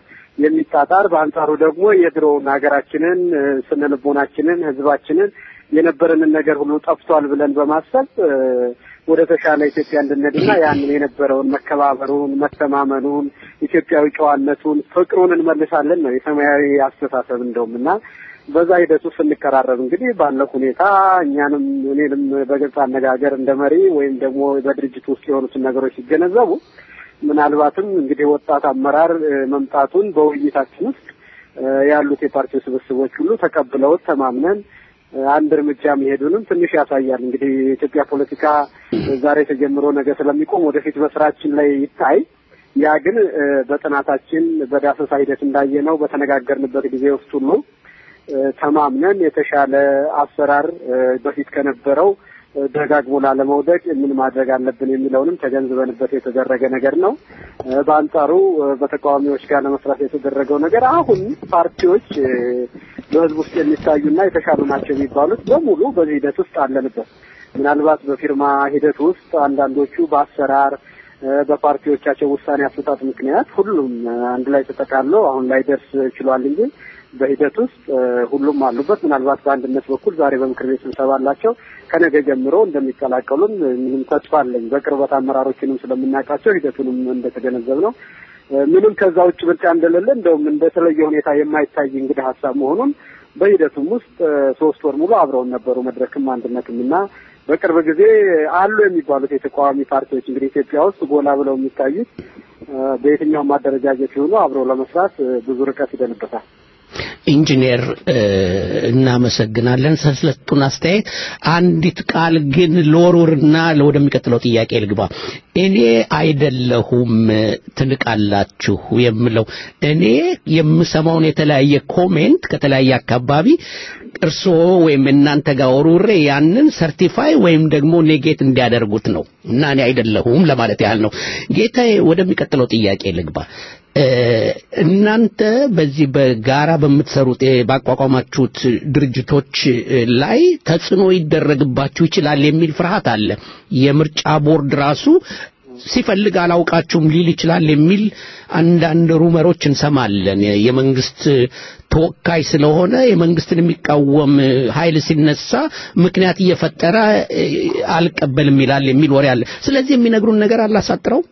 የሚጣጣር በአንጻሩ ደግሞ የድሮውን ሀገራችንን እ፣ ስነ ልቦናችንን ህዝባችንን የነበረንን ነገር ሁሉ ጠፍቷል ብለን በማሰብ እ፣ ወደ ተሻለ ኢትዮጵያ እንድንሄድና ያንን የነበረውን መከባበሩን፣ መተማመኑን፣ ኢትዮጵያዊ ጨዋነቱን፣ ፍቅሩን እንመልሳለን ነው የሰማያዊ አስተሳሰብ እንደውም እና በዛ ሂደት ውስጥ ስንቀራረብ እንግዲህ ባለው ሁኔታ እኛንም እኔንም በግልጽ አነጋገር እንደ መሪ ወይም ደግሞ በድርጅት ውስጥ የሆኑትን ነገሮች ሲገነዘቡ ምናልባትም እንግዲህ ወጣት አመራር እ፣ መምጣቱን በውይይታችን ውስጥ እ፣ ያሉት የፓርቲው ስብስቦች ሁሉ ተቀብለውት ተማምነን እ፣ አንድ እርምጃ መሄዱንም ትንሽ ያሳያል። እንግዲህ የኢትዮጵያ ፖለቲካ እ፣ ዛሬ ተጀምሮ ነገ ስለሚቆም ወደፊት በስራችን ላይ ይታይ። ያ ግን እ፣ በጥናታችን በዳሰሳ ሂደት እንዳየነው በተነጋገርንበት ጊዜ ውስጥ ሁሉ እ፣ ተማምነን የተሻለ አሰራር እ፣ በፊት ከነበረው እ፣ ደጋግሞ ላለመውደቅ ምን ማድረግ አለብን የሚለውንም ተገንዝበንበት የተደረገ ነገር ነው። እ፣ በአንጻሩ እ፣ በተቃዋሚዎች ጋር ለመስራት የተደረገው ነገር አሁን ፓርቲዎች እ፣ በህዝብ ውስጥ የሚታዩና የተሻሉ ናቸው የሚባሉት በሙሉ በዚህ ሂደት ውስጥ አለንበት። ምናልባት በፊርማ ሂደት ውስጥ አንዳንዶቹ በአሰራር እ፣ በፓርቲዎቻቸው ውሳኔ አሰጣጥ ምክንያት ሁሉም እ፣ አንድ ላይ ተጠቃሎ አሁን ላይ ደርስ ችሏል እንጂ በሂደት ውስጥ እ፣ ሁሉም አሉበት። ምናልባት በአንድነት በኩል ዛሬ በምክር ቤት ስብሰባ አላቸው። ከነገ ጀምሮ እንደሚቀላቀሉም እ፣ ምንም ተስፋ አለኝ። በቅርበት አመራሮችንም ስለምናውቃቸው ሂደቱንም እንደተገነዘብ ነው ምንም ከዛ ውጭ ምርጫ እንደሌለ እንደውም እንደተለየ ሁኔታ የማይታይ እንግዲህ ሀሳብ መሆኑን በሂደቱም ውስጥ እ፣ ሶስት ወር ሙሉ አብረውን ነበሩ መድረክም አንድነትም እና በቅርብ ጊዜ አሉ የሚባሉት የተቃዋሚ ፓርቲዎች እንግዲህ ኢትዮጵያ ውስጥ ጎላ ብለው የሚታዩት እ፣ በየትኛውም አደረጃጀት ሲሆኑ አብረው ለመስራት እ፣ ብዙ ርቀት ይደንበታል። ኢንጂነር እ፣ እናመሰግናለን ስለሰጡን አስተያየት። አንዲት ቃል ግን ለወርውርና ወደሚቀጥለው ጥያቄ ልግባ። እኔ አይደለሁም ትንቃላችሁ የምለው እኔ የምሰማውን የተለያየ ኮሜንት ከተለያየ አካባቢ እርስዎ ወይም እናንተ ጋር ወርውሬ ያንን ሰርቲፋይ ወይም ደግሞ ኔጌት እንዲያደርጉት ነው እና እኔ አይደለሁም ለማለት ያህል ነው። ጌታዬ ወደሚቀጥለው ጥያቄ ልግባ። እ፣ እናንተ በዚህ በጋራ በምትሰሩት እ፣ ባቋቋማችሁት ድርጅቶች እ፣ ላይ ተጽዕኖ ይደረግባችሁ ይችላል የሚል ፍርሃት አለ። የምርጫ ቦርድ ራሱ ሲፈልግ አላውቃችሁም ሊል ይችላል የሚል አንዳንድ ሩመሮች እንሰማለን። የመንግስት ተወካይ ስለሆነ የመንግስትን የሚቃወም ኃይል ሲነሳ ምክንያት እየፈጠረ እ፣ አልቀበልም ይላል የሚል ወሬ አለ። ስለዚህ የሚነግሩን ነገር አላሳጥረው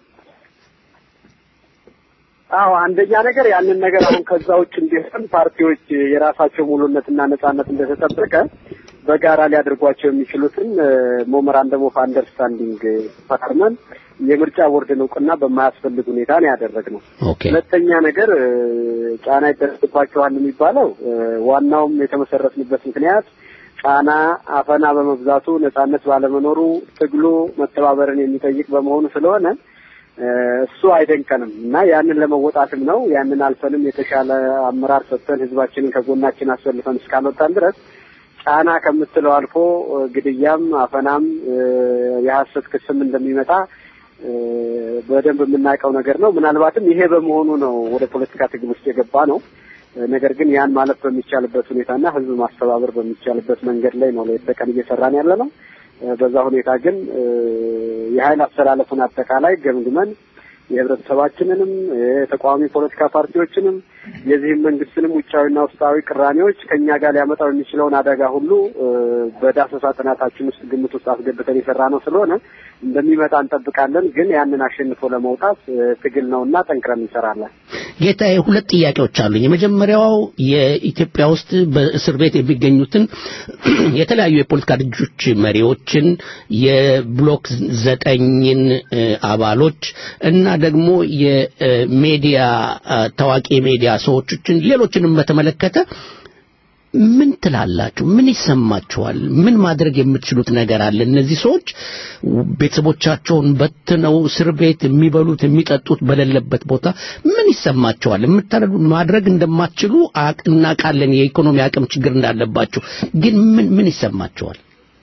አዎ አንደኛ ነገር ያንን ነገር አሁን ከዛ ውጭ እንዲሆን ፓርቲዎች የራሳቸው ሙሉነትና ነጻነት እንደተጠበቀ በጋራ ሊያደርጓቸው የሚችሉትን ሞመራንደም ኦፍ አንደርስታንዲንግ ፈርመን የምርጫ ቦርድን እውቅና በማያስፈልግ ሁኔታ ነው ያደረግነው። ኦኬ ሁለተኛ ነገር እ፣ ጫና ይደረግባቸዋል የሚባለው እ፣ ዋናውም የተመሰረትንበት ምክንያት ጫና፣ አፈና በመብዛቱ ነጻነት ባለመኖሩ ትግሉ መተባበርን የሚጠይቅ በመሆኑ ስለሆነ እሱ አይደንቀንም እና ያንን ለመወጣትም ነው። ያንን አልፈንም የተሻለ አመራር ሰጥተን ህዝባችንን ከጎናችን አሰልፈን እስካልወጣን ድረስ ጫና ከምትለው አልፎ ግድያም፣ አፈናም የሀሰት ክስም እንደሚመጣ በደንብ የምናውቀው ነገር ነው። ምናልባትም ይሄ በመሆኑ ነው ወደ ፖለቲካ ትግል ውስጥ የገባ ነው። ነገር ግን ያን ማለፍ በሚቻልበት ሁኔታና ህዝብ ማስተባበር በሚቻልበት መንገድ ላይ ነው ሌት ተቀን እየሰራን ያለ ነው። በዛ ሁኔታ ግን የኃይል አስተላለፉን አጠቃላይ ገምግመን የህብረተሰባችንንም የተቃዋሚ ፖለቲካ ፓርቲዎችንም የዚህም መንግስትንም ውጫዊና ውስጣዊ ቅራኔዎች ከኛ ጋር ሊያመጣው የሚችለውን አደጋ ሁሉ በዳሰሳ ጥናታችን ውስጥ ግምት ውስጥ አስገብተን የሰራ ነው ስለሆነ እንደሚመጣ እንጠብቃለን። ግን ያንን አሸንፎ ለመውጣት ትግል ነውና ጠንክረን እንሰራለን። ጌታዬ፣ ሁለት ጥያቄዎች አሉኝ። የመጀመሪያው የኢትዮጵያ ውስጥ በእስር ቤት የሚገኙትን የተለያዩ የፖለቲካ ድርጅቶች መሪዎችን፣ የብሎክ ዘጠኝን አባሎች እና ደግሞ የሚዲያ ታዋቂ የሚዲያ ሰዎችን ሌሎችንም በተመለከተ ምን ትላላችሁ? ምን ይሰማችኋል? ምን ማድረግ የምትችሉት ነገር አለ? እነዚህ ሰዎች ቤተሰቦቻቸውን በትነው እስር ቤት የሚበሉት የሚጠጡት በሌለበት ቦታ ምን ይሰማችኋል? የምታደርጉ ማድረግ እንደማትችሉ እናውቃለን። የኢኮኖሚ አቅም ችግር እንዳለባችሁ ግን ምን ምን ይሰማችኋል?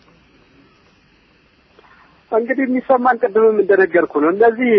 እንግዲህ የሚሰማን ቅድምም እንደነገርኩ ነው። እነዚህ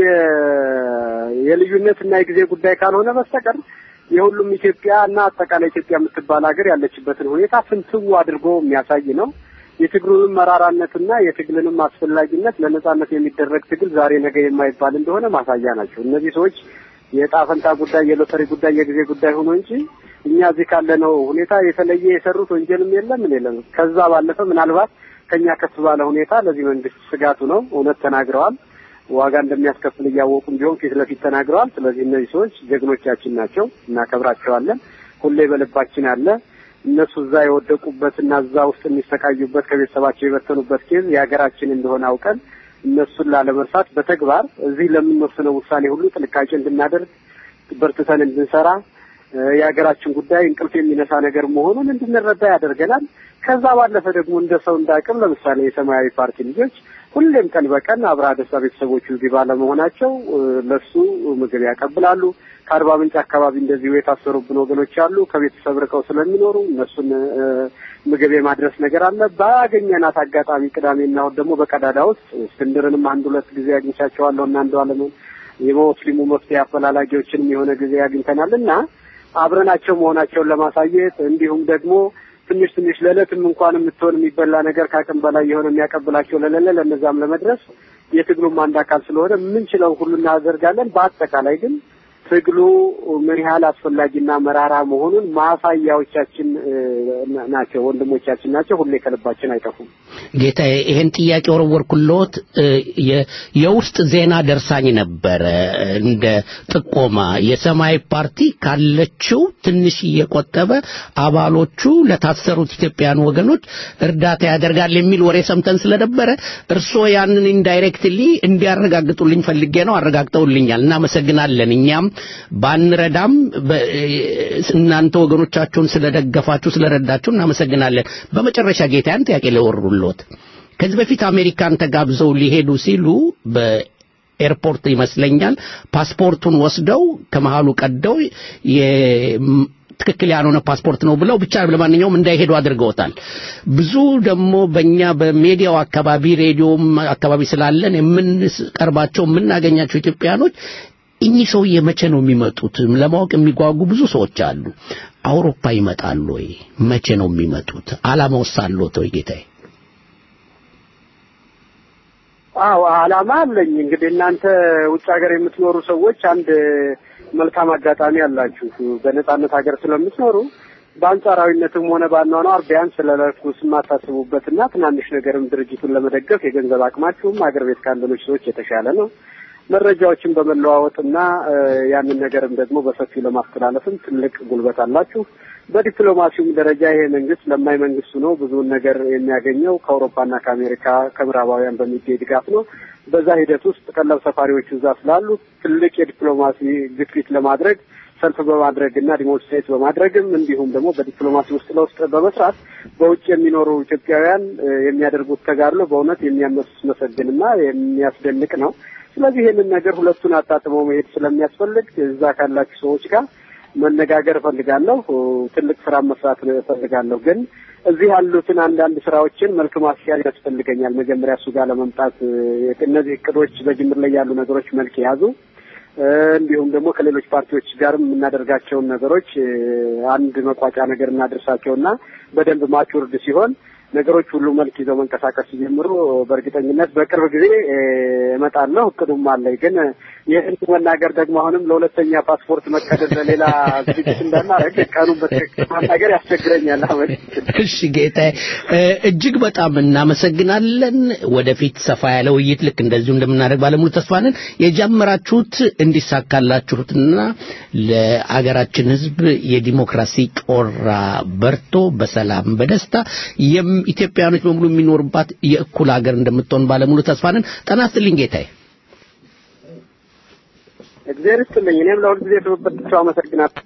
የልዩነት እና የጊዜ ጉዳይ ካልሆነ በስተቀር የሁሉም ኢትዮጵያ እና አጠቃላይ ኢትዮጵያ የምትባል ሀገር ያለችበትን ሁኔታ ፍንትው አድርጎ የሚያሳይ ነው። የትግሉንም መራራነትና የትግልንም አስፈላጊነት ለነጻነት የሚደረግ ትግል ዛሬ ነገ የማይባል እንደሆነ ማሳያ ናቸው። እነዚህ ሰዎች የዕጣ ፈንታ ጉዳይ፣ የሎተሪ ጉዳይ፣ የጊዜ ጉዳይ ሆኖ እንጂ እኛ እዚህ ካለነው ሁኔታ የተለየ የሰሩት ወንጀልም የለም ምን የለም። ከዛ ባለፈ ምናልባት ከኛ ከፍ ባለ ሁኔታ ለዚህ መንግስት ስጋቱ ነው። እውነት ተናግረዋል። ዋጋ እንደሚያስከፍል እያወቁም ቢሆን ፊት ለፊት ተናግረዋል። ስለዚህ እነዚህ ሰዎች ጀግኖቻችን ናቸው፣ እናከብራቸዋለን። ሁሌ በልባችን አለ። እነሱ እዛ የወደቁበትና እዛ ውስጥ የሚሰቃዩበት ከቤተሰባቸው የበተኑበት ኬዝ የሀገራችን እንደሆነ አውቀን እነሱን ላለመርሳት በተግባር እዚህ ለምንወስነው ውሳኔ ሁሉ ጥንቃቄ እንድናደርግ በርትተን እንድንሰራ የሀገራችን ጉዳይ እንቅልፍ የሚነሳ ነገር መሆኑን እንድንረዳ ያደርገናል። ከዛ ባለፈ ደግሞ እንደ ሰው እንዳቅም ለምሳሌ የሰማያዊ ፓርቲ ልጆች ሁሌም ቀን በቀን አብርሃ ደስታ ቤተሰቦቹ እዚህ ባለመሆናቸው ለሱ ምግብ ያቀብላሉ። ከአርባ ምንጭ አካባቢ እንደዚሁ የታሰሩብን ወገኖች አሉ። ከቤተሰብ ርቀው ስለሚኖሩ እነሱን ምግብ የማድረስ ነገር አለ። ባገኘናት አጋጣሚ ቅዳሜና እሑድ ደግሞ በቀዳዳ ውስጥ እስክንድርንም አንድ ሁለት ጊዜ አግኝቻቸዋለሁ እና አንዱ አለምን የሙስሊሙ መፍትሄ አፈላላጊዎችንም የሆነ ጊዜ አግኝተናል እና አብረናቸው መሆናቸውን ለማሳየት እንዲሁም ደግሞ ትንሽ ትንሽ ለዕለትም እንኳን የምትሆን የሚበላ ነገር ከአቅም በላይ የሆነ የሚያቀብላቸው ለሌለ ለእነዛም ለመድረስ የትግሉም አንድ አካል ስለሆነ የምንችለው ሁሉ እናደርጋለን። በአጠቃላይ ግን ትግሉ ምን ያህል አስፈላጊና መራራ መሆኑን ማሳያዎቻችን ናቸው፣ ወንድሞቻችን ናቸው። ሁሌ ከልባችን አይጠፉም። ጌታዬ ይሄን ጥያቄ ወረወርኩልዎት የውስጥ ዜና ደርሳኝ ነበረ እንደ ጥቆማ የሰማያዊ ፓርቲ ካለችው ትንሽ እየቆጠበ አባሎቹ ለታሰሩት ኢትዮጵያውያን ወገኖች እርዳታ ያደርጋል የሚል ወሬ ሰምተን ስለነበረ እርስዎ ያንን ኢንዳይሬክትሊ እንዲያረጋግጡልኝ ፈልጌ ነው። አረጋግጠውልኛል። እናመሰግናለን። እኛም ባንረዳም እናንተ ወገኖቻችሁን ስለደገፋችሁ ስለረዳችሁ እናመሰግናለን። በመጨረሻ ጌታ ያን ጥያቄ ለወሩሎት ከዚህ በፊት አሜሪካን ተጋብዘው ሊሄዱ ሲሉ በኤርፖርት ይመስለኛል ፓስፖርቱን ወስደው ከመሃሉ ቀደው ትክክል ያልሆነ ፓስፖርት ነው ብለው ብቻ ለማንኛውም እንዳይሄዱ አድርገውታል። ብዙ ደግሞ በእኛ በሜዲያው አካባቢ ሬዲዮም አካባቢ ስላለን የምንቀርባቸው የምናገኛቸው ኢትዮጵያኖች እኚህ ሰውዬ መቼ ነው የሚመጡት ለማወቅ የሚጓጉ ብዙ ሰዎች አሉ። አውሮፓ ይመጣሉ ወይ? መቼ ነው የሚመጡት? አላማውስ አለዎት ወይ ጌታዬ? አዎ አላማ አለኝ። እንግዲህ እናንተ ውጭ ሀገር የምትኖሩ ሰዎች አንድ መልካም አጋጣሚ አላችሁ። በነጻነት ሀገር ስለምትኖሩ በአንጻራዊነትም ሆነ ባኗኗር ቢያንስ ስለለኩስ የማታስቡበትና ትናንሽ ነገርም ድርጅቱን ለመደገፍ የገንዘብ አቅማችሁም ሀገር ቤት ካለኖች ሰዎች የተሻለ ነው። መረጃዎችን በመለዋወጥና ያንን ነገርም ደግሞ በሰፊው ለማስተላለፍም ትልቅ ጉልበት አላችሁ። በዲፕሎማሲውም ደረጃ ይሄ መንግስት ለማይ መንግስቱ ነው ብዙውን ነገር የሚያገኘው ከአውሮፓና ከአሜሪካ ከምዕራባውያን በሚገኝ ድጋፍ ነው። በዛ ሂደት ውስጥ ቀለብ ሰፋሪዎች እዛ ስላሉ ትልቅ የዲፕሎማሲ ግፊት ለማድረግ ሰልፍ በማድረግ እና ዲሞንስትሬት በማድረግም እንዲሁም ደግሞ በዲፕሎማሲ ውስጥ ለውስጥ በመስራት በውጭ የሚኖሩ ኢትዮጵያውያን የሚያደርጉት ተጋድሎ በእውነት የሚያስመሰግንና የሚያስደንቅ ነው። ስለዚህ ይህንን ነገር ሁለቱን አጣጥመው መሄድ ስለሚያስፈልግ እዛ ካላችሁ ሰዎች ጋር መነጋገር እፈልጋለሁ። ትልቅ ስራ መስራት እፈልጋለሁ። ግን እዚህ ያሉትን አንዳንድ ስራዎችን መልክ ማስያዝ ያስፈልገኛል። መጀመሪያ እሱ ጋር ለመምጣት እነዚህ እቅዶች በጅምር ላይ ያሉ ነገሮች መልክ የያዙ እንዲሁም ደግሞ ከሌሎች ፓርቲዎች ጋርም የምናደርጋቸውን ነገሮች አንድ መቋጫ ነገር እናደርሳቸውና በደንብ ማቹርድ ሲሆን ነገሮች ሁሉ መልክ ይዘው መንቀሳቀስ ሲጀምሩ በእርግጠኝነት በቅርብ ጊዜ እመጣለሁ። እቅዱም አለኝ። ግን ይህን መናገር ደግሞ አሁንም ለሁለተኛ ፓስፖርት መቀደድ ለሌላ ዝግጅት እንዳናረግ ቀኑን በትክክል ማናገር ያስቸግረኛል። አሁን እሺ ጌታዬ፣ እጅግ በጣም እናመሰግናለን። ወደፊት ሰፋ ያለ ውይይት ልክ እንደዚሁ እንደምናደርግ ባለሙሉ ተስፋ ነን። የጀመራችሁት እንዲሳካላችሁትና ለአገራችን ሕዝብ የዲሞክራሲ ጮራ በርቶ በሰላም በደስታ ኢትዮጵያውያኖች በሙሉ የሚኖርባት የእኩል ሀገር እንደምትሆን ባለሙሉ ተስፋ ነን። ጤና ይስጥልኝ ጌታዬ። እግዚአብሔር ይስጥልኝ። እኔም ለሁል ጊዜ ትብብር አመሰግናለሁ።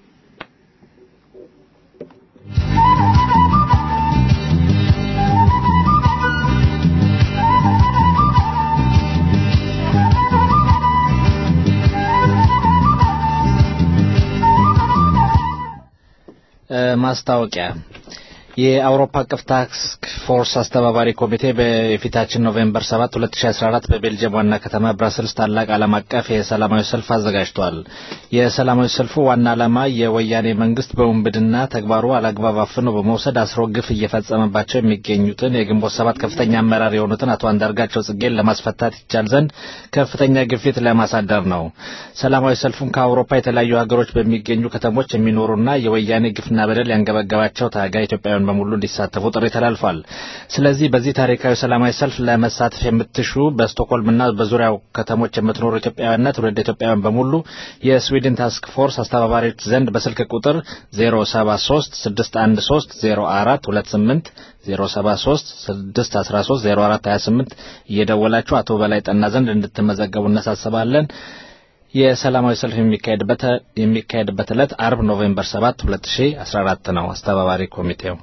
ማስታወቂያ የአውሮፓ አቀፍ ታስክ ፎርስ አስተባባሪ ኮሚቴ በፊታችን ኖቬምበር 7 2014 በቤልጅየም ዋና ከተማ ብራስልስ ታላቅ ዓለም አቀፍ የሰላማዊ ሰልፍ አዘጋጅቷል። የሰላማዊ ሰልፉ ዋና ዓላማ የወያኔ መንግስት በውንብድና ተግባሩ አላግባብ አፍኖ በመውሰድ አስሮ ግፍ እየፈጸመባቸው የሚገኙትን የግንቦት ሰባት ከፍተኛ አመራር የሆኑትን አቶ አንዳርጋቸው ጽጌን ለማስፈታት ይቻል ዘንድ ከፍተኛ ግፊት ለማሳደር ነው። ሰላማዊ ሰልፉን ከአውሮፓ የተለያዩ ሀገሮች በሚገኙ ከተሞች የሚኖሩና የወያኔ ግፍና በደል ያንገበገባቸው ታጋይ ኢትዮጵያውያን በሙሉ እንዲሳተፉ ጥሪ ተላልፏል። ስለዚህ በዚህ ታሪካዊ ሰላማዊ ሰልፍ ለመሳተፍ የምትሹ በስቶክሆልምና በዙሪያው ከተሞች የምትኖሩ ኢትዮጵያውያንና ትውልደ ኢትዮጵያውያን በሙሉ የስዊድን ታስክ ፎርስ አስተባባሪዎች ዘንድ በስልክ ቁጥር 073 613 0428 073 613 0428 እየደወላችሁ አቶ በላይ ጠና ዘንድ እንድትመዘገቡ እናሳስባለን። የሰላማዊ ሰልፍ የሚካሄድበት ዕለት አርብ ኖቬምበር 7 2014 ነው። አስተባባሪ ኮሚቴው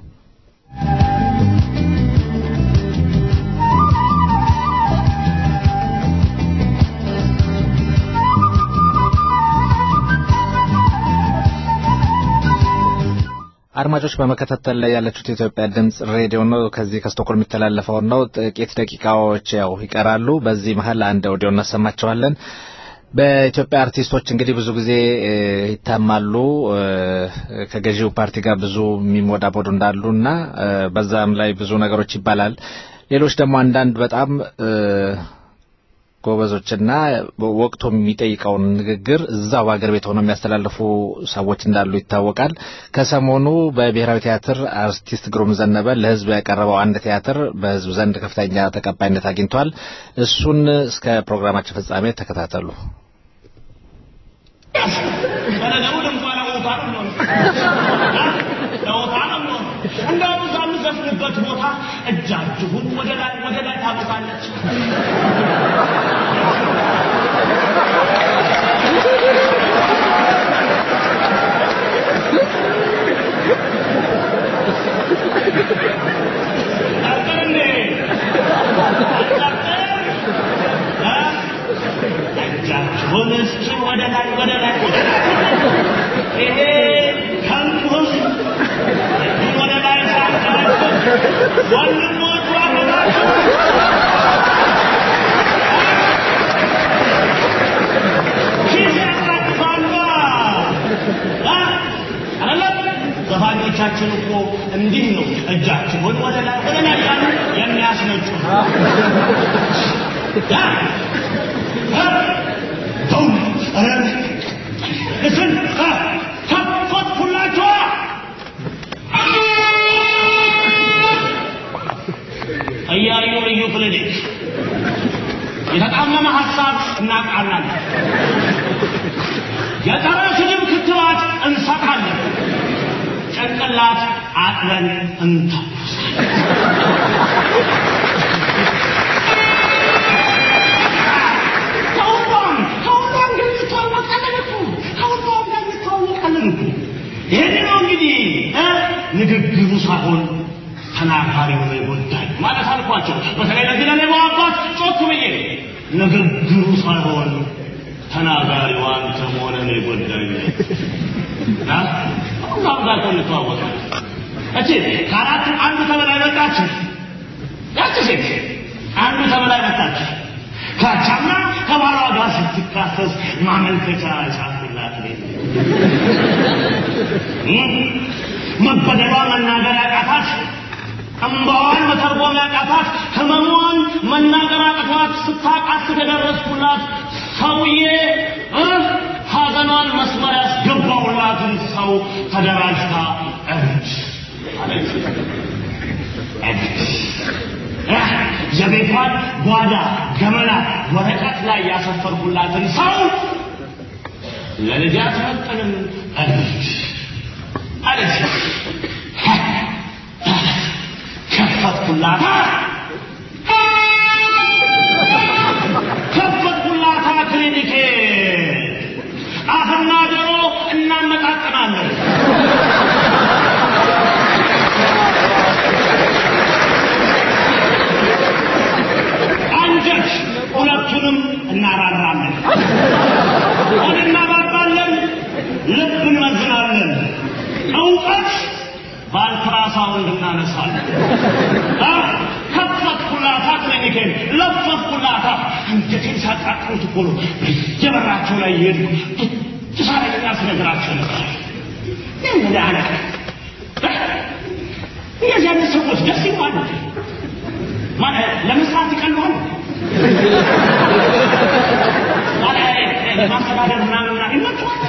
አድማጮች በመከታተል ላይ ያለችሁት የኢትዮጵያ ድምጽ ሬዲዮ ነው። ከዚህ ከስቶኮልም የሚተላለፈውን ነው። ጥቂት ደቂቃዎች ያው ይቀራሉ። በዚህ መሀል አንድ ኦዲዮ እናሰማቸዋለን። በኢትዮጵያ አርቲስቶች እንግዲህ ብዙ ጊዜ ይታማሉ ከገዢው ፓርቲ ጋር ብዙ የሚሞዳሞዱ እንዳሉ እና በዛም ላይ ብዙ ነገሮች ይባላል። ሌሎች ደግሞ አንዳንድ በጣም ጎበዞችና ወቅቱ የሚጠይቀውን ንግግር እዛው በአገር ቤት ሆነው የሚያስተላልፉ ሰዎች እንዳሉ ይታወቃል። ከሰሞኑ በብሔራዊ ቲያትር አርቲስት ግሩም ዘነበ ለሕዝብ ያቀረበው አንድ ቲያትር በሕዝብ ዘንድ ከፍተኛ ተቀባይነት አግኝቷል። እሱን እስከ ፕሮግራማችን ፍጻሜ ተከታተሉ። እንደውም እዛ የምዘፍንበት ቦታ እጃችሁን ወደ ላይ ወደ ላይ ታመጣለች። እጃችሁን እስኪ ወደ ላይ ወደ ላይ ይሄ ከንቱ ህዝብ ወደ ላይ ሳይቀበል ወንድሞቹ አመናችሁ ኪስ ያሳቅፋላ አይደለም። ዘፋኞቻችን እኮ እንዲህ ነው እጃችሁን ወደ ላይ ወደ ላይ ያሉ የሚያስነጩ እስን ፈትኩላችኋ እያዩ ልዩ ክሊኒክ የተጣመመ ሀሳብ እናቃናለን። የጸረ ስድብ ክትባት እንሰጣለን። ጭንቅላት አጥበን እንተኩሳለን። ከሁሉም ከሁሉም ግን የሚታወቅ ነገር እኮ ከሁሉም ጋር የሚታወቅ አልኳቸው። በተለይ ለዚህ ለሌባው አባት ጮክ ብዬ ንግግሩ ሳይሆን ተናጋሪው አንተ መሆንህን የጎዳኝ እና ሁላም ጋር እንተዋወቃለን። እቺ ከአራቱ አንዱ ተበላይ መጣች። ያቺ ሴት አንዱ ተበላይ መጣች። ካቻምና ከባሏ ጋር ስትካሰስ ማመልከቻ ጻፍላት። መበደሏ መናገር ያቃታት፣ እምባዋን መተርጎም ያቃታት፣ ህመሟን መናገር አቅቷት ስታቃስ የደረስኩላት ሰውዬ እ ሐዘኗን መስመር ያስገባውላትን ሰው ተደራጅታ እብድ አለች። እብድ የቤቷን ጓዳ ገመና ወረቀት ላይ ያሰፈርኩላትን ሰው ለልጅ አትመጥንም እብድ አለች። ከፈትኩላታ ከፈትኩላታ ክሊኒኬ አፍና ጆሮ እናመጣጥናለን። አንጀት ሁለቱንም እናራራለን። ሆድ እናባባለን፣ ልብ እንመዝናለን። እውቀት በአልትራሳውንድ እናነሳለን። ከፈትኩላታ ክሊኒኬን ለፈትኩላታ። አንጀቴን ሳቃጥሉት እኮ ነው በየበራቸው ላይ እየሄድኩ ትሳለኛ ስነግራቸው ነበር። ምን አለቀ? እነዚህ አይነት ሰዎች ደስ ይላሉ። ማለት ለመስራት ይቀለዋል። ማለት ማስተዳደር ምናምን ምናምን ይመቸዋል።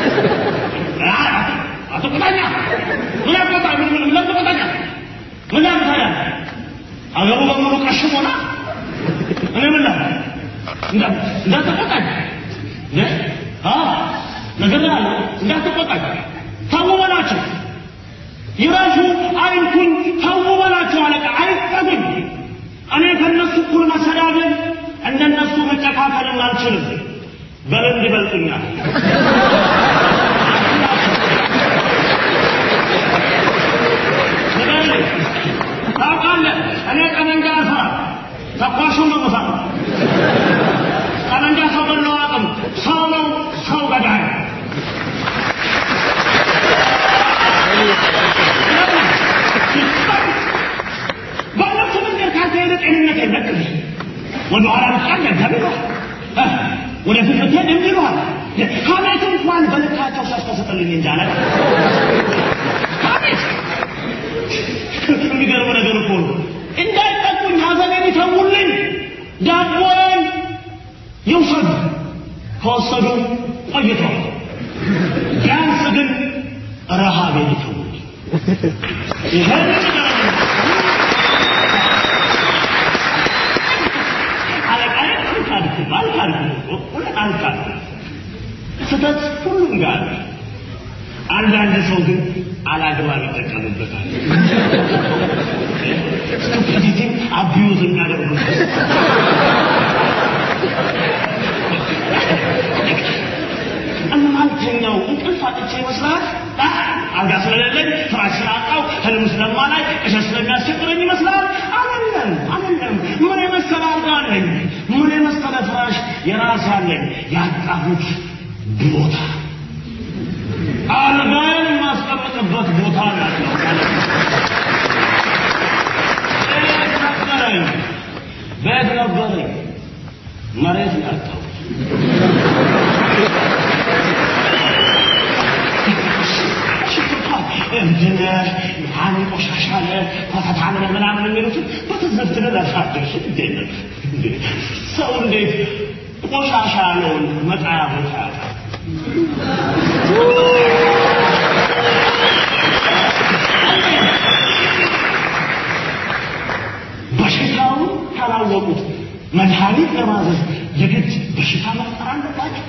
አቶ ቁጣኛ ምን ያቆጣ ምን ምን ምን ቁጣኛ ምን ያቆጣኛ አገሩ በሙሉ ቀሽሞና እኔ ምን ላል እንዳትቆጣኝ አ ነገር አለ እንዳትቆጣኝ ተው በላቸው ይራሹ አይንኩኝ ተው በላቸው አለቃ አይጠጉኝ እኔ ከነሱ እኩል መሰዳደብ እንደነሱ መጨካከልን አልችልም በልምድ ይበልጡኛል ታውቃለህ እኔ ጠመንጃ አልፈራ ተኳሹን ነው የምፈራው ጠመንጃ ሰው ገለው አቅም ሰው ነው ሰው ገዳይ በእነሱ መንገድ ካልተሄደ ጤንነት የለቅም ወደ ኋላ ብቃል ደገብ ይሏል ወደ ፊት ብትሄድ እንዲህ ይሏል ሀሜት እንኳን በልካቸው ሲያስተሰጥልኝ እንጂ አለ ሀሜት የሚገርም ነገር እኮ ነው እንዳይጠቁኝ ሀዘኔን ይተውልኝ ዳቦዬን ይውሰዱ ከወሰዱ ቆይተዋል ቢያንስ ግን ረሃቤን ይተውልኝ ይሄን ነገር አለቃዬ አልካድኩም አልካድኩም ሁለት አልካድኩም ስህተት ሁሉም ጋር አለ። አንዳንድ ሰው ግን አላግባብ ይጠቀምበታል ስቱፒዲቲ አቢዩዝ የሚያደርጉበት እማልተኛው እንቅልፍ አጥቼ ይመስላል አልጋ ስለሌለኝ ፍራሽ ስላጣው ህልም ስለማላይ እሸት ስለሚያስቸግረኝ ይመስላል አይደለም አይደለም ምን የመሰለ አልጋ አለኝ ምን የመሰለ ፍራሽ የራሴ አለኝ ያጣሁት ቦታ አልጋዬን የማስቀምጥበት ቦታ ናቸው ቤት ነበረኝ ቤት ነበረኝ መሬት ያጣው እብድነ ምናምን ቆሻሻለ ተፈታነ ምናምን የሚሉትን በትዝብት ለላሳደርሽ እንዴት ሰው እንዴት ቆሻሻ ያለውን መጣያ ቦታ ያጣል በሽታውን ካላወቁት መድኃኒት ለማዘዝ የግድ በሽታ መፍጠር አለባቸው።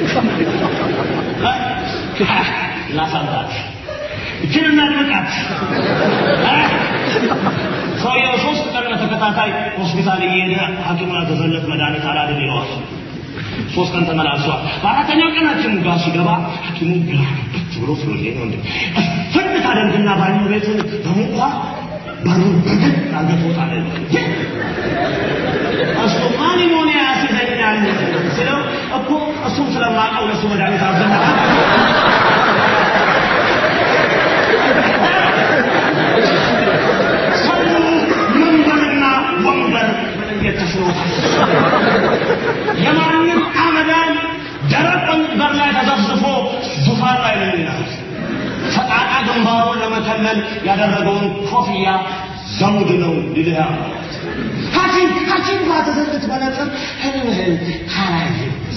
ላሳባት እችን እናድምቃት። ሰውየው ሶስት ቀን በተከታታይ ሆስፒታል እየሄደ ሐኪሙን ያዘዘለት መድኃኒት አላድን ይለዋል። ሶስት ቀን ተመላልሷል። በአራተኛው ቀን ሐኪሙ ጋር ሲገባ ሐኪሙ ግራ ገብት ብሎ ስለሄደ ነው እንዴ ፍን ታደርግና ባኞ ቤትን በሙቋ በሩን ብድግ አድርገህ ትወጣለህ። እሱ ማኒሞኒያ ያስይዘኛል ስለው እኮ እሱም ስለማውቀው ለእሱ መድኃኒት አዘና ሰው መንበርና ወንበር መለየት ተስኖታል። የማንም አመዳን ደረቅ በር ላይ ተዘፍዝፎ ዙፋን ላይ ነው የሚላል። ፈጣጣ ግንባሩን ለመከለል ያደረገውን ኮፍያ ዘውድ ነው ሊልህ ያምራል። ሐኪም ሐኪም ጋር ተዘግት መነጽር ህልምህን ካላየ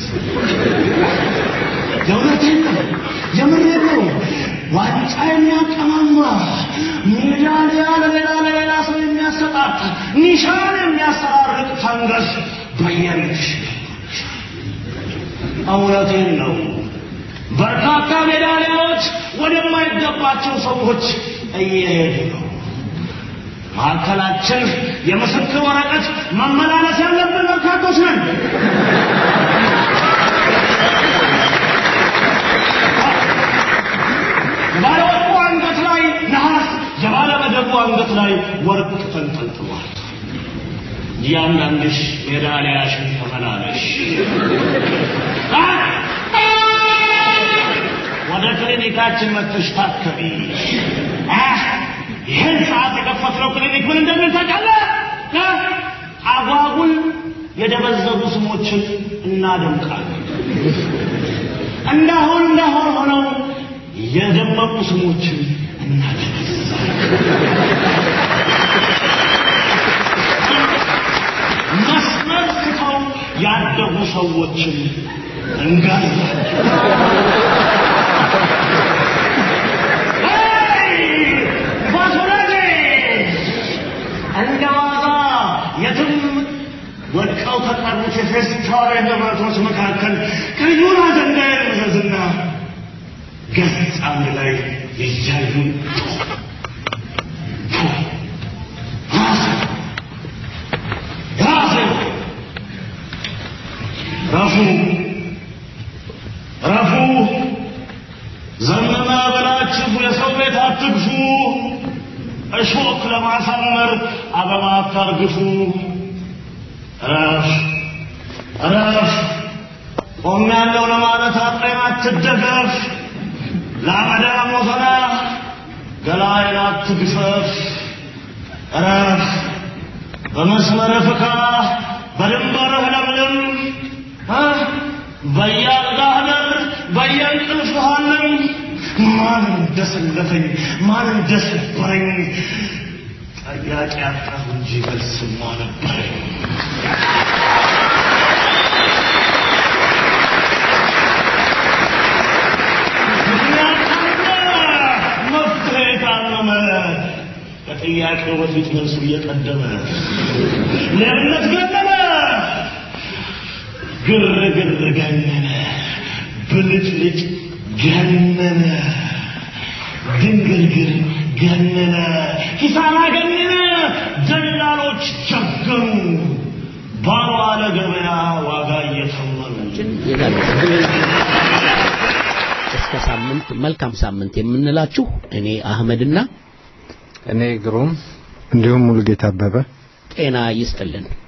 የእውነቴን ነው የምሬን ነው። ዋንጫ የሚያቀማማ ሜዳሊያ ለሌላ ለሌላ ሰው የሚያሰጣጥ ኒሻን የሚያሰራርቅ ፈንገስ በየምሽ እውነቴን ነው። በርካታ ሜዳሊያዎች ወደማይገባቸው ሰዎች እየሄዱ ነው። መካከላችን የምስክር ወረቀት መመላለስ ያለብን በርካቶች ነን። የባለ ወርቁ አንገት ላይ ነሐስ፣ የባለ መደቡ አንገት ላይ ወርቅ ተንጠልጥሏል። እያንዳንድሽ ሜዳሊያሽን ተመላለሽ። ወደ ክሊኒካችን መጥተሽ ታከቢ። ይህን ሰዓት የከፈትነው ክሊኒክ ምን እንደሚል ታውቃለህ? አጓጉል የደበዘዙ ስሞችን እናደምቃለን። እንዳሁን እንዳሁን ሆነው የደመቁ ስሞችን እናደበዛለን። መስመር ስተው ያደጉ ሰዎችን እንጋዛለን። ባቶላቴ እንደ ዋዛ የትም ወድቀው ከቀሩት የፌስታል ንብረቶች መካከል ቀዩን አጀንዳ የመዘዝና ገጽ አንድ ላይ ይያዩ ራሴ ረፉ ረፉ ዘመመ በላችሁ የሰው ቤት አትግፉ፣ እሾክ ለማሳመር አበባ አታርግፉ። ረፍ ረፍ ቆሜያለሁ ለማለት አቅሬን አትደገፍ፣ ለአመዳ ሞተና ገላዬን አትግፈፍ። ረፍ በመስመር ፍካ፣ በድንበርህ ለምልም በየአልጋህ ደር በየእንቅልፍህ አለም ማን እንደሰለፈኝ ማን እንደሰበረኝ ጠያቂ አጣሁ እንጂ መልስማ ነበረኝ። ምክንያት ካለ መፍትሄ ካለመ ከጥያቄው በፊት መልሱ እየቀደመ ሌብነት ገነነ፣ ግርግር ገነነ፣ ብልጭልጭ ገነነ፣ ድንግርግር ገነነ፣ ኪሳራ ገነነ፣ ደላሎች ቸገሩ፣ ባልዋለ ገበያ ዋጋ እየተመኑ እስከ ሳምንት መልካም ሳምንት የምንላችሁ እኔ አህመድና እኔ ግሩም እንዲሁም ሙሉጌታ አበበ ጤና ይስጥልን።